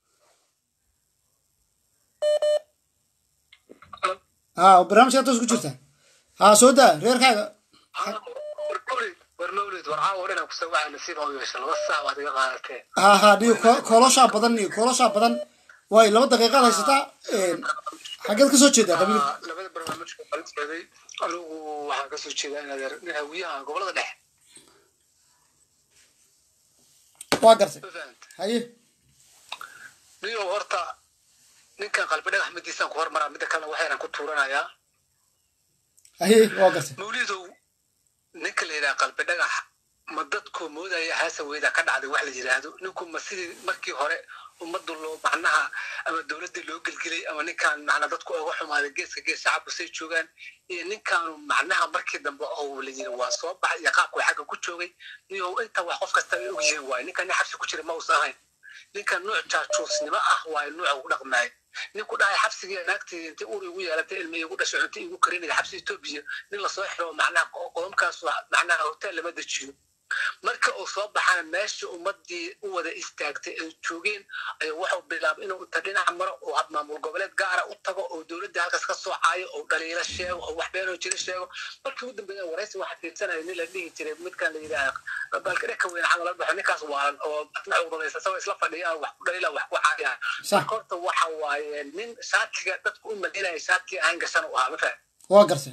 [SPEAKER 1] haa barnaamijkaa toos ku jirta haa soo daa reerkaaga
[SPEAKER 6] war mawlid war caawa dhan ku soo waxaa nasiib oo yeesha laba saac baad iga qaadatee
[SPEAKER 1] haa haa dhiyo ko- kooloshaa badan iyo kooloshaa badan waay laba daqiiqaad haysataa xaggeed ka soo jeedaa qabiil
[SPEAKER 6] Ah, labada barnaamijka kala jeeday anigu waxaan kasoo jeedaa in adeer nin hawiyaha gobolada dhexe
[SPEAKER 1] waa gartay haye
[SPEAKER 7] niyo horta ninkan qalbi dhagax midiisaan ku hormaraa midda kalena waxaynan ku tuuranayaa
[SPEAKER 1] aye waa gartay
[SPEAKER 7] mawlidow ninka la yidhaha qalbi dhagax ma dadku moodaya haasa weyda ka dhacday wax la yidhaahdo ninku ma sidii markii hore ummadda loo macnaha ama dowladdii loo gelgelay ama ninkaan macna dadku uga xumaaday geeska gees shacabku say joogaan iyo ninkaanu macnaha markii dambe oo la yidhi waa soo baxay iyo qaabku xagga ku joogay iyo inta wax qof kasta ay ogyihiin waaye ninkan nin xabsi ku jira ma uusan ahayn ninkan nuuc jaajuusnimo ah waaye nuuca ugu dhaqmaayo ninku dhahay xabsigii naagtii intii ur igu yeelatay ilmi igu dhashay cunto igu karinaya xabsi etoobiya nin lasoo xiro macnaha qodobkaas macnaha hotel lama dejiyo marka uu soo baxana meesha ummadii u wada istaagtay ay joogeen ayaa wuxuu bilaabay inuu inta dhinac maro oo maamul goboleed gaara u tago oo dowladda halkaas ka soo caayo oo dhaliilo sheego oo wax beenoo jira sheego markii ugu dambeeya waraysi waxa fiirsanaya nin la dhihi jiray midkan la yidhaaha balka dheka weyn camal la baxo ninkaas waalan oo asna cuduraysa isagoo isla fadhiyaan wax ku dhaliila wax ku caayaan marka horta waxa waaye nin shaatiga dadku u malaynaya shaatkii ahayn gashan u ahaa ma faham
[SPEAKER 1] waa gartay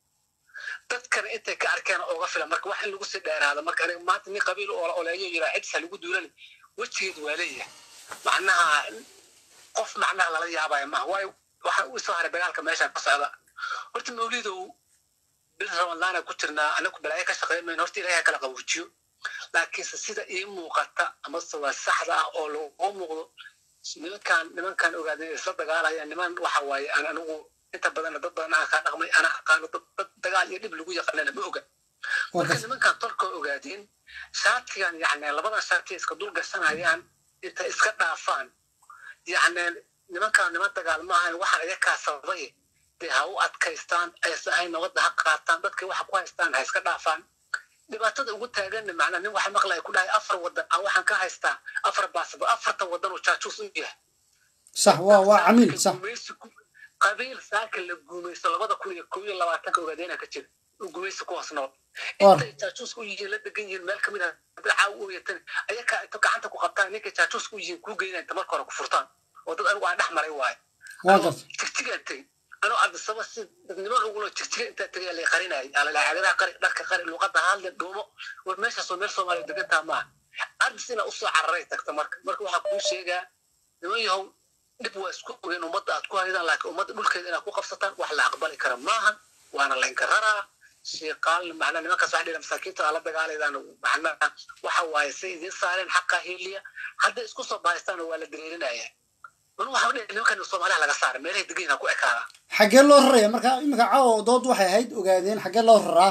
[SPEAKER 7] dadkana intay ka arkeen uga filan marka wax in lagu sii dheeraado marka aniga maanta nin qabiil oo oleeyo yiraa cidsa lagu duulan wejigeed waa leeyahay macnaha qof macnaha lala yaabaya maaha waayo waxa u soo haray dagaalka meesha ka socda horta mawlidow bil ramadaana ku jirnaa anagu balaayo ka shaqeymayno horta ilaahay kala qabuujiyo laakiinse sida ii muuqata amase waa saxda ah oo loo muuqdo nimankan nimankan ogaadeen isla dagaalaya niman waxa waaye aan anigu inta badan dad badan aan kaa dhaqmay ana aqaano dad dagaal iyo dhib lagu yaqaanana ma oga marka nimankan tolka ogaadeen shaatigan yacni labadan shaati iska dul gashanayaan intay iska dhaafaan yacni nimankan niman dagaal maahan waxaan iyakaa sababay dee ha u adkaystaan aysan ahayn nabadda ha qaataan dadkay waxa ku haystaan ha iska dhaafaan dhibaatada ugu taaganna macnaa nin waxa maqlaya ku dhahay afar wadan aan waxaan ka haystaa afar baasaba afartan wadan oo jaajuus u yahay
[SPEAKER 1] sax waa waa camiil sax
[SPEAKER 7] qabiil saaka la guumaysto labada kun iyo kow iyo labaatanka ogaadeena ka jira u guumaysto kuwaas nool intay jaajuuska u yihiin la degan yihiin meel kamid ah caaw u yatan ayakaa inta gacanta ku qabtaan ninkay jaajuuska u yihiin kuu geynaa inta marka hore ku furtaan oo dad anigu aan dhex maray waayo jigjigaan tegey anoo ardisaba si dadnimo ugulo jigjiga intaa tegay lay qarinayay alalaacadaha qari dharka qari luqadda hadle dhuumo war meeshaas oo meel soomaaliya degantaa maaha ardis inaa usoo cararay tagta marka marka waxaa kuu sheegaa niman yahow dhib waa isku ogeen ummadda aad ku haydaan laakiin ummadda dhulkeeda inaad ku qabsataan wax la aqbali kara maahan waana laynka raraa shiiqaal macnaa nimankaas wax dhila masaakiinta aa la dagaalaydaan macnaa waxa waaye say idiin saareen xaqa heliya hadday isku soo bahaystaan waa la dareerinaya anu waxa dhihi nimankan soomaaliha laga saara meelahay degan yihiin ku ekaada
[SPEAKER 1] xaggee loo raraya marka iminka caawa dood waxay ahayd ogaadeen xaggee loo raraa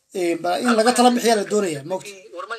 [SPEAKER 1] in laga tala bixiyaa la doonaya mogta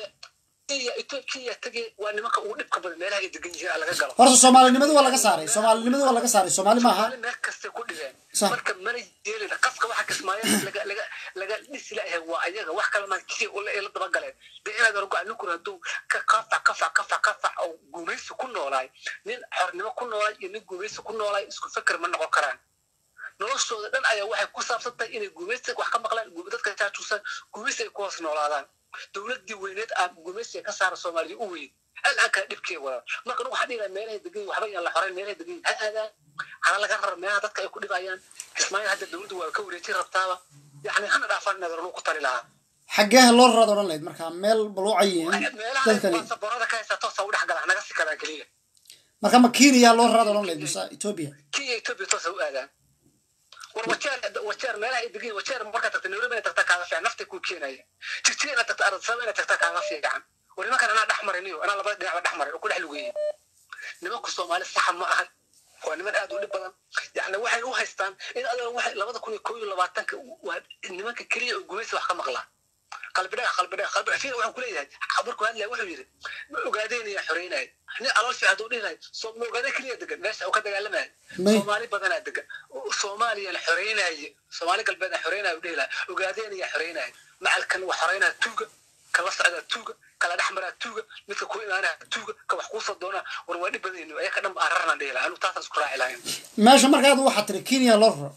[SPEAKER 7] kenya tege waa nimanka ugu dhibka badan meelaha ay degan yihiin laga galo
[SPEAKER 1] horta soomaalinimadu waa laga saaray soomaalinimadu waa laga saaray soomaali maaha
[SPEAKER 7] meel kastay ku dhigeen marka mana yeelin qaska waxa kismaayo laga laga laga dhisi layahay waa ayaga wax kale maa kii ula ila daba galeen dee inaad argo ninkuna hadduu ka kafac kafac kafac kafac oo gumaysi ku noolaay nin xornimo ku noolaay iyo nin gumaysi ku noolaay isku feker ma noqon karaan noloshooda dhan ayaa waxay ku saabsan tahay inay gumaysi wax ka maqlaan dadka jaajuusaan gumaysi ay ku hoos noolaadaan dowladdii weyneed aa gumaysiga ka saara soomaaliya u weyn al'aankaa dhibkee wada marka waxaa dhigaa meelahay degan waxba yaan la xorayn meelahay degan ha aadaan hana laga rara meelaha dadka ay ku dhibayaan kismaayo hadda dowladdu waa ka wareejin rabtaaba yacni hana dhaafaan inaad ornu ku tali lahaa
[SPEAKER 1] xaggee loo raraad odhan lahayd marka meel baluucayiin dadkani
[SPEAKER 7] meelaha saboorada ka haysa toosa u dhex gala naga si kadaan keliya
[SPEAKER 1] marka ma kenya loo raraad odhan lahayd mise ethiopia
[SPEAKER 7] kenya ethiopia toosa u aadaan war wajeer wajeer meelaha ay degan wajeer markaa tagta nairobi inay tagta kaaga fiican nafta kuu keenaya jigjiga inaad tagta ardasaba inay tagta kaaga fiican war nimankan anaa dhex maray niyo anaa labada dhinacba dhex maray oo ku dhex lugeeyey nimanku soomaali saxa ma ahan waa niman aad u dhib badan yacni waxay u haystaan in adan waxay labada kun iyo kow iyo labaatanka waa nimanka keliya oo gumaysi wax ka maqlaa qalbidhaga qalbidhaga qalbi fiir waxaan kuleeyahay markuu hadlaya wuxuu yidhi ma ogaadeenaya xoreynaya nin alool fiican hadduu dhihi lahay soo ma ogaadeen keliya degan meesha uu ka dagaalamaya soomaali badanaa degan soomaaliyana xoreynaaye soomaali galbeedna xoreynaya u dhihi lahay ogaadeenaya xoreynaya macalkan wax xoreynaya tuuga kala socdaa tuuga kala dhex maraa tuuga midka ku imaanaya tuuga ka wax kuusoo doonaa war waa dhib badan ayaka dhan ba ararnaan dhihi lahay anu taasaan isku raaci lahayn
[SPEAKER 1] meesha markaad waxaa tiri kenya loo raro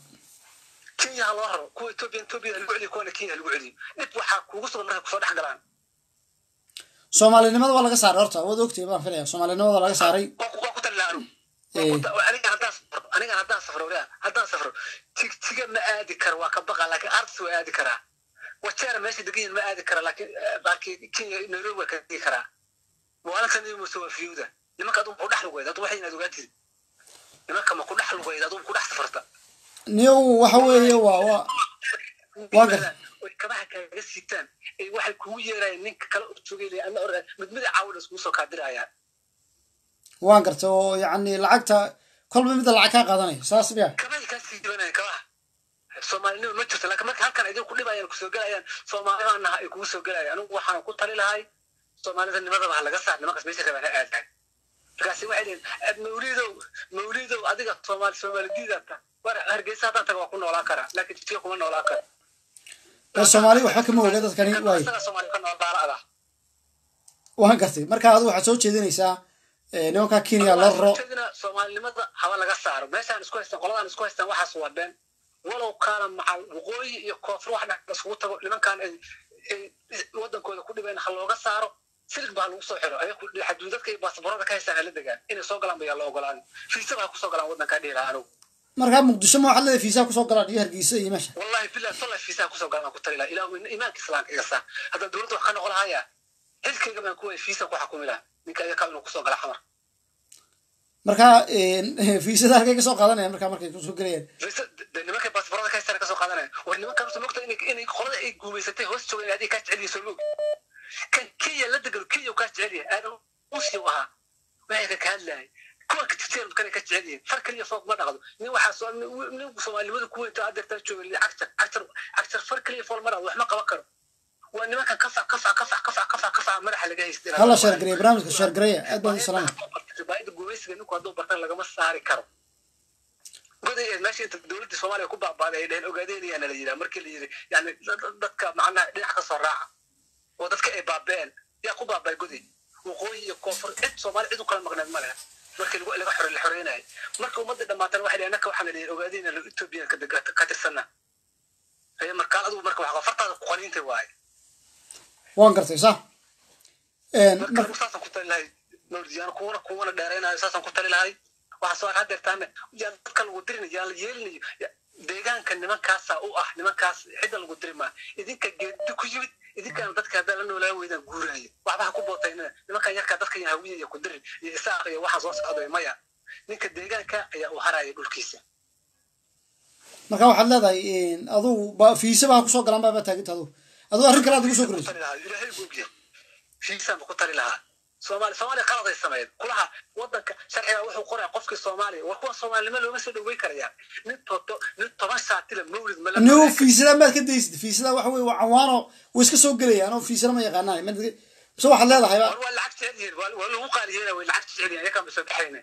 [SPEAKER 7] kenya ha loo raro kuwa ethiopia ethiopia lagu celiyo kuwana kenya lagu celiyo dhib waxaa kuugu sugan markay kusoo dhex galaan
[SPEAKER 1] soomaalinimada waa laga saaray horta waad ogtay baan filaya soomaalinimada waa laga saaray
[SPEAKER 7] waa ku talilaa anu aniga haddaan safro aniga haddaan safro waliya haddaan safro tigtiga ma aadi karo waa ka baqa laakiin arts waa aadi karaa wajeera meesha degan yihin ma aadi kara laakiin laakiin kenya nairobi waa ka degi karaa maalintan iyo muse waa fiyuda nimanka adugu ku dhex lugeyd adu waxay inaad ogaatid nimanka ma ku dhex lugeyd adugu ku dhex safarta
[SPEAKER 1] niyow waxa weeye waa waa waa garta
[SPEAKER 7] oy kabaha kaaga sitaan ee waxay kugu yeerayaan ninka kale u joogay ana or mid mid caawin iskugu soo kaadirayaan
[SPEAKER 1] waan garta oo yacni lacagta kolba midda lacag kaa qaadanaya saas miya
[SPEAKER 7] kabahay kaa sii dibanayaan kabaha soomaalinima ma jirto laakiin marka halkan idin ku dhibayaan kusoo gelayaan soomaalibanaha ay kugu soo gelayaan anigu waxaan ku tali lahay soomaalida nimadaba ha laga saar nimankaas meesha rabaan ha aadaan markaasi waxay dhihin mawlidow mawlidow adiga soomaali soomaalidiidata war hargeysa haddaan taga waa ku noolaan karaa laakiin jidka kuma noolaan karo
[SPEAKER 1] ee soomaali waxba kama oga dadkani waaye
[SPEAKER 7] isaga soomaali ka nool baala
[SPEAKER 1] waan gartay marka adigu waxaad soo jeedinaysaa eh, nimanka kenya la raro
[SPEAKER 7] jeedina soomaalinimada haba laga saaro meeshaan isku haystaan qoladaan isku haystaan waxaas waa been walow kaana macal waqooyi iyo koonfur wax dhex isugu tago nimankaan ay ay wadankooda ku dhibeen ha looga saaro silig baa lagu soo xiro ayaku xaduudadka iyo baasaboorada ka haystaan hala degaan inay soo galaan bayaa la ogolaan fiisaba ha kusoo galaan wadankaa dhihi lahaa anigu
[SPEAKER 1] markaa muqdisho ma waxaad leedahay fiisaha kusoo galaan iyo hargeysa iyo meesha
[SPEAKER 7] wallahi billahi talla fiisaha kusoo galaan aan ku tali lahaa ilaahu iimaanka islaamka iga saa haddaan dowladda wax ka noqon lahaya xilkayga baan kuway fiisa ku xakumi lahaa ninka ayakaa inuu kusoo gala xamar
[SPEAKER 1] markaa fiisada halkay kasoo qaadanayaan markaa markay kusoo gelayaan
[SPEAKER 7] de nimanka baasaboorada ka haystaan kasoo qaadanaya war nimankan usa mogta inay inay qolada ay guumaysatay hoos joogan adiga kaa jecel yihiin soo mog kan kenya la degano kenya uu kaa jecel yahay aadan usi u ahaa waxay ka kahadlahay kuwa kajirteen kana ka jecel yihiin far kaliya foog ma dhaqdo nin waxaa soo nin soomaalinimada ku weynta adeertaa jooga cagtar cagtar cagtar far kaliya fool ma dhaqdo wax ma qaban karo waa nimankan kafac kafac kafac kafac kafac kafac madaxa laga haystay
[SPEAKER 1] hala sheergareya barnaamijka sheergareya aad baan u salaamay
[SPEAKER 7] ribaayada gumaysiga ninku hadduu bartan lagama saari karo goday ee meesha inta dowladda soomaaliya ku baabaaday ay dheheen ogaadeenayaana la yidhaha markii la yidhi yani dadka macnaha dhinac ka soo raaca oo dadka ay baabeen yaa ku baabay goday waqooyi iyo koonfur cid soomaali cid u kala maqneed ma leha markii lagu laga xore la xoreynayay marka ummadda dhammaatana waxay dheheen naka waxaana dhihin ogaadeenna ethoobiyan ka tirsana aye markaan adigu marka wax fartaada ku qaniintay waaye
[SPEAKER 1] waan gartay sa
[SPEAKER 7] marka saasaan ku tali lahay mawlidiyaan kuwana kuwana dheeraynayo saasaan ku tali lahay waxaa soo hadeertaana yaan dadka lagu dirinayo yaan la yeelinayo deegaanka nimankaasa u ah nimankaas xidda lagu diri maa idinka geedi ku yimid idinkana dadka haddaa la noolaa weydaan guuraayo waxba ha ku bootaynina nimankan yarkaa dadka iyo hawiya iyo ku dirin iyo isaaq iyo waxaa soo socday maya ninka deegaanka ayaa u haraya dhulkiisa
[SPEAKER 1] marka waxaad leedahay adugu ba fiisaba ha kusoo galaan baaba taaginta adugu adugu arrin kale aad ugu soo korayso
[SPEAKER 7] ilaahay googiya fiisaan ba ku tali lahaa soomaali soomaaliya qaladay sameeyeen kulaha wadanka sharciga wuxuu qoraya qofkii soomaaliya war kuwa soomaalinimo looma soo dhaweyn karaya nin toto nin toban saatila mawlid mala
[SPEAKER 1] niw fiisada maad ka daysid fiisada waxa weye waa cawaano way iska soo gelayaan oo fiisada ma yaqaanaan mise waxaad leedahay ba
[SPEAKER 7] waa lacag jecel yihiin waa lagu qaaliyeena way lacag jecel yihiin ayakaan ba soo baxayne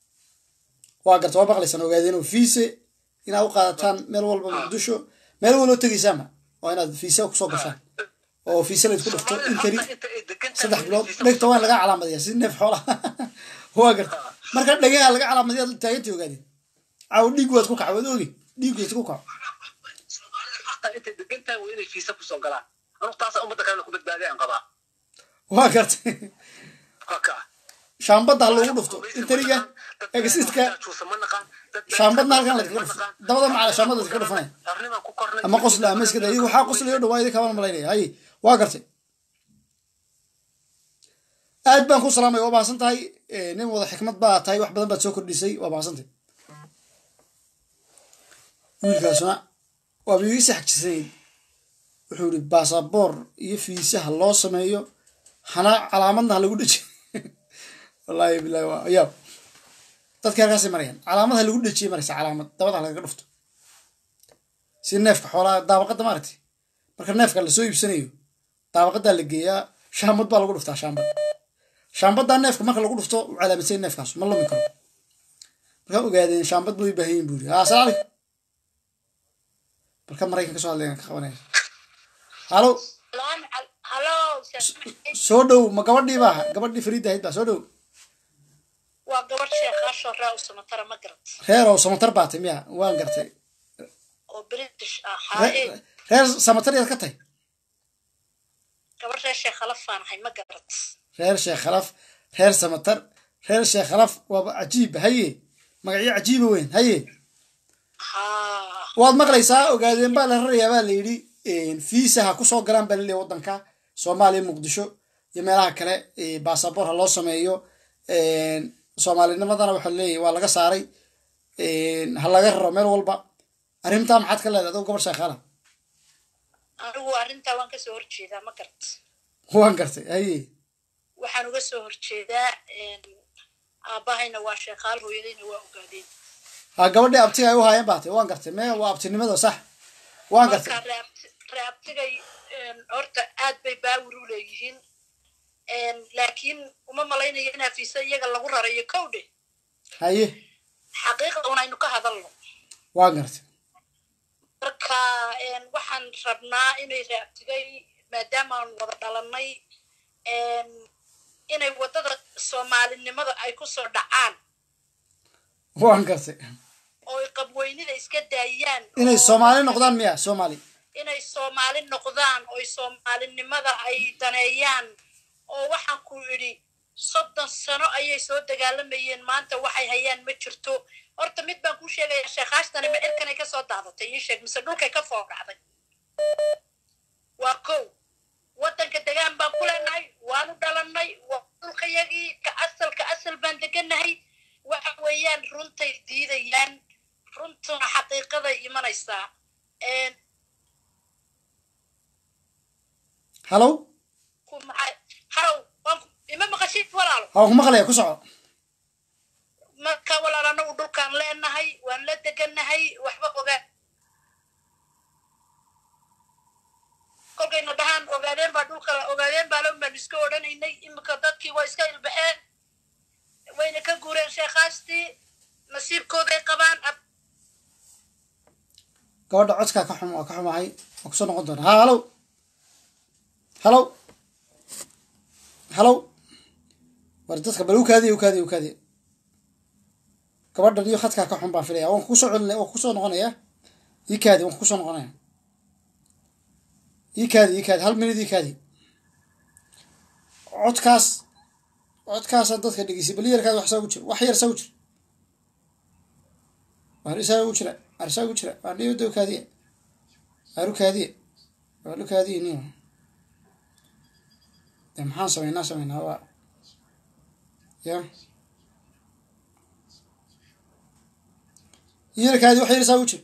[SPEAKER 1] waa garta waa maqlaysaan ogaadeen oo fiise inaad u qaadataan meel walba muqdisho meel walba tegaysaanba waa inaad fiisa kusoo gashaan oo fiisa laydku dhufto in kari saddex bilood dhegta waa in laga calaamadiyaa si neef xoola waa garta marka dhegaha laga calaamadiya ad taagantay ogaadeen caaw dhiig waad ku kaca waad ogi dhiig waad ku kaco
[SPEAKER 7] intay degan tahay waa inay fiisa kusoo galaan anugu taasa ummadda kalena ku badbaadiya aan qabaa
[SPEAKER 1] waa gartay shaambadda ha loogu dhufto intariga egsitka shaambadna halkan ladkaga dhufto dabada macala shaambadda ladkaga dhufanaya ama qosla ama iskada iyagu waxaa qoslayo dhawaa idin kabaan malaynaya haye waa gartay aad baan ku salaamay waa mahadsan tahay nin wada xikmad baa tahay wax badan baad soo kordhisay waa mahadsantahay wiilkaasuna waaba ii saxjisay wuxuu yihi baasaboor iyo fiisaha loo sameeyo hana calaamadna ha lagu dhejiyo wallahi bilahi waa yaab dadka halkaasay marayaan calaamad ha lagu dhejiyay maraysa calaamad dabada ha lagaga dhufto si neefka xoolaha daabaqadda maaragtay marka neefka lasoo iibsanayo daabaqaddaa la geeyaa shaambad baa lagu dhuftaa shaambad shaambaddaa neefka marka lagu dhufto u calaamadsay neefkaas ma lumi karo markaa ogaadeen shaambad bay baahan yihin buuri haa asalaam calaykum marka maraykan ka soo hadlayan ka qabanaya halo soo dhow ma gabadhii baa gabadhii fariidda ahayd baa soo dhow
[SPEAKER 18] waa gabadh sheekhaasho ree u samatara ma garat
[SPEAKER 1] reer oo samatar baatay miya waan gartay
[SPEAKER 18] oo british ah haye
[SPEAKER 1] reer samatar yaad ka tahay
[SPEAKER 18] gabadh reer sheekhalafaan ahay ma garat
[SPEAKER 1] reer sheekh khalaf reer samatar reer sheekh khalaf waaba cajiib haye magacyo cajiiba weyn haye waad maqlaysaa ogaadeen baa la rarayaa baa la yidhi fiisa ha kusoo galaan baa laleeyahy waddanka soomaaliya muqdisho iyo meelaha kale baasaboor ha loo sameeyo soomaalinimadana waxaa leeyahy waa laga saaray ha laga raro meel walba arrintaa maxaad ka leedahay adoo gobol sheekhaala
[SPEAKER 18] anigu arrintaa waan kasoo horjeedaa ma garat
[SPEAKER 1] waan gartay haye
[SPEAKER 18] waxaan uga soo horjeedaa aabbahayna waa sheekhaal hooyadayna waa ogaadeen
[SPEAKER 1] ha gabadhii abtiga ay u haayeen baatay waan gartay me waa abtinimada sax waan gartay
[SPEAKER 18] marka reabt- reabtigay horta aad bay baawir u leeyihiin laakiin uma malaynayo in hafiise iyaga lagu rarayo kowdhe
[SPEAKER 1] haye
[SPEAKER 18] xaqiiqda un aynu ka hadalno
[SPEAKER 1] waan gartay
[SPEAKER 18] marka waxaan rabnaa inay reabtigay maadaama aan wada dhalannay inay waddada soomaalinimada ay ku soo dhacaan
[SPEAKER 1] waan gartay
[SPEAKER 18] oo ay qabweynida iska daayaan
[SPEAKER 1] inay soomaali noqdaan miya soomaali
[SPEAKER 18] inay soomaali noqdaan oo ay soomaalinimada ay daneeyaan oo waxaan ku idhi soddon sano ayay soo dagaalamayeen maanta waxay hayaan ma jirto horta mid baan kuu sheegaya sheekhaashtani ma cirkanay ka soo daadatay ii sheeg mise dhulkay ka foogacday waa kow waddanka degaan baan ku leenahay waanu dhalannay waa dhulkayagii ka asalka asal baan degannahay waxa weeyaan runtay diidayaan runtuna xaqiiqaday imanaysaa
[SPEAKER 1] halow
[SPEAKER 18] ku maxay harow waan ku- ima maqashid walaalo
[SPEAKER 1] ha waan ku maqlaya ku soco
[SPEAKER 18] marka walaal anagu dhulkaan leenahay waan la degannahay waxba ogaa kolkayna dhahaan ogaadeen baa dhulka ogaadeen baa lan baan iska odhanaynay iminka dadkii waa iska ilbaxeen wayna ka guureen sheekhaastii nasiibkooday qabaan ab-
[SPEAKER 1] gabadha codkaa ka xum waa ka xumahay waa kusoo noqon doona ha halow halow halow war dadka bal ukaadiya ukaadiya ukaadiya gabadhan iyo khadkaa ka xun baan filaya waan kusoo celinaya waan kusoo noqonaya ii kaadi waan kusoo noqonaya ii kaadi ii kaadi hal minid ii kaadi codkaas codkaasaan dadka dhegeysay bal yarkaadi wax saa ugu jira wax yar saa ugu jira waar isaa ugu jira waar isaa ugu jira waar dhiyada ukaadiya waar ukaadiya waar ukaadiya niyo de maxaan samaynaa samaynaa waa ya yarkaadi wax yar saa ugu jira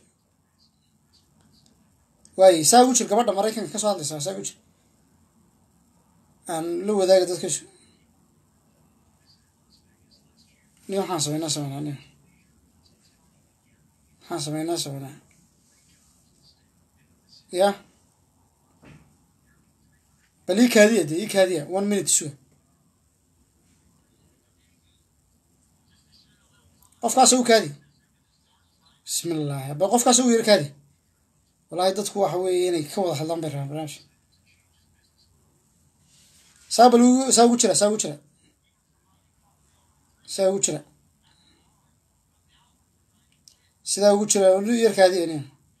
[SPEAKER 1] waaye saa ugu jir gabadha maraykanka ka soo hadlaysaa saa ugu jir aan la wadaaga dadka su ni waxaan samaynaa samaynaa ni maxaan samaynaa samaynaa ya bal ii kaadiya de ii kaadiya one minute suga qofkaas u kaadi bismi illaahi bal qofkaas u yar kaadi wallaahi dadku waxa weeye inay ka wada hadlaan bay rabaan barnaamijka saa bal ugu- saa ugu jira saa ugu jira saa ugu jira sidaa ugu jira lu yarkaadi aniga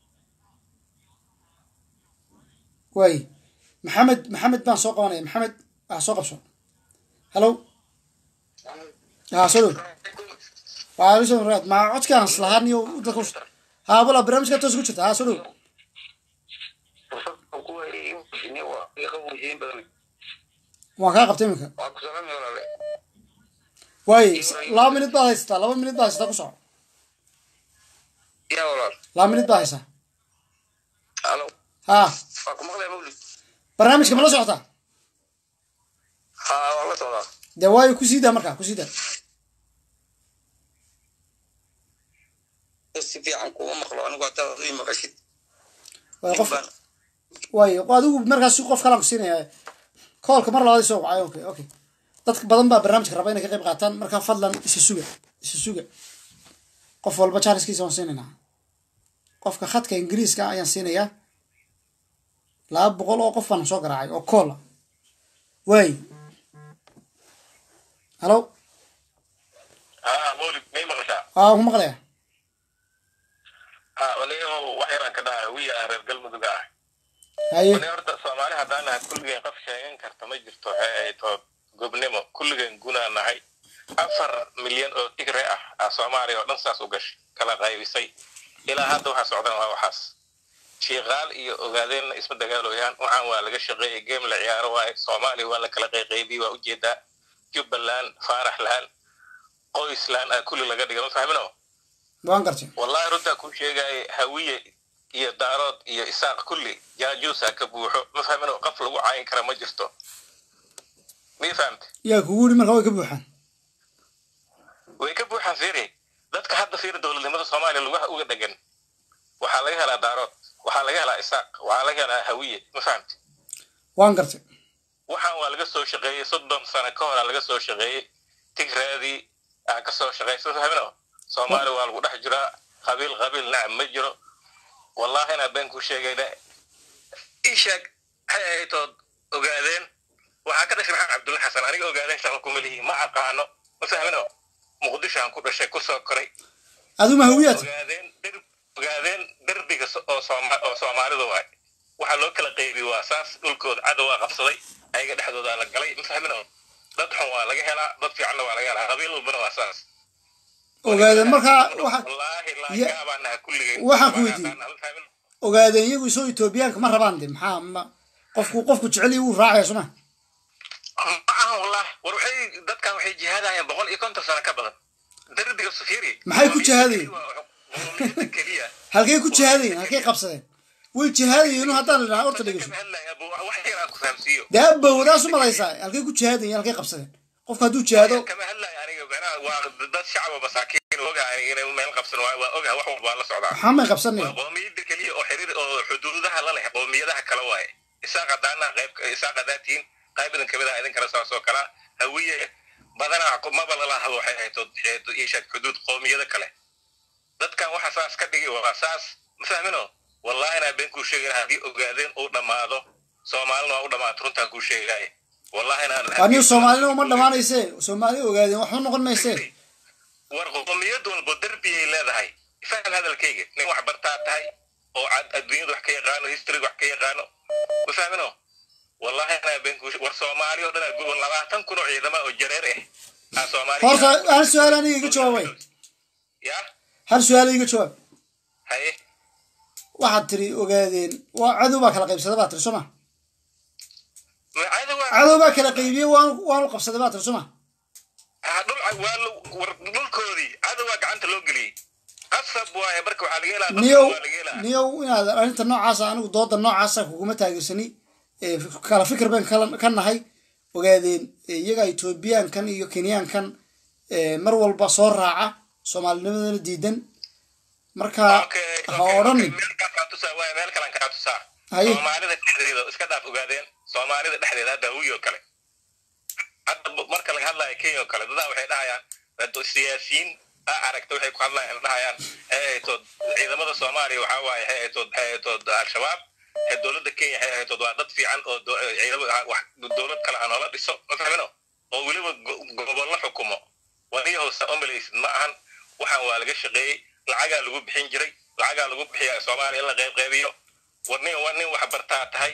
[SPEAKER 1] waaye maxamed maxamed baan soo qabanaya maxamed wax soo qabso hallow haa soo dhow waalaikum raad maa codkaan islahaan iyo dadka us haa bala barnaamijka toos ku jirta haa soo dhow waan kaa qabtay iminka waaye laba minid baad haysataa laba minid baad haysataa ku soco
[SPEAKER 13] ya walaal
[SPEAKER 1] laba minid baad haysaa
[SPEAKER 13] halo
[SPEAKER 1] haa
[SPEAKER 13] waa ku maqlaya mawlid
[SPEAKER 1] barnaamijka ma la socotaa
[SPEAKER 13] ha waa la socdaa
[SPEAKER 1] dee waayo ku sii daa markaa ku sii daa
[SPEAKER 13] si fiican kuma maqlo anigu hadaad ii maqashid
[SPEAKER 1] waayo qof waayo adigu markaas qof kalaan ku siinaya koolka mar labaad soo wacay okay okay dad badan baa barnaamijka raba inay ka qayb qaataan marka fadlan isa suga isa suga qof walba jaariskiisa waan siinaynaa qofka khadka ingiriiska ah ayaan siinayaa laba boqol oo qof baan soo garaacay oo koola waay halo
[SPEAKER 15] ها مولد ما مقشع
[SPEAKER 1] waa ku maqlaya
[SPEAKER 15] ها وليه وحيران كده ويا reer galmudug ah
[SPEAKER 1] haye
[SPEAKER 15] wali horta soomaali haddaan nahay kulligeen qof sheegan karta ma jirto waxay ahayd oo gobnimo kulligeen gunaa nahay afar milyan oo tigre ah aa soomaaliya oo dhan saas u gashay kala qaybisay ilaa hadda waxaa socdaan waa waxaas shiiqaal iyo ogaadeenna isma dagaalooyaan waxaan waa laga shaqeeyay game la ciyaaro waaye soomaaliya waa la kala qayqaybiyey waa ujeedaa jubbaland faarax lahaan
[SPEAKER 19] qoyslaan ah kulli laga dhiga ma fahmino
[SPEAKER 1] waan gartay
[SPEAKER 19] wallahi runtaa kuu sheegaya hawiye iyo daarood iyo isaaq kulli jaajuusa ka buuxo ma fahmino qof lagu caayin kara ma jirto mii fahamte
[SPEAKER 1] yaa kugu yidhi marka way ka buuxaan
[SPEAKER 19] way ka buuxaan fiiri dadka hadda fiiri dowladnimada soomaaliya lugaha uga dhegan waxaa laga helaa daarood waxaa laga helaa isaaq waxaa laga helaa hawiye ma fahamte
[SPEAKER 1] waan gartay
[SPEAKER 19] waxaan waa laga soo shaqeeyey soddon sano ka horaa laga soo shaqeeyey tigraadii aa ka soo shaqeysa ma fahmino soomaaliya waa lagu dhex jiraa qabiil qabiil nacam ma jiro wallahi inaa been ku sheegayna ii sheeg maxay ahaytood ogaadeen waxaa ka dhashay maxamed cabdulla xasan aniga ogaadeen shaqo kuma lihi ma aqaano ma fahmino muqdishoan ku dhashay kusoo koray
[SPEAKER 1] aduma hawiyaad
[SPEAKER 19] ogaadeen der- ogaadeen derbiga so- oo Sooma- oo soomaalida waay waxaa loo kala qeybi waa saas dhulkooda cadow waa qabsaday ayaga dhexdooda la galay ma fahmino dad xun waa laga helaa dad fiicanna waa laga helaa qabiil walbana waa saas
[SPEAKER 1] ogaadeen markaa waxa
[SPEAKER 19] wallaahi
[SPEAKER 1] Ya-
[SPEAKER 19] laagaabaanaha kulligeen
[SPEAKER 1] waxaan ku weydiiyey ogaadeen iyagu isoo etoobiyaanka ma rabaan de maxaa ma qofku qofku jecel yahay wuu raacaya soma
[SPEAKER 19] ma ahan wallahi war waxay dadkan waxay jihaadayaan boqol iyo konton sano ka badan derbiga sufiri
[SPEAKER 1] maxay ku jihaadayeen halkay ku jihaadayeen halkay qabsadeen way jihaadayeen haddaan la dhahaa horta dhegeyso
[SPEAKER 19] wax yar aan ku fahamsiiyo
[SPEAKER 1] dee abowdaas u malaysaa halkay ku jihaadayeen halkay qabsadeen qofka hadduu jihaado
[SPEAKER 19] kama hadlaya aniga macnaha waa dad shacaba masaakiin ogahay inay meel qabsan waa waa ogahay wax walba waa la socdaa
[SPEAKER 1] maxaa may qabsanaya
[SPEAKER 19] qoomiyada keliya oo xiriir oo xuduudaha la leh qoomiyadaha kale waaye isaaq hadaana qayb isaaq hadaatiin qayb idin kamid ah idin kala saas oo kala hawiye badanaa maba lala hadlo waxay ahayd ishaad xuduud qoomiyada kale dadkan waxa saas ka dhigi waa saas ma fahmino wallahi inaa been kuu sheegin haddii ogaadeen uu dhammaado soomaalina waa u dhammaato runtaan kuu sheegaaye wallahi inaan
[SPEAKER 1] anigu soomaalina uma dhamaanayse soomaali ogaadeen waxba noqon mayse
[SPEAKER 19] war qoomiyad walbo derbiyay leedahay faham hadalkayga nin wax bartaa tahay oo cad adduunyada wax ka yaqaano historyga wax ka yaqaano ma fahmino wallahi anaa been kuu war soomaali oo dhan aa labaatan kun oo ciidama oo jareer ah aa soomaali
[SPEAKER 1] horta hal su-aal aniga iga jawaabay
[SPEAKER 19] ya
[SPEAKER 1] hal su-aal iga jawaab
[SPEAKER 19] haye
[SPEAKER 1] waxaad tiri ogaadeen waa cadow baa kala qaybsaday baa tiri soo ma cadow baa kala qaybiyey waanu waanu qabsaday baa tiri soo ma
[SPEAKER 19] ha dhul waa la- war dhulkoodii cadowaa gacanta loo geliyey qasab waaye marka waxaa laga helaa
[SPEAKER 1] niyow
[SPEAKER 19] waa laga helaa
[SPEAKER 1] niyow inaad arrinta noocaasa anigu dooda noocaasa kuguma taageersani ee kala fikir baan kala- ka nahay ogaadeen ee iyaga etoobiyaankan iyo kenyaankan ee mar walba soo raaca soomaalinimadana diidan marka ha odhanin
[SPEAKER 19] kaa tusaa waaye meel kalan kaa tusaa
[SPEAKER 1] Haye.
[SPEAKER 19] soomaalida dhexdeeda oo iska dhaaf ogaadeen soomaalida dhexdeeda hadda hawiyi oo kale hadda b- marka laga hadlayo kenya oo kale dadaa waxay dhahayaan dad siyaasiyiin a aragta waxay ku hadlayaan dhahayaan waxay ahaytood ciidamada soomaaliya waxaa waaye waxay ahaytood waxay ahaytood al-shabaab ee dowladda kenya waxay ahaytood waa dad fiican oo do- ciidamada ah, wax dowlad kale ha noola dhiso ma fahmino oo weliba go- gobollo xukumo waniyahoosa omalaysid ma ahan waxaan waa laga shaqeeyey lacagaa lagu bixin jiray lacagaa lagu bixiyaa soomaaliya in la qayb qaybiyo war nin war nin wax bartaa tahay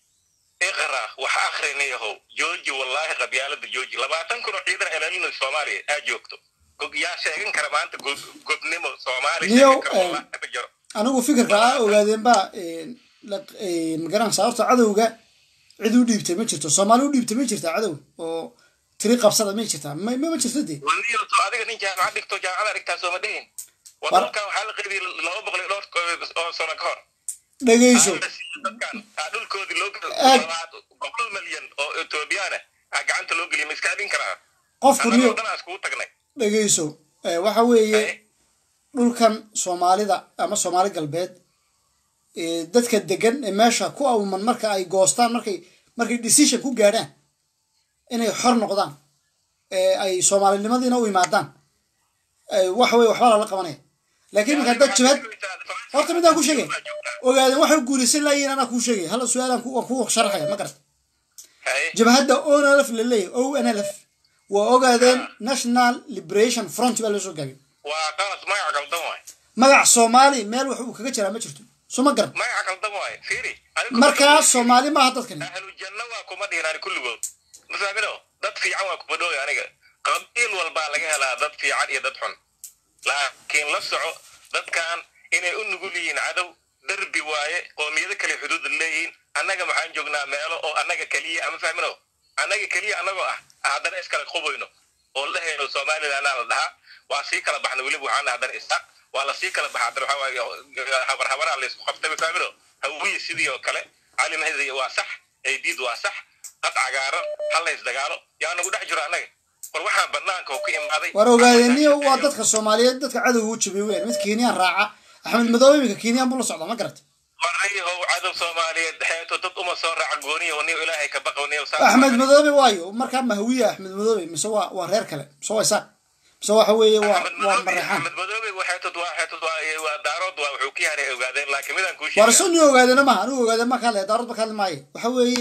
[SPEAKER 19] iqra wax akrinayahow jooji wallaahi qabyaalada jooji labaatan kun oo ciidan ilaalina soomaaliya aa joogto Gog- yaa sheegan kara maanta go- gobnimo soomaaliya
[SPEAKER 1] niyow
[SPEAKER 19] sheegan kara wallaahi ma jiro
[SPEAKER 1] anigu fikirka ah ogaadeen baa magaranaysa horta cadowga cid u dhiibtay ma jirto soomaali u dhiibtay ma jirtaa cadow oo tiri qabsada ma jirtaa ma ma ma jirto dee
[SPEAKER 19] waniyo to adiga nin jaamacad dhigto jaamacada dhigtaa sooma dhihin
[SPEAKER 1] War-
[SPEAKER 19] wadalkan waxaa la qaybiyey laba boqol iyo dhowr ko- oo sano ka hor
[SPEAKER 1] dhegeyso
[SPEAKER 19] dadkan aa dhulkoodii loo
[SPEAKER 1] Aad.
[SPEAKER 19] boqol malyan oo etoobiyaana aa gacanta loo geliyay ma iska celin karaa
[SPEAKER 1] qofku niyo
[SPEAKER 19] annagoo dhan aa iskugu tagnay
[SPEAKER 1] dhegeyso eh, waxa weeye dhulkan soomaalida ama soomaali galbeed eh, dadka degan ee meesha ku awman marka ay goostaan markay markay decision ku gaadhaan inay xor noqdaan ee ay soomaalinimadiina u imaadaan eh, waxa weye waxba lala qabanaya laakiin marka dad jabhad horta midaan ku sheegay ogaadeen waxay guulaysan laayiin anaa kuu sheegay hal su-aalaan ku- waan kuu sharaxaya ma garata jabhadda onlf la leeyahay o nlf waa ogaadeen national liberation front baa loo soo gaabiyey
[SPEAKER 19] waa qalad magaca qaldan waay
[SPEAKER 1] magac soomaali meel wax uu kaga jiraa ma jirto soo ma garan
[SPEAKER 19] magaca qaldan waay fiiri
[SPEAKER 1] markaa soomaali maaha dadkani
[SPEAKER 19] ahlu janno waa kuma dhihin ani kulligood ma fahmino dad fiican waa kuma dhooy aniga qabiil walbaa laga helaa dad fiican iyo dad xun laakiin la soco dadkan inay u nugul yihiin cadow derbi waaye qoomiyado kale xuduud leeyihiin annaga maxaan joognaa meelo oo annaga keliya ama fahmino annaga keliya annagoo ah haddana iskala qubayno oo la helo somalilandaa la dhahaa waa sii kala baxna weliba waxaan dhaha haddana isaaq waa la sii kala baxa haddana waxaa waaye habar habaraa laysku qabtay mafaamino hawiye sidii oo kale cali mahdi waa sax aydiid waa sax qad cagaaran hal la isdagaalo yaa nagu dhex jiro annaga war waxaan banaanka oo ku imaaday
[SPEAKER 1] war ogaadeniyo waa dadka soomaaliyeed dadka cadowga u jabay weyn mid kenyaan raaca axmed madoobe iminka kenyaan buu la socdaa ma garat
[SPEAKER 19] warayahow cadow soomaaliyeed xeeto dad uma soo raaca gooniyo niyo ilaahay ka baqo niyo
[SPEAKER 1] axmed madoobe waayo markaa mahawiya axmed madoobe mise waa waa reer kale mise waa isaaq mise waxa weeye waa waa mareexaan
[SPEAKER 19] axmed madoobe waxeetod waa xeetod waa waa daarood waa wuxuu ka yahay ogaadeen laakiin midaan kuu
[SPEAKER 1] war
[SPEAKER 19] sheegaa
[SPEAKER 1] isu ni ogaadena maha anigu ogaadeen ma kaadle daarood ba kaadli maayo waxa weeye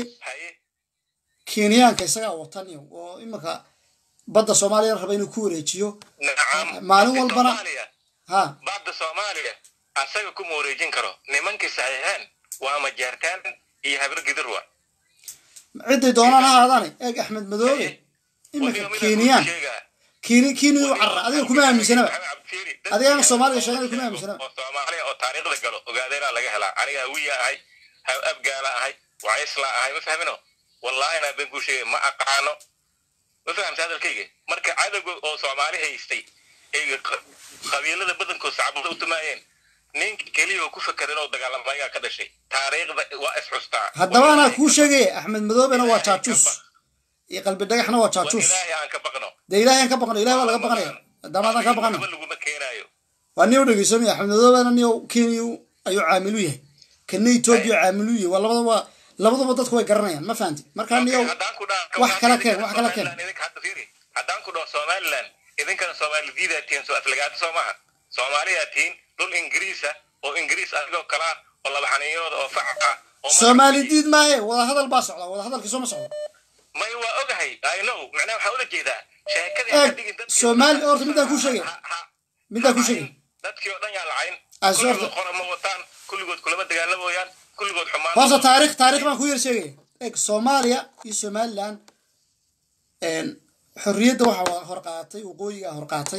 [SPEAKER 1] kenyaanka isagaa wataniyo oo iminka badda soomaaliya raba inuu ku wareejiyo
[SPEAKER 19] nacam
[SPEAKER 1] maalin walbana ha
[SPEAKER 19] badda soomaaliya asaga kuma wareejin karo nimankii saxiixeen waa majeertaan iyo habar gidir wa
[SPEAKER 1] ciday doonaan ha ahaadaane eeg axmed madoobe iminka kenyaan keni kenya u carra adiga kuma aaminsanaba adigana soomaaliga sheegana kuma aaminsanaba
[SPEAKER 19] oo soomaaliya oo taariikhda galo ogaadeena laga helaa aniga hawiya ahay ha- abgaala ahay wacaysla ahay ma fahmino wallaahi naa been kuu sheegay ma aqaano ma fahamta hadalkayga marka cadowga oo soomaali haystay ay qa- qabiilada badankood sacbada u tumaayeen ninka keliya oo ku fekerin oo dagaalamayaa ka dhashay taariikhda waa isxustaa
[SPEAKER 1] haddaba anaa kuu sheegaya axmed madoobena waa jaajuus iyo qalbi dhagaxna waa jaajuus
[SPEAKER 19] ilaahay aan ka baqno
[SPEAKER 1] dee ilaahay aan ka baqno ilahay waa laga baqanaya haddamaadaan ka baqano
[SPEAKER 19] waxba laguma keenaayo
[SPEAKER 1] waa nin u dhegeysamaya axmed madoobena nin kenya ayuu caamilu yahay kana etoobiya caamilu yahay waa labada waa labaduba dadku way garanayaan ma fahanti markaa niyo wax kala keen wax kala keen
[SPEAKER 19] haddaan ku dhaho somaliland idinkana soomaalidida tihiin soo aflagaada soo maaha soomaaliyaa tihiin dhul ingiriisa oo ingiriis adigoo kalaa oo laba xaniinooda oo faca ah oo
[SPEAKER 1] soomaali diid maahe wadahadal baa socda wadahadalkii soo ma socdo
[SPEAKER 19] may waa ogahay i know macnaha waxaa ula jeedaa sheekadii
[SPEAKER 1] eeg
[SPEAKER 19] ka dhigin dadkii
[SPEAKER 1] soomaali horta midaan kuu sheegay midaan kuu sheegay
[SPEAKER 19] dadkii oo dhan yaa lacayn
[SPEAKER 1] Ah, soo
[SPEAKER 19] kulligood
[SPEAKER 1] horta-
[SPEAKER 19] qora ma wataan kulligood kulama dagaalamayaan kulligood xumaan
[SPEAKER 1] horta taarikh taarikh baan ku yar sheegaya eeg soomaaliya iyo somaliland xorriyadda waxaa hor qaatay waqooyiga hor qaatay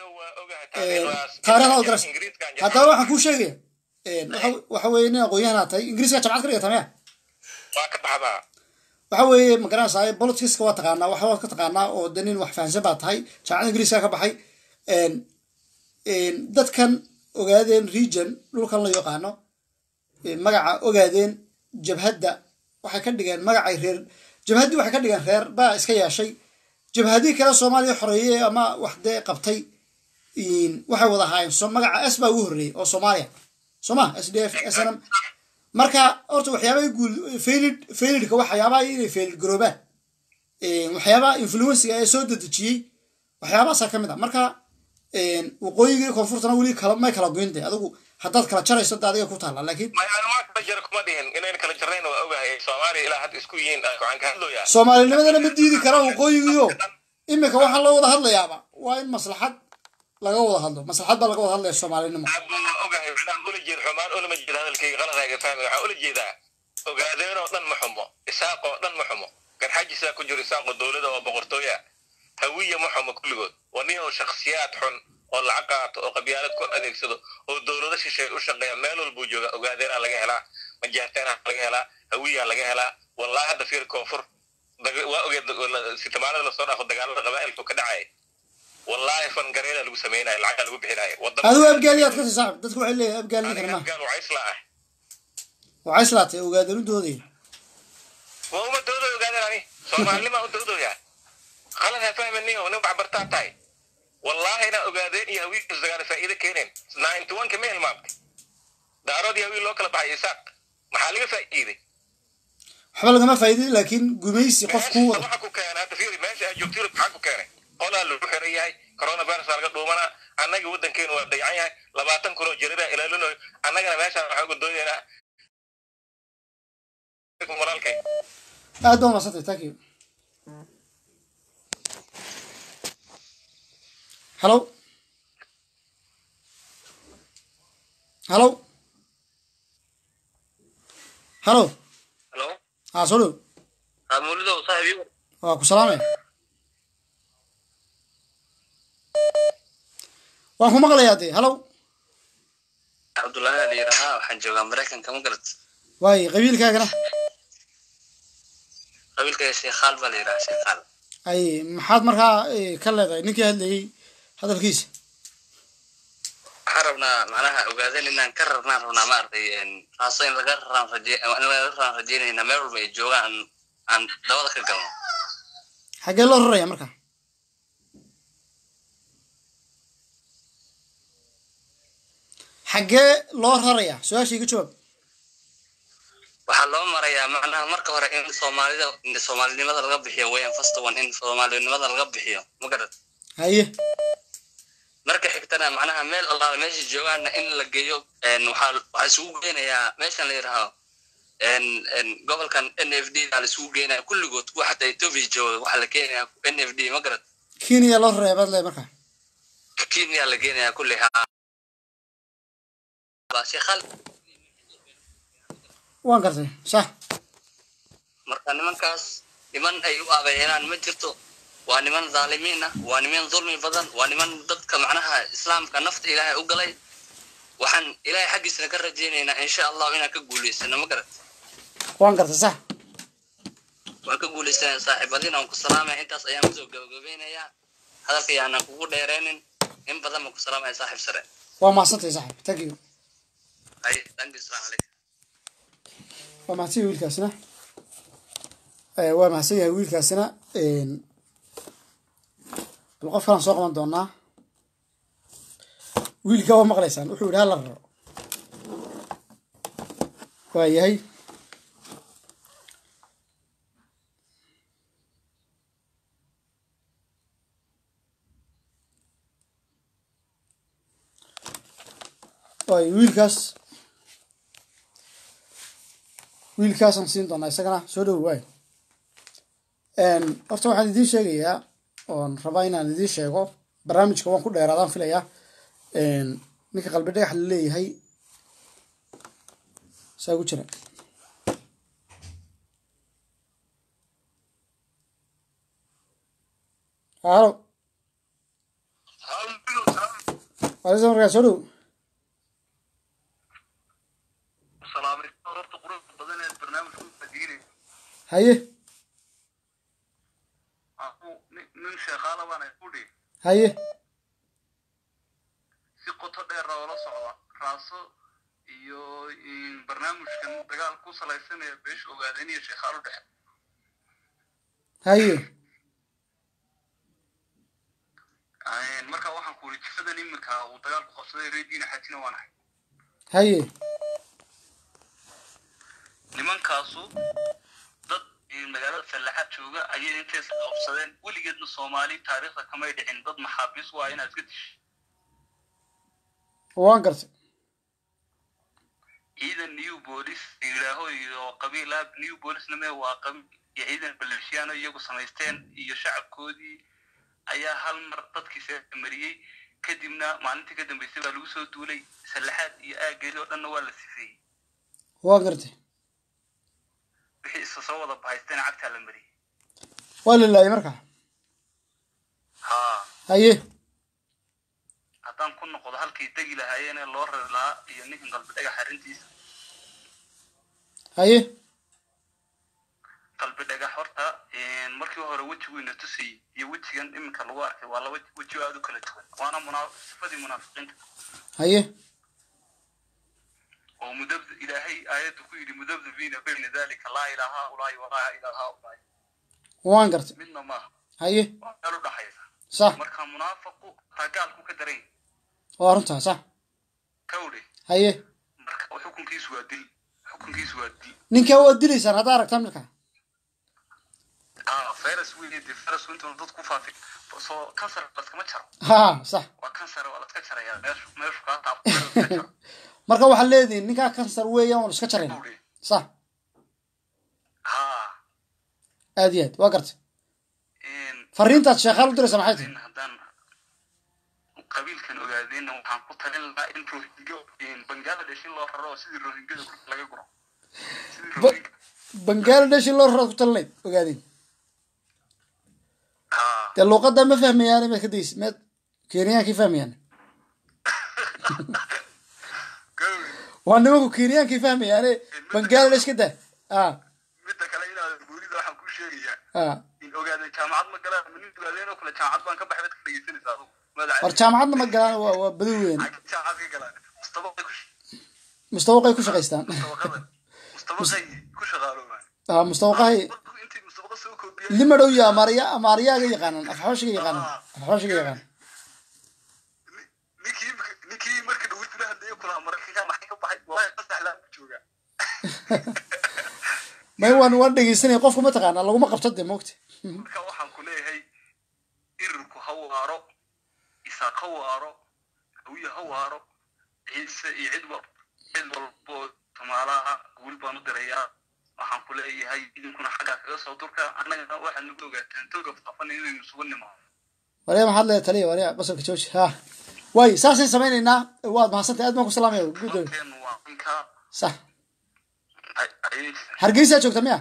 [SPEAKER 1] taarikhda oo garas haddaba waxaan kuu sheegaya waxa- waxa weeye nin aqoon-yahanaa tahay ingiriiska jabcad ka dhigata maya
[SPEAKER 19] waa ka baxdaa
[SPEAKER 1] waxa weeye ma garanaysaa politiska waa taqaanaa waxa waad ka taqaanaa oo de nin wax fahansan baa tahay jaamacada ingiriiska ka baxay Een, een, dadkan ogaadeen region dhulkan la yaqaano een, magaca ogaadeen jabhadda waxay ka dhigeen magacay reer jabhaddii waxay ka dhigeen reer baa iska yeeshay jabhadii kale soomaaliya xoreeyey ama wax dee qabtay een, waxay wada ahaayeen so magaca s baa ugu horreeyey oo soomaaliya sooma s d f s n m marka horta waxyaabaha guul failid failidka waxyaabaha inay failid garoobaan Een, waxyaabaha influensiga ee soo dedejiyey waxyaabahaasaa ka mid a marka een, waqooyiga iyo koonfurtana weli kala may kala goynte adigu haddaad kala jarayso de adiga ku taalla laakiin
[SPEAKER 19] maa kala jara kuma dhihin inayn kala jarnayn waa ogahay soomaaliya ilaa hadda isku yihiin waxaan ka hadlooyaa
[SPEAKER 1] soomaalinimadana ma diidi kara waqooyigiyo iminka waxaa loo wada hadlayaaba waa in maslaxad laga wada hadlo maslaxad baa laga wada hadlaya soomaalinimo
[SPEAKER 19] ogahay waxaan ula jeed xumaan ulama jeeda hadalkayga qaladaaga fahmi waxaan ula jeedaa ogaadeen oo dhan ma xumo isaaq oo dhan ma xumo garxajisaa ku jiro isaaqoo dowlada oo boqortooya hawiya ma xumo kulligood waa nin oo shakhsiyaad xun oo lacag qaato oo qabyaalad ku adeegsado oo dowlado shisheeye u shaqeeya meel walbuu jooga ogaadeenaa laga helaa majaarteenaa laga helaa hawiyaa laga helaa wallahi hadda fiir koonfur daga- waa ogeed sitamaanada lasoo dhaafo dagaalada qabaa'ilku ka dhacaya wallahi fangareeda lagu sameynaya lacagaa lagu bixinaya
[SPEAKER 1] adigu abgaaliyaad ka sii saaxib dadku waxay leeyahay abgaali ninkan maaha
[SPEAKER 19] gaal waa isla ah
[SPEAKER 1] waxay islaatay ogaadanu doodaya
[SPEAKER 19] waa uma doodoy ogaadeen ani soomaalinimaa u doodoyaa qalad ha fahmaniyo nin waxbartaa tahay wallahi inaa ogaadeen iyo hawiil isdagaala faa'iido keeneen ninety one ka ma hilmaamtay daarood iyo hawiil loo kala baxay isaaq maxaa laga faa'iiday
[SPEAKER 1] waxba lagama faa'iidin laakiin gumaysi qof kuu wada
[SPEAKER 19] waxa ku keenay hadda fiiri meesha aad joogto yurub maxaa ku keenay qolaa lagu xiran yahay coronavirus aa laga dhuumanaa annaga waddankeenu waa dayacan yahay labaatan kun oo jarida ilaalinayo annagana meeshaan waxaan uga doodaynaa walaalkay
[SPEAKER 1] aad baa madsantay thank you hallo hallo hallo
[SPEAKER 20] Hello?
[SPEAKER 1] aa soo dhow
[SPEAKER 20] Ah, Mawlidow, saaxiib ii war.
[SPEAKER 1] waa ku salaamaya waan ku maqlayaa dee hallo
[SPEAKER 20] Cabdullaahi ayaa la yidhaahaa, waxaan joogaa Maraykanka, ma garat?
[SPEAKER 1] waaye qabiilkaagana
[SPEAKER 20] Qabiilkayga Sheekhaal baa la yidhahaa, Sheekhaal.
[SPEAKER 1] ay maxaad markaa eh, ka leedahay ninkii hadlayey hadalkiisa
[SPEAKER 20] waxaan rabnaa macnaha ogaadeen inaan ka rarnaan rabnaa maaragtay raaso in laga raraan raje in laga raraan rajeynayna meel walba ay joogaan aan aan dabada ka galno
[SPEAKER 1] xaggee loo raraya marka xaggee loo raraya su-aasha iga jawaab
[SPEAKER 20] waxaa loo marayaa macnaha marka hore in soomaalida in soomaalinimada laga bixiyo weyan first one in soomaalinimada laga bixiyo ma garad
[SPEAKER 1] haye
[SPEAKER 20] marka xigtana macnaha meel allaala meesha joogaana in la geeyo een, waxaa waxaa isugu geynayaa meeshan la yidhaaho een, een, gobolkan n f d baa la isugu geynaya kulligood kuwa xataa ethiopia jooga waxaa la keenayaa n f d ma garad
[SPEAKER 1] kenya loo raraya baad leedahay marka
[SPEAKER 20] kenya la geenayaa kulli haa Baa sheekhaal
[SPEAKER 1] waan gartay sax
[SPEAKER 20] marka nimankaas niman ay u abeeyeenaan ma jirto waa niman dhaalimiin ah waa niman dulmi badan waa niman dadka macnaha islaamka nafta ilaahay u galay waxaan ilaahay xaggiisana ka rajaynaynaa insha allahu inaan ka guulaysano ma garat
[SPEAKER 1] waan gartay sax
[SPEAKER 20] waan ka guulaysanaya saaxiibadiina waan ku salaamaya intaas ayaan kusoo gabagabeynayaa hadalka yaanan kugu dheereenin in badan baan ku salaamaya saaxiib sare
[SPEAKER 1] waa mahadsantahay saxib thank you
[SPEAKER 20] hay thank you salaam calaykum
[SPEAKER 1] waa mahadsan yahay wiilkaasina Eh, waa mahadsan yahay wiilkaasina een, bal qof kalaan soo qaban doonaa wiilka waa maqlaysaan wuxuu yidhi hala raro waa yahay waayo wiilkaas wiilkaasaan siin doonaa isagana soo dhowo waay horta waxaan idiin sheegayaa oon rabaa inaan idiin sheego barnaamijka waan ku dheeraadaan filayaa ninka qalbi dhagax la leeyahay saa gu jira halo alisa markaa soo dhow haye
[SPEAKER 10] nin sheekhaala baana kudhi
[SPEAKER 1] haye
[SPEAKER 10] si qoto dheer oo la socda raaso iyo barnaamijkan dagaal ku salaysanaya beesha ogaadeen iyo sheekhaal u dhexe
[SPEAKER 1] haye
[SPEAKER 10] marka waxaan ku uri jifadan iminka uu dagaal ku qabsaday reediina xajina waan ahay
[SPEAKER 1] haye
[SPEAKER 10] nimankaasu dad magaalada fallaxaad jooga ayay intays qabsadeen weligeedna soomaali taariikhda kamay dhicin dad maxaabiis waa inaad iska disho
[SPEAKER 1] waan gartay
[SPEAKER 10] ciidan new bolis yidhaaho iyo qabiila new bolisna mee waa qabiil iyo ciidan baleeshiyaano iyagu samaysteen iyo shacabkoodii ayaa hal mar dadkii seemariyey kadibna maalintii ka dambeysay baa lagu soo duulay sallaxaad iyo aageedii oo dhanna waa la sifeeyey
[SPEAKER 1] waan gartay
[SPEAKER 10] wixii isa soo wada bahaysteen cagtaa la mariyey
[SPEAKER 1] waa la laayay markaa
[SPEAKER 10] haa
[SPEAKER 1] haye
[SPEAKER 10] haddaan ku noqdo halkay degi lahaayeen ee loo rari lahaa iyo ninkan qalbi dhagax arrintiisa
[SPEAKER 1] haye
[SPEAKER 10] qalbi dhagax horta markii hore wejigiina tusayey iyo wejigan iminka lagu arkay waa laba weji aad u kala duwan waana munaa sifadii munaafiqiinta
[SPEAKER 1] haye
[SPEAKER 10] oo mudab ilaahay aayaddu ku yidhi mudabdabiina bayna dalika laa ilaaha ulaahi walaa ilaaha ulaahi
[SPEAKER 1] waan gartay
[SPEAKER 10] midna maaha
[SPEAKER 1] haye
[SPEAKER 10] waa meel u dhaxaysa
[SPEAKER 1] sax
[SPEAKER 10] marka munaafaqu taa gaalku ka daran yahay
[SPEAKER 1] waa runtaa sax
[SPEAKER 10] kawdhe
[SPEAKER 1] haye
[SPEAKER 10] marka xukunkiisu waa dil xukunkiisu waa dil
[SPEAKER 1] ninkaa waad dilaysaan haddaa aragtaan markaa
[SPEAKER 10] ah virus weeye dee virus intuu dad ku faafi soo kansar laskama jaro
[SPEAKER 1] ha sax
[SPEAKER 10] waa kansar waa laska jarayaa meeshu meeshu kaa taabto waa laska jaro
[SPEAKER 1] marka waxaad leedihin ninkaa kansar weeyaan waan iska jarayna sax
[SPEAKER 10] haa
[SPEAKER 1] aad iyo aad waa gartay fariintaad sheekhaal u diraysa maxay tahay
[SPEAKER 10] haddaan qabiilkan ogaadeenna waxaan ku talin lahaa in rohingo bangladesh in loo raro oo sidii rohingada laga guro sidii rohinga
[SPEAKER 1] bangladesh in loo raraad ku talinayd ogaadeen dee luuqadda ma fahmayaan maad ka daysa maad kenyaankii fahmayaan waa nimanku kenyaankii fahmayaane bangladesh ka daa a
[SPEAKER 10] midda kale inaad buurida waxaan ku sheegayaa
[SPEAKER 1] a
[SPEAKER 10] in
[SPEAKER 21] ogaadeen jaamacad ma galaan ma nin ogaadeen oo kale jaamacad baan ka baxay baad ka dhegeysanaysaa adugu magaca
[SPEAKER 1] war jaamacadna ma galaan waa waa badi weyn
[SPEAKER 21] jaamacad ka galaan mustabaqay ku
[SPEAKER 1] mustawaqay ku shaqaystaan
[SPEAKER 21] mustabaqay ku shaqaaloobaan
[SPEAKER 1] ah mustawaqahay
[SPEAKER 21] intii mustabaqa soo koobiya
[SPEAKER 1] lima dhow iyo amaariya amaariyaaga yaqaanan afxooshiga yaqaanan afxooshiga yaqaanan
[SPEAKER 21] ninkii ninkii markii dhawi tira hadee kula maraykanka maxay ka baxay wallahi qasax laa ku jooga
[SPEAKER 1] may waan waan dhegeysanaya qofku ma taqaanaa laguma qabto dee moogta
[SPEAKER 21] marka waxaan ku leeyahay irirku ha waaro isaaq ha waaro hawiye ha waaro ciise iyo cid wal cid walbo tumaalaha wiil baan u dirayaa waxaan ku leeyahay idinkuna xaggaa kaga soo durka annagana waxaad nagu ogaataan toga faafan inaynu isugu nimaado
[SPEAKER 1] warya maxaad leedahay taliya warya basalka jooji ha waay saasay samaynaynaa waad mahadsantahay aad baan ku salaamaya gudooy
[SPEAKER 21] waa ninka
[SPEAKER 1] sax hargeysaa joogta miya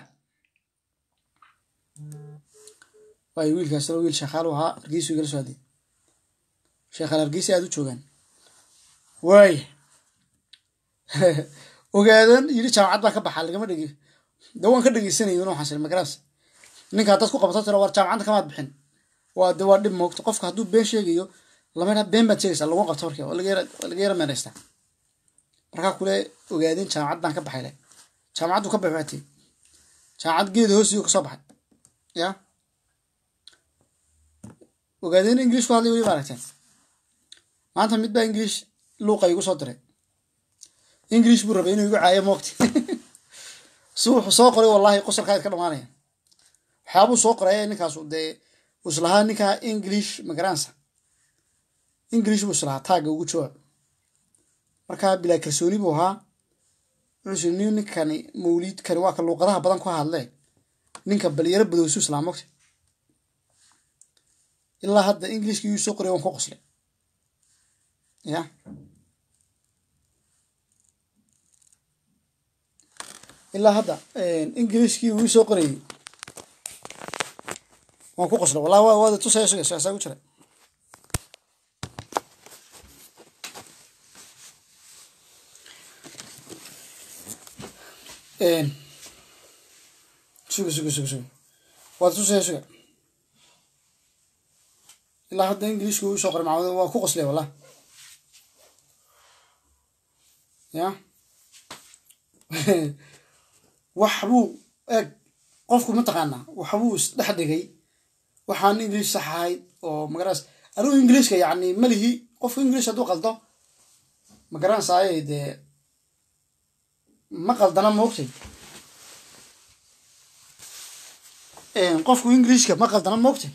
[SPEAKER 1] waay wiilkaas wiil sheekaalu ahaa hargeysu igala soo hadlay sheekhaal hargeysa aad u joogaan waay ogaadan yidhi jaamacad baan ka baxaa lagama dhegi de waan ka dhegeysanayay una waxaan magaraas ninkaa dad ku qabto tiro war jaamacadda kamaad bixin waa de waa dhib moogto qofka hadduu been sheegayo lama been baad sheegaysaa laguma qabto marka waa laga yara waa laga yara meenaystaa markaa kule ogaadin jaamacad baan ka baxay le jaamacaddu ka baxay waatee jaamacad geeda hoosiyo kasoo baxay ya ogaadeen english ku hadlay weli maaragteen maanta mid baa english luuqa igu soo diray english buu rabay inuu igu caayo moogti si wuxuu soo qoray wallahi qosolkaa ka dhamaanaya waxyaabuu soo qoray ninkaasu dee uu islahaa ninkaa english magaransa english buu islahaa taagga ugu jawaab markaa bilaa kalsooni buu ahaa wuxuu ni ninkani mawliidkani waa ka luuqadaha badan ku hadle ninka balyaro badowsu islaa mogta ilaa hadda englishkii yuu soo qoray waan ku qoslay ya ilaa hadda englishkii wuu soo qorayay waan ku qoslay wallahi waa waada tusaya suga saasaa ku jira suga suga suga suga waad tusaya suga ilaa hadda englishka uu soo qoray macamud waa ku qoslay wallah ya waxbuu eeg qofku mataqaanaa waxbuu isdhex dhigay waxaan english sax ahayd oo magaraas anigu englishka yacni malihi qofku english hadduu qaldo magaranaysaayay dee ma qaldana moogtay qofku englishka ma qaldana moogtay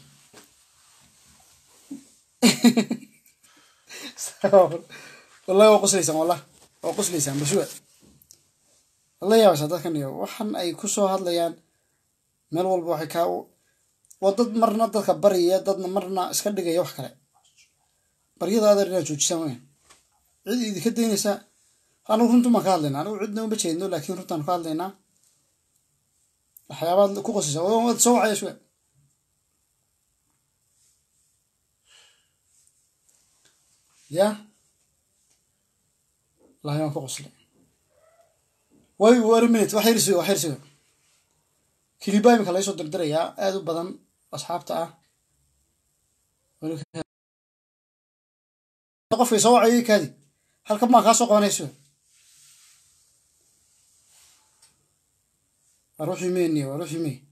[SPEAKER 1] wallahi waa qoslaysaan wallah waa qoslaysaan bashuwa la yaabaysaa dadkan iyo waxan ay ku soo hadlayaan meel walba waxay kaa waa dad marna dadka baryaya dadna marna iska dhigaya wax kale baryada adeer inaad joojisaan weyn cid idinka daynaysa anigu runtu baan ka hadlaynaa anigu cidna uma jeedno laakiin runtaan ka hadlaynaa waxyaabaad ku qosaysa waad soo wacaya shuwe ya wallahi waan ku qoslay way war minute wax yarsiga wax yarsiga kilibaa imika laga soo dirdirayaa aada u badan asxaabta ah qofkay soo wacayay kaadi halkan maa kaa soo qabanayso waa ruuxii meyni waa ruuxii mey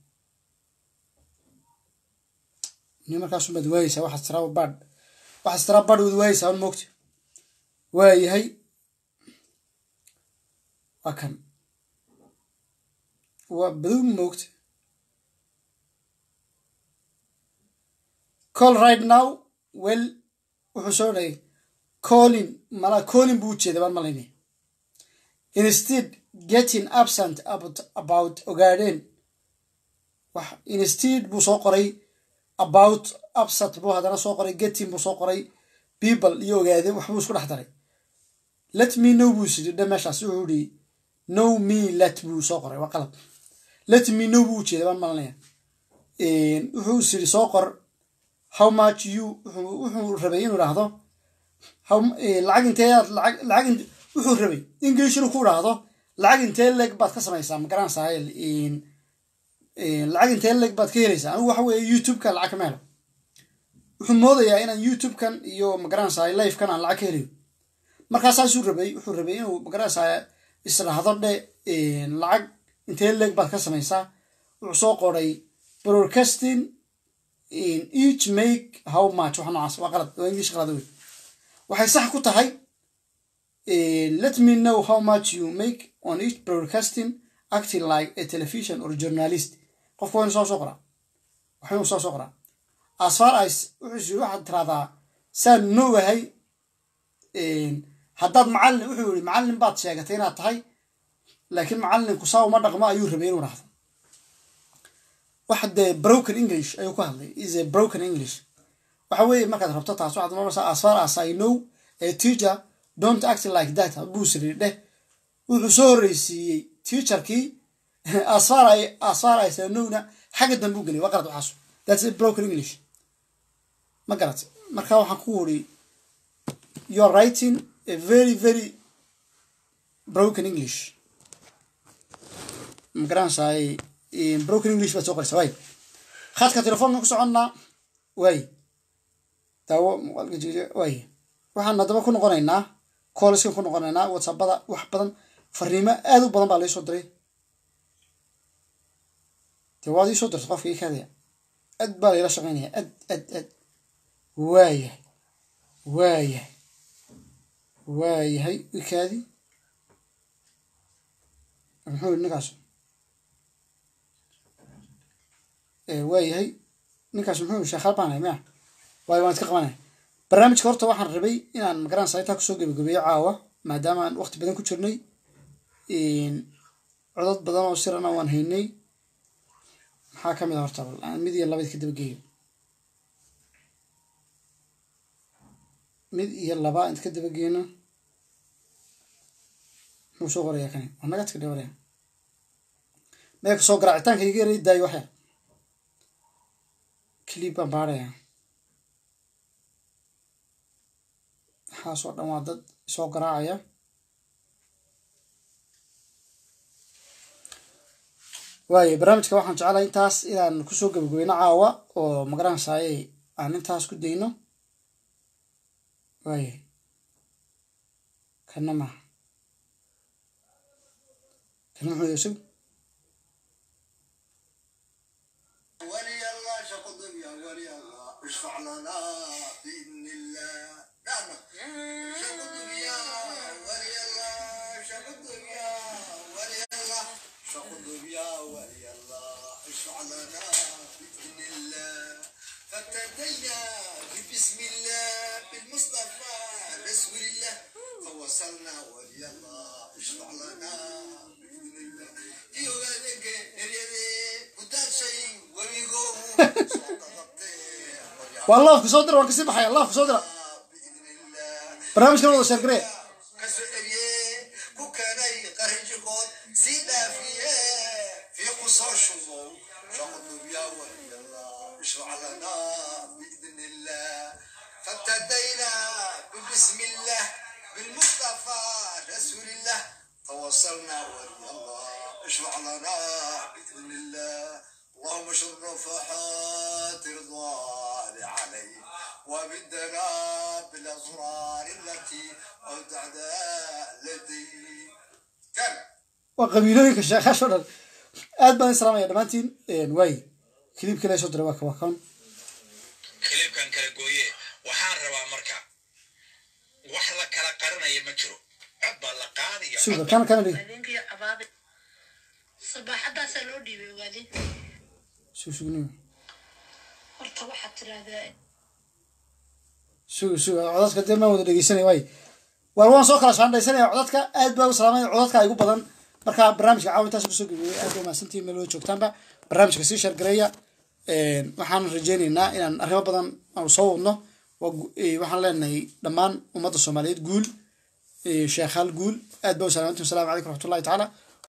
[SPEAKER 1] ni markaasu baad waayeysaa waxaad tiraa badh waxaad tiraa badh waad waayeysaa un moogta waayahay waa kan waa badow moogta call right now well wuxuu soo dhayay colin mala colin buu ujeeda baan malaynay instead getting absent about, about ogaadeen wax instead buu soo qoray about absent buu haddana soo qoray getting buu soo qoray people iyo ogaadeen waxbuu isku dhex daray let me know buu isiri dhe meeshaas wuxuu ihi know me let buu soo qoray waa qalab let me know buu ujeeda baan malanaya wuxuu isiri soo qor how much you wuxuu rabay inuu idhaahdo lacag intee aad lacag lacag wuxuu rabay english inuu ku idhaahdo lacag intee leeg baad ka samaysaa ma garanaysaa lacag intee leg baad ka helaysaa anigu waxa weeye youtube-ka lacag kama helo wuxuu moodayaa inaan youtube-kan iyo magaranaysaa live-kan aan lacag ka helayo markaa saasuu rabay wuxuu rabay inuu magaranaysaa israhdo dhe lacag intee leg baad ka samaysaa wuxuu soo qoray broadcasting in each make how much waxa noocaas waa qalad waa english qalad wey waxay sax ku tahay let me know how much you make on each broadcasting acting like a television or journalist qofka waa inu soo soo qoraa waxa inuu soo soo qoraa as far as wuxuu waxaad tiraahdaa saan noogahay haddaad macallin wuxuu yidhi macallin baad sheegatay inaad tahay laakiin macallinku saa uma dhaqmo ayuu rabay inuu rahdo waxa dee broken english ayuu ku hadlay is a broken english waxa weeye markaad rabto taas waxaad noqonaysaa as far as i know a teacher don't act like that buu siri dheh wuxuu soo horreysiiyey teacherkii as far I, as far as I know-na xagga dambe u geliyay waa qalad waxaas that's a broken english ma garat marka waxaan ku wuri you are writing a very very broken english ma garanaysaa broken english baad soo qoraysaa waay khadka telefoonka ku soconnaa waay daawo waay waxaan haddaba ku noqonaynaa koolskan ku noqonaynaa whatsappada wax badan fariimo aad u badan baa laisoo diray dee waad iisoo dirta qofka ii kaadaya aad baa layla shaqaynaya ad ad ad waayahay waayahay waayahay ikaadi muxuu yidhi ninkaas waayahay ninkaas muxuu yidhi sheekhaal baan hay maya waayo waan iska qabanaya barnaamijka horta waxaan rabay inaan magaranaysa intaa kusoo gebagabeeyo caawa maadaama aan waqti badan ku jirnay codod badan oo sirana waan haynay maxaa ka mid a horta bal aan mid iyo labayd ka daba geeyo mid iyo laba int ka daba geeno muxuu soo qorayaa kani waa nagadka dhawaraya meelka soo garaacitaanka iga yaray daayo waxyar clip baan baarayaa waxaasoo dhan waa dad soo garaacaya waayo barnaamijka waxaan jeclahay intaas inaan kusoo gabagabeyno caawa oo magaranaysaayey aan intaas ku dayno waayo kana maha kana muxuu isag
[SPEAKER 4] اشفع لنا بإذن الله نعم شق الدنيا ولي الله شق الدنيا ولي الله شق الدنيا ولي الله اشفع لنا بإذن الله فابتدينا بسم الله بالمصطفى رسول الله فوصلنا ولي الله اشفع لنا بإذن الله في ولدك ريدي قدام شيء ويقوم
[SPEAKER 1] waa laafka soo dira waan kasii baxaya laafka soo dira barnaamijkan wada sheergaree
[SPEAKER 4] kasoo celiye ku keenay qarinjigood sii dhaafiye fiiqu soo shubo shaqudubya waliyallah ishfac lana biidn illah فابتدينا ببسم الله بالمصطفى رسول الله توصلنا ولي الله اشفع لنا باذن الله اللهم شرفحات رضوان عليه وبدنا بالاسرار التي اودعنا لديه كان
[SPEAKER 1] waa qabiilooyinka sheekhaasho dhan aad baan islaamaya dhammaantiin waay kilibkii la soo diray waa waa kan
[SPEAKER 22] hilibkan kala gooye waxaan rabaa marka wax la kala qarinaya ma jiro cod baa la qaadaya
[SPEAKER 1] suga kana kana dhig
[SPEAKER 18] habeenkii cabaade sabaaxadaasaa loo dhiibay ogaadeen
[SPEAKER 1] sug sugniyo
[SPEAKER 18] horta waxaad tiraahdaa
[SPEAKER 1] suga suga codadka dee maan wada dhegeysanaya waay waar waan soo kala shaandhaysanaya codadka aad baa u salaamaya codadka igu badan marka barnaamijka caawa intaas kusoo gebeeyey aad baa mahadsantihiin meel wada joogtaanba barnaamijka sii sheergareeya waxaan rajeyneynaa inaan arrimo badan aanu soo wadno waa gu- eh, waxaan leenahay dhammaan ummadda soomaaliyeed guul eh, sheekhaal guul aad baa u salaamantiin wasalaamu calaykum waraxmatullahi tacaala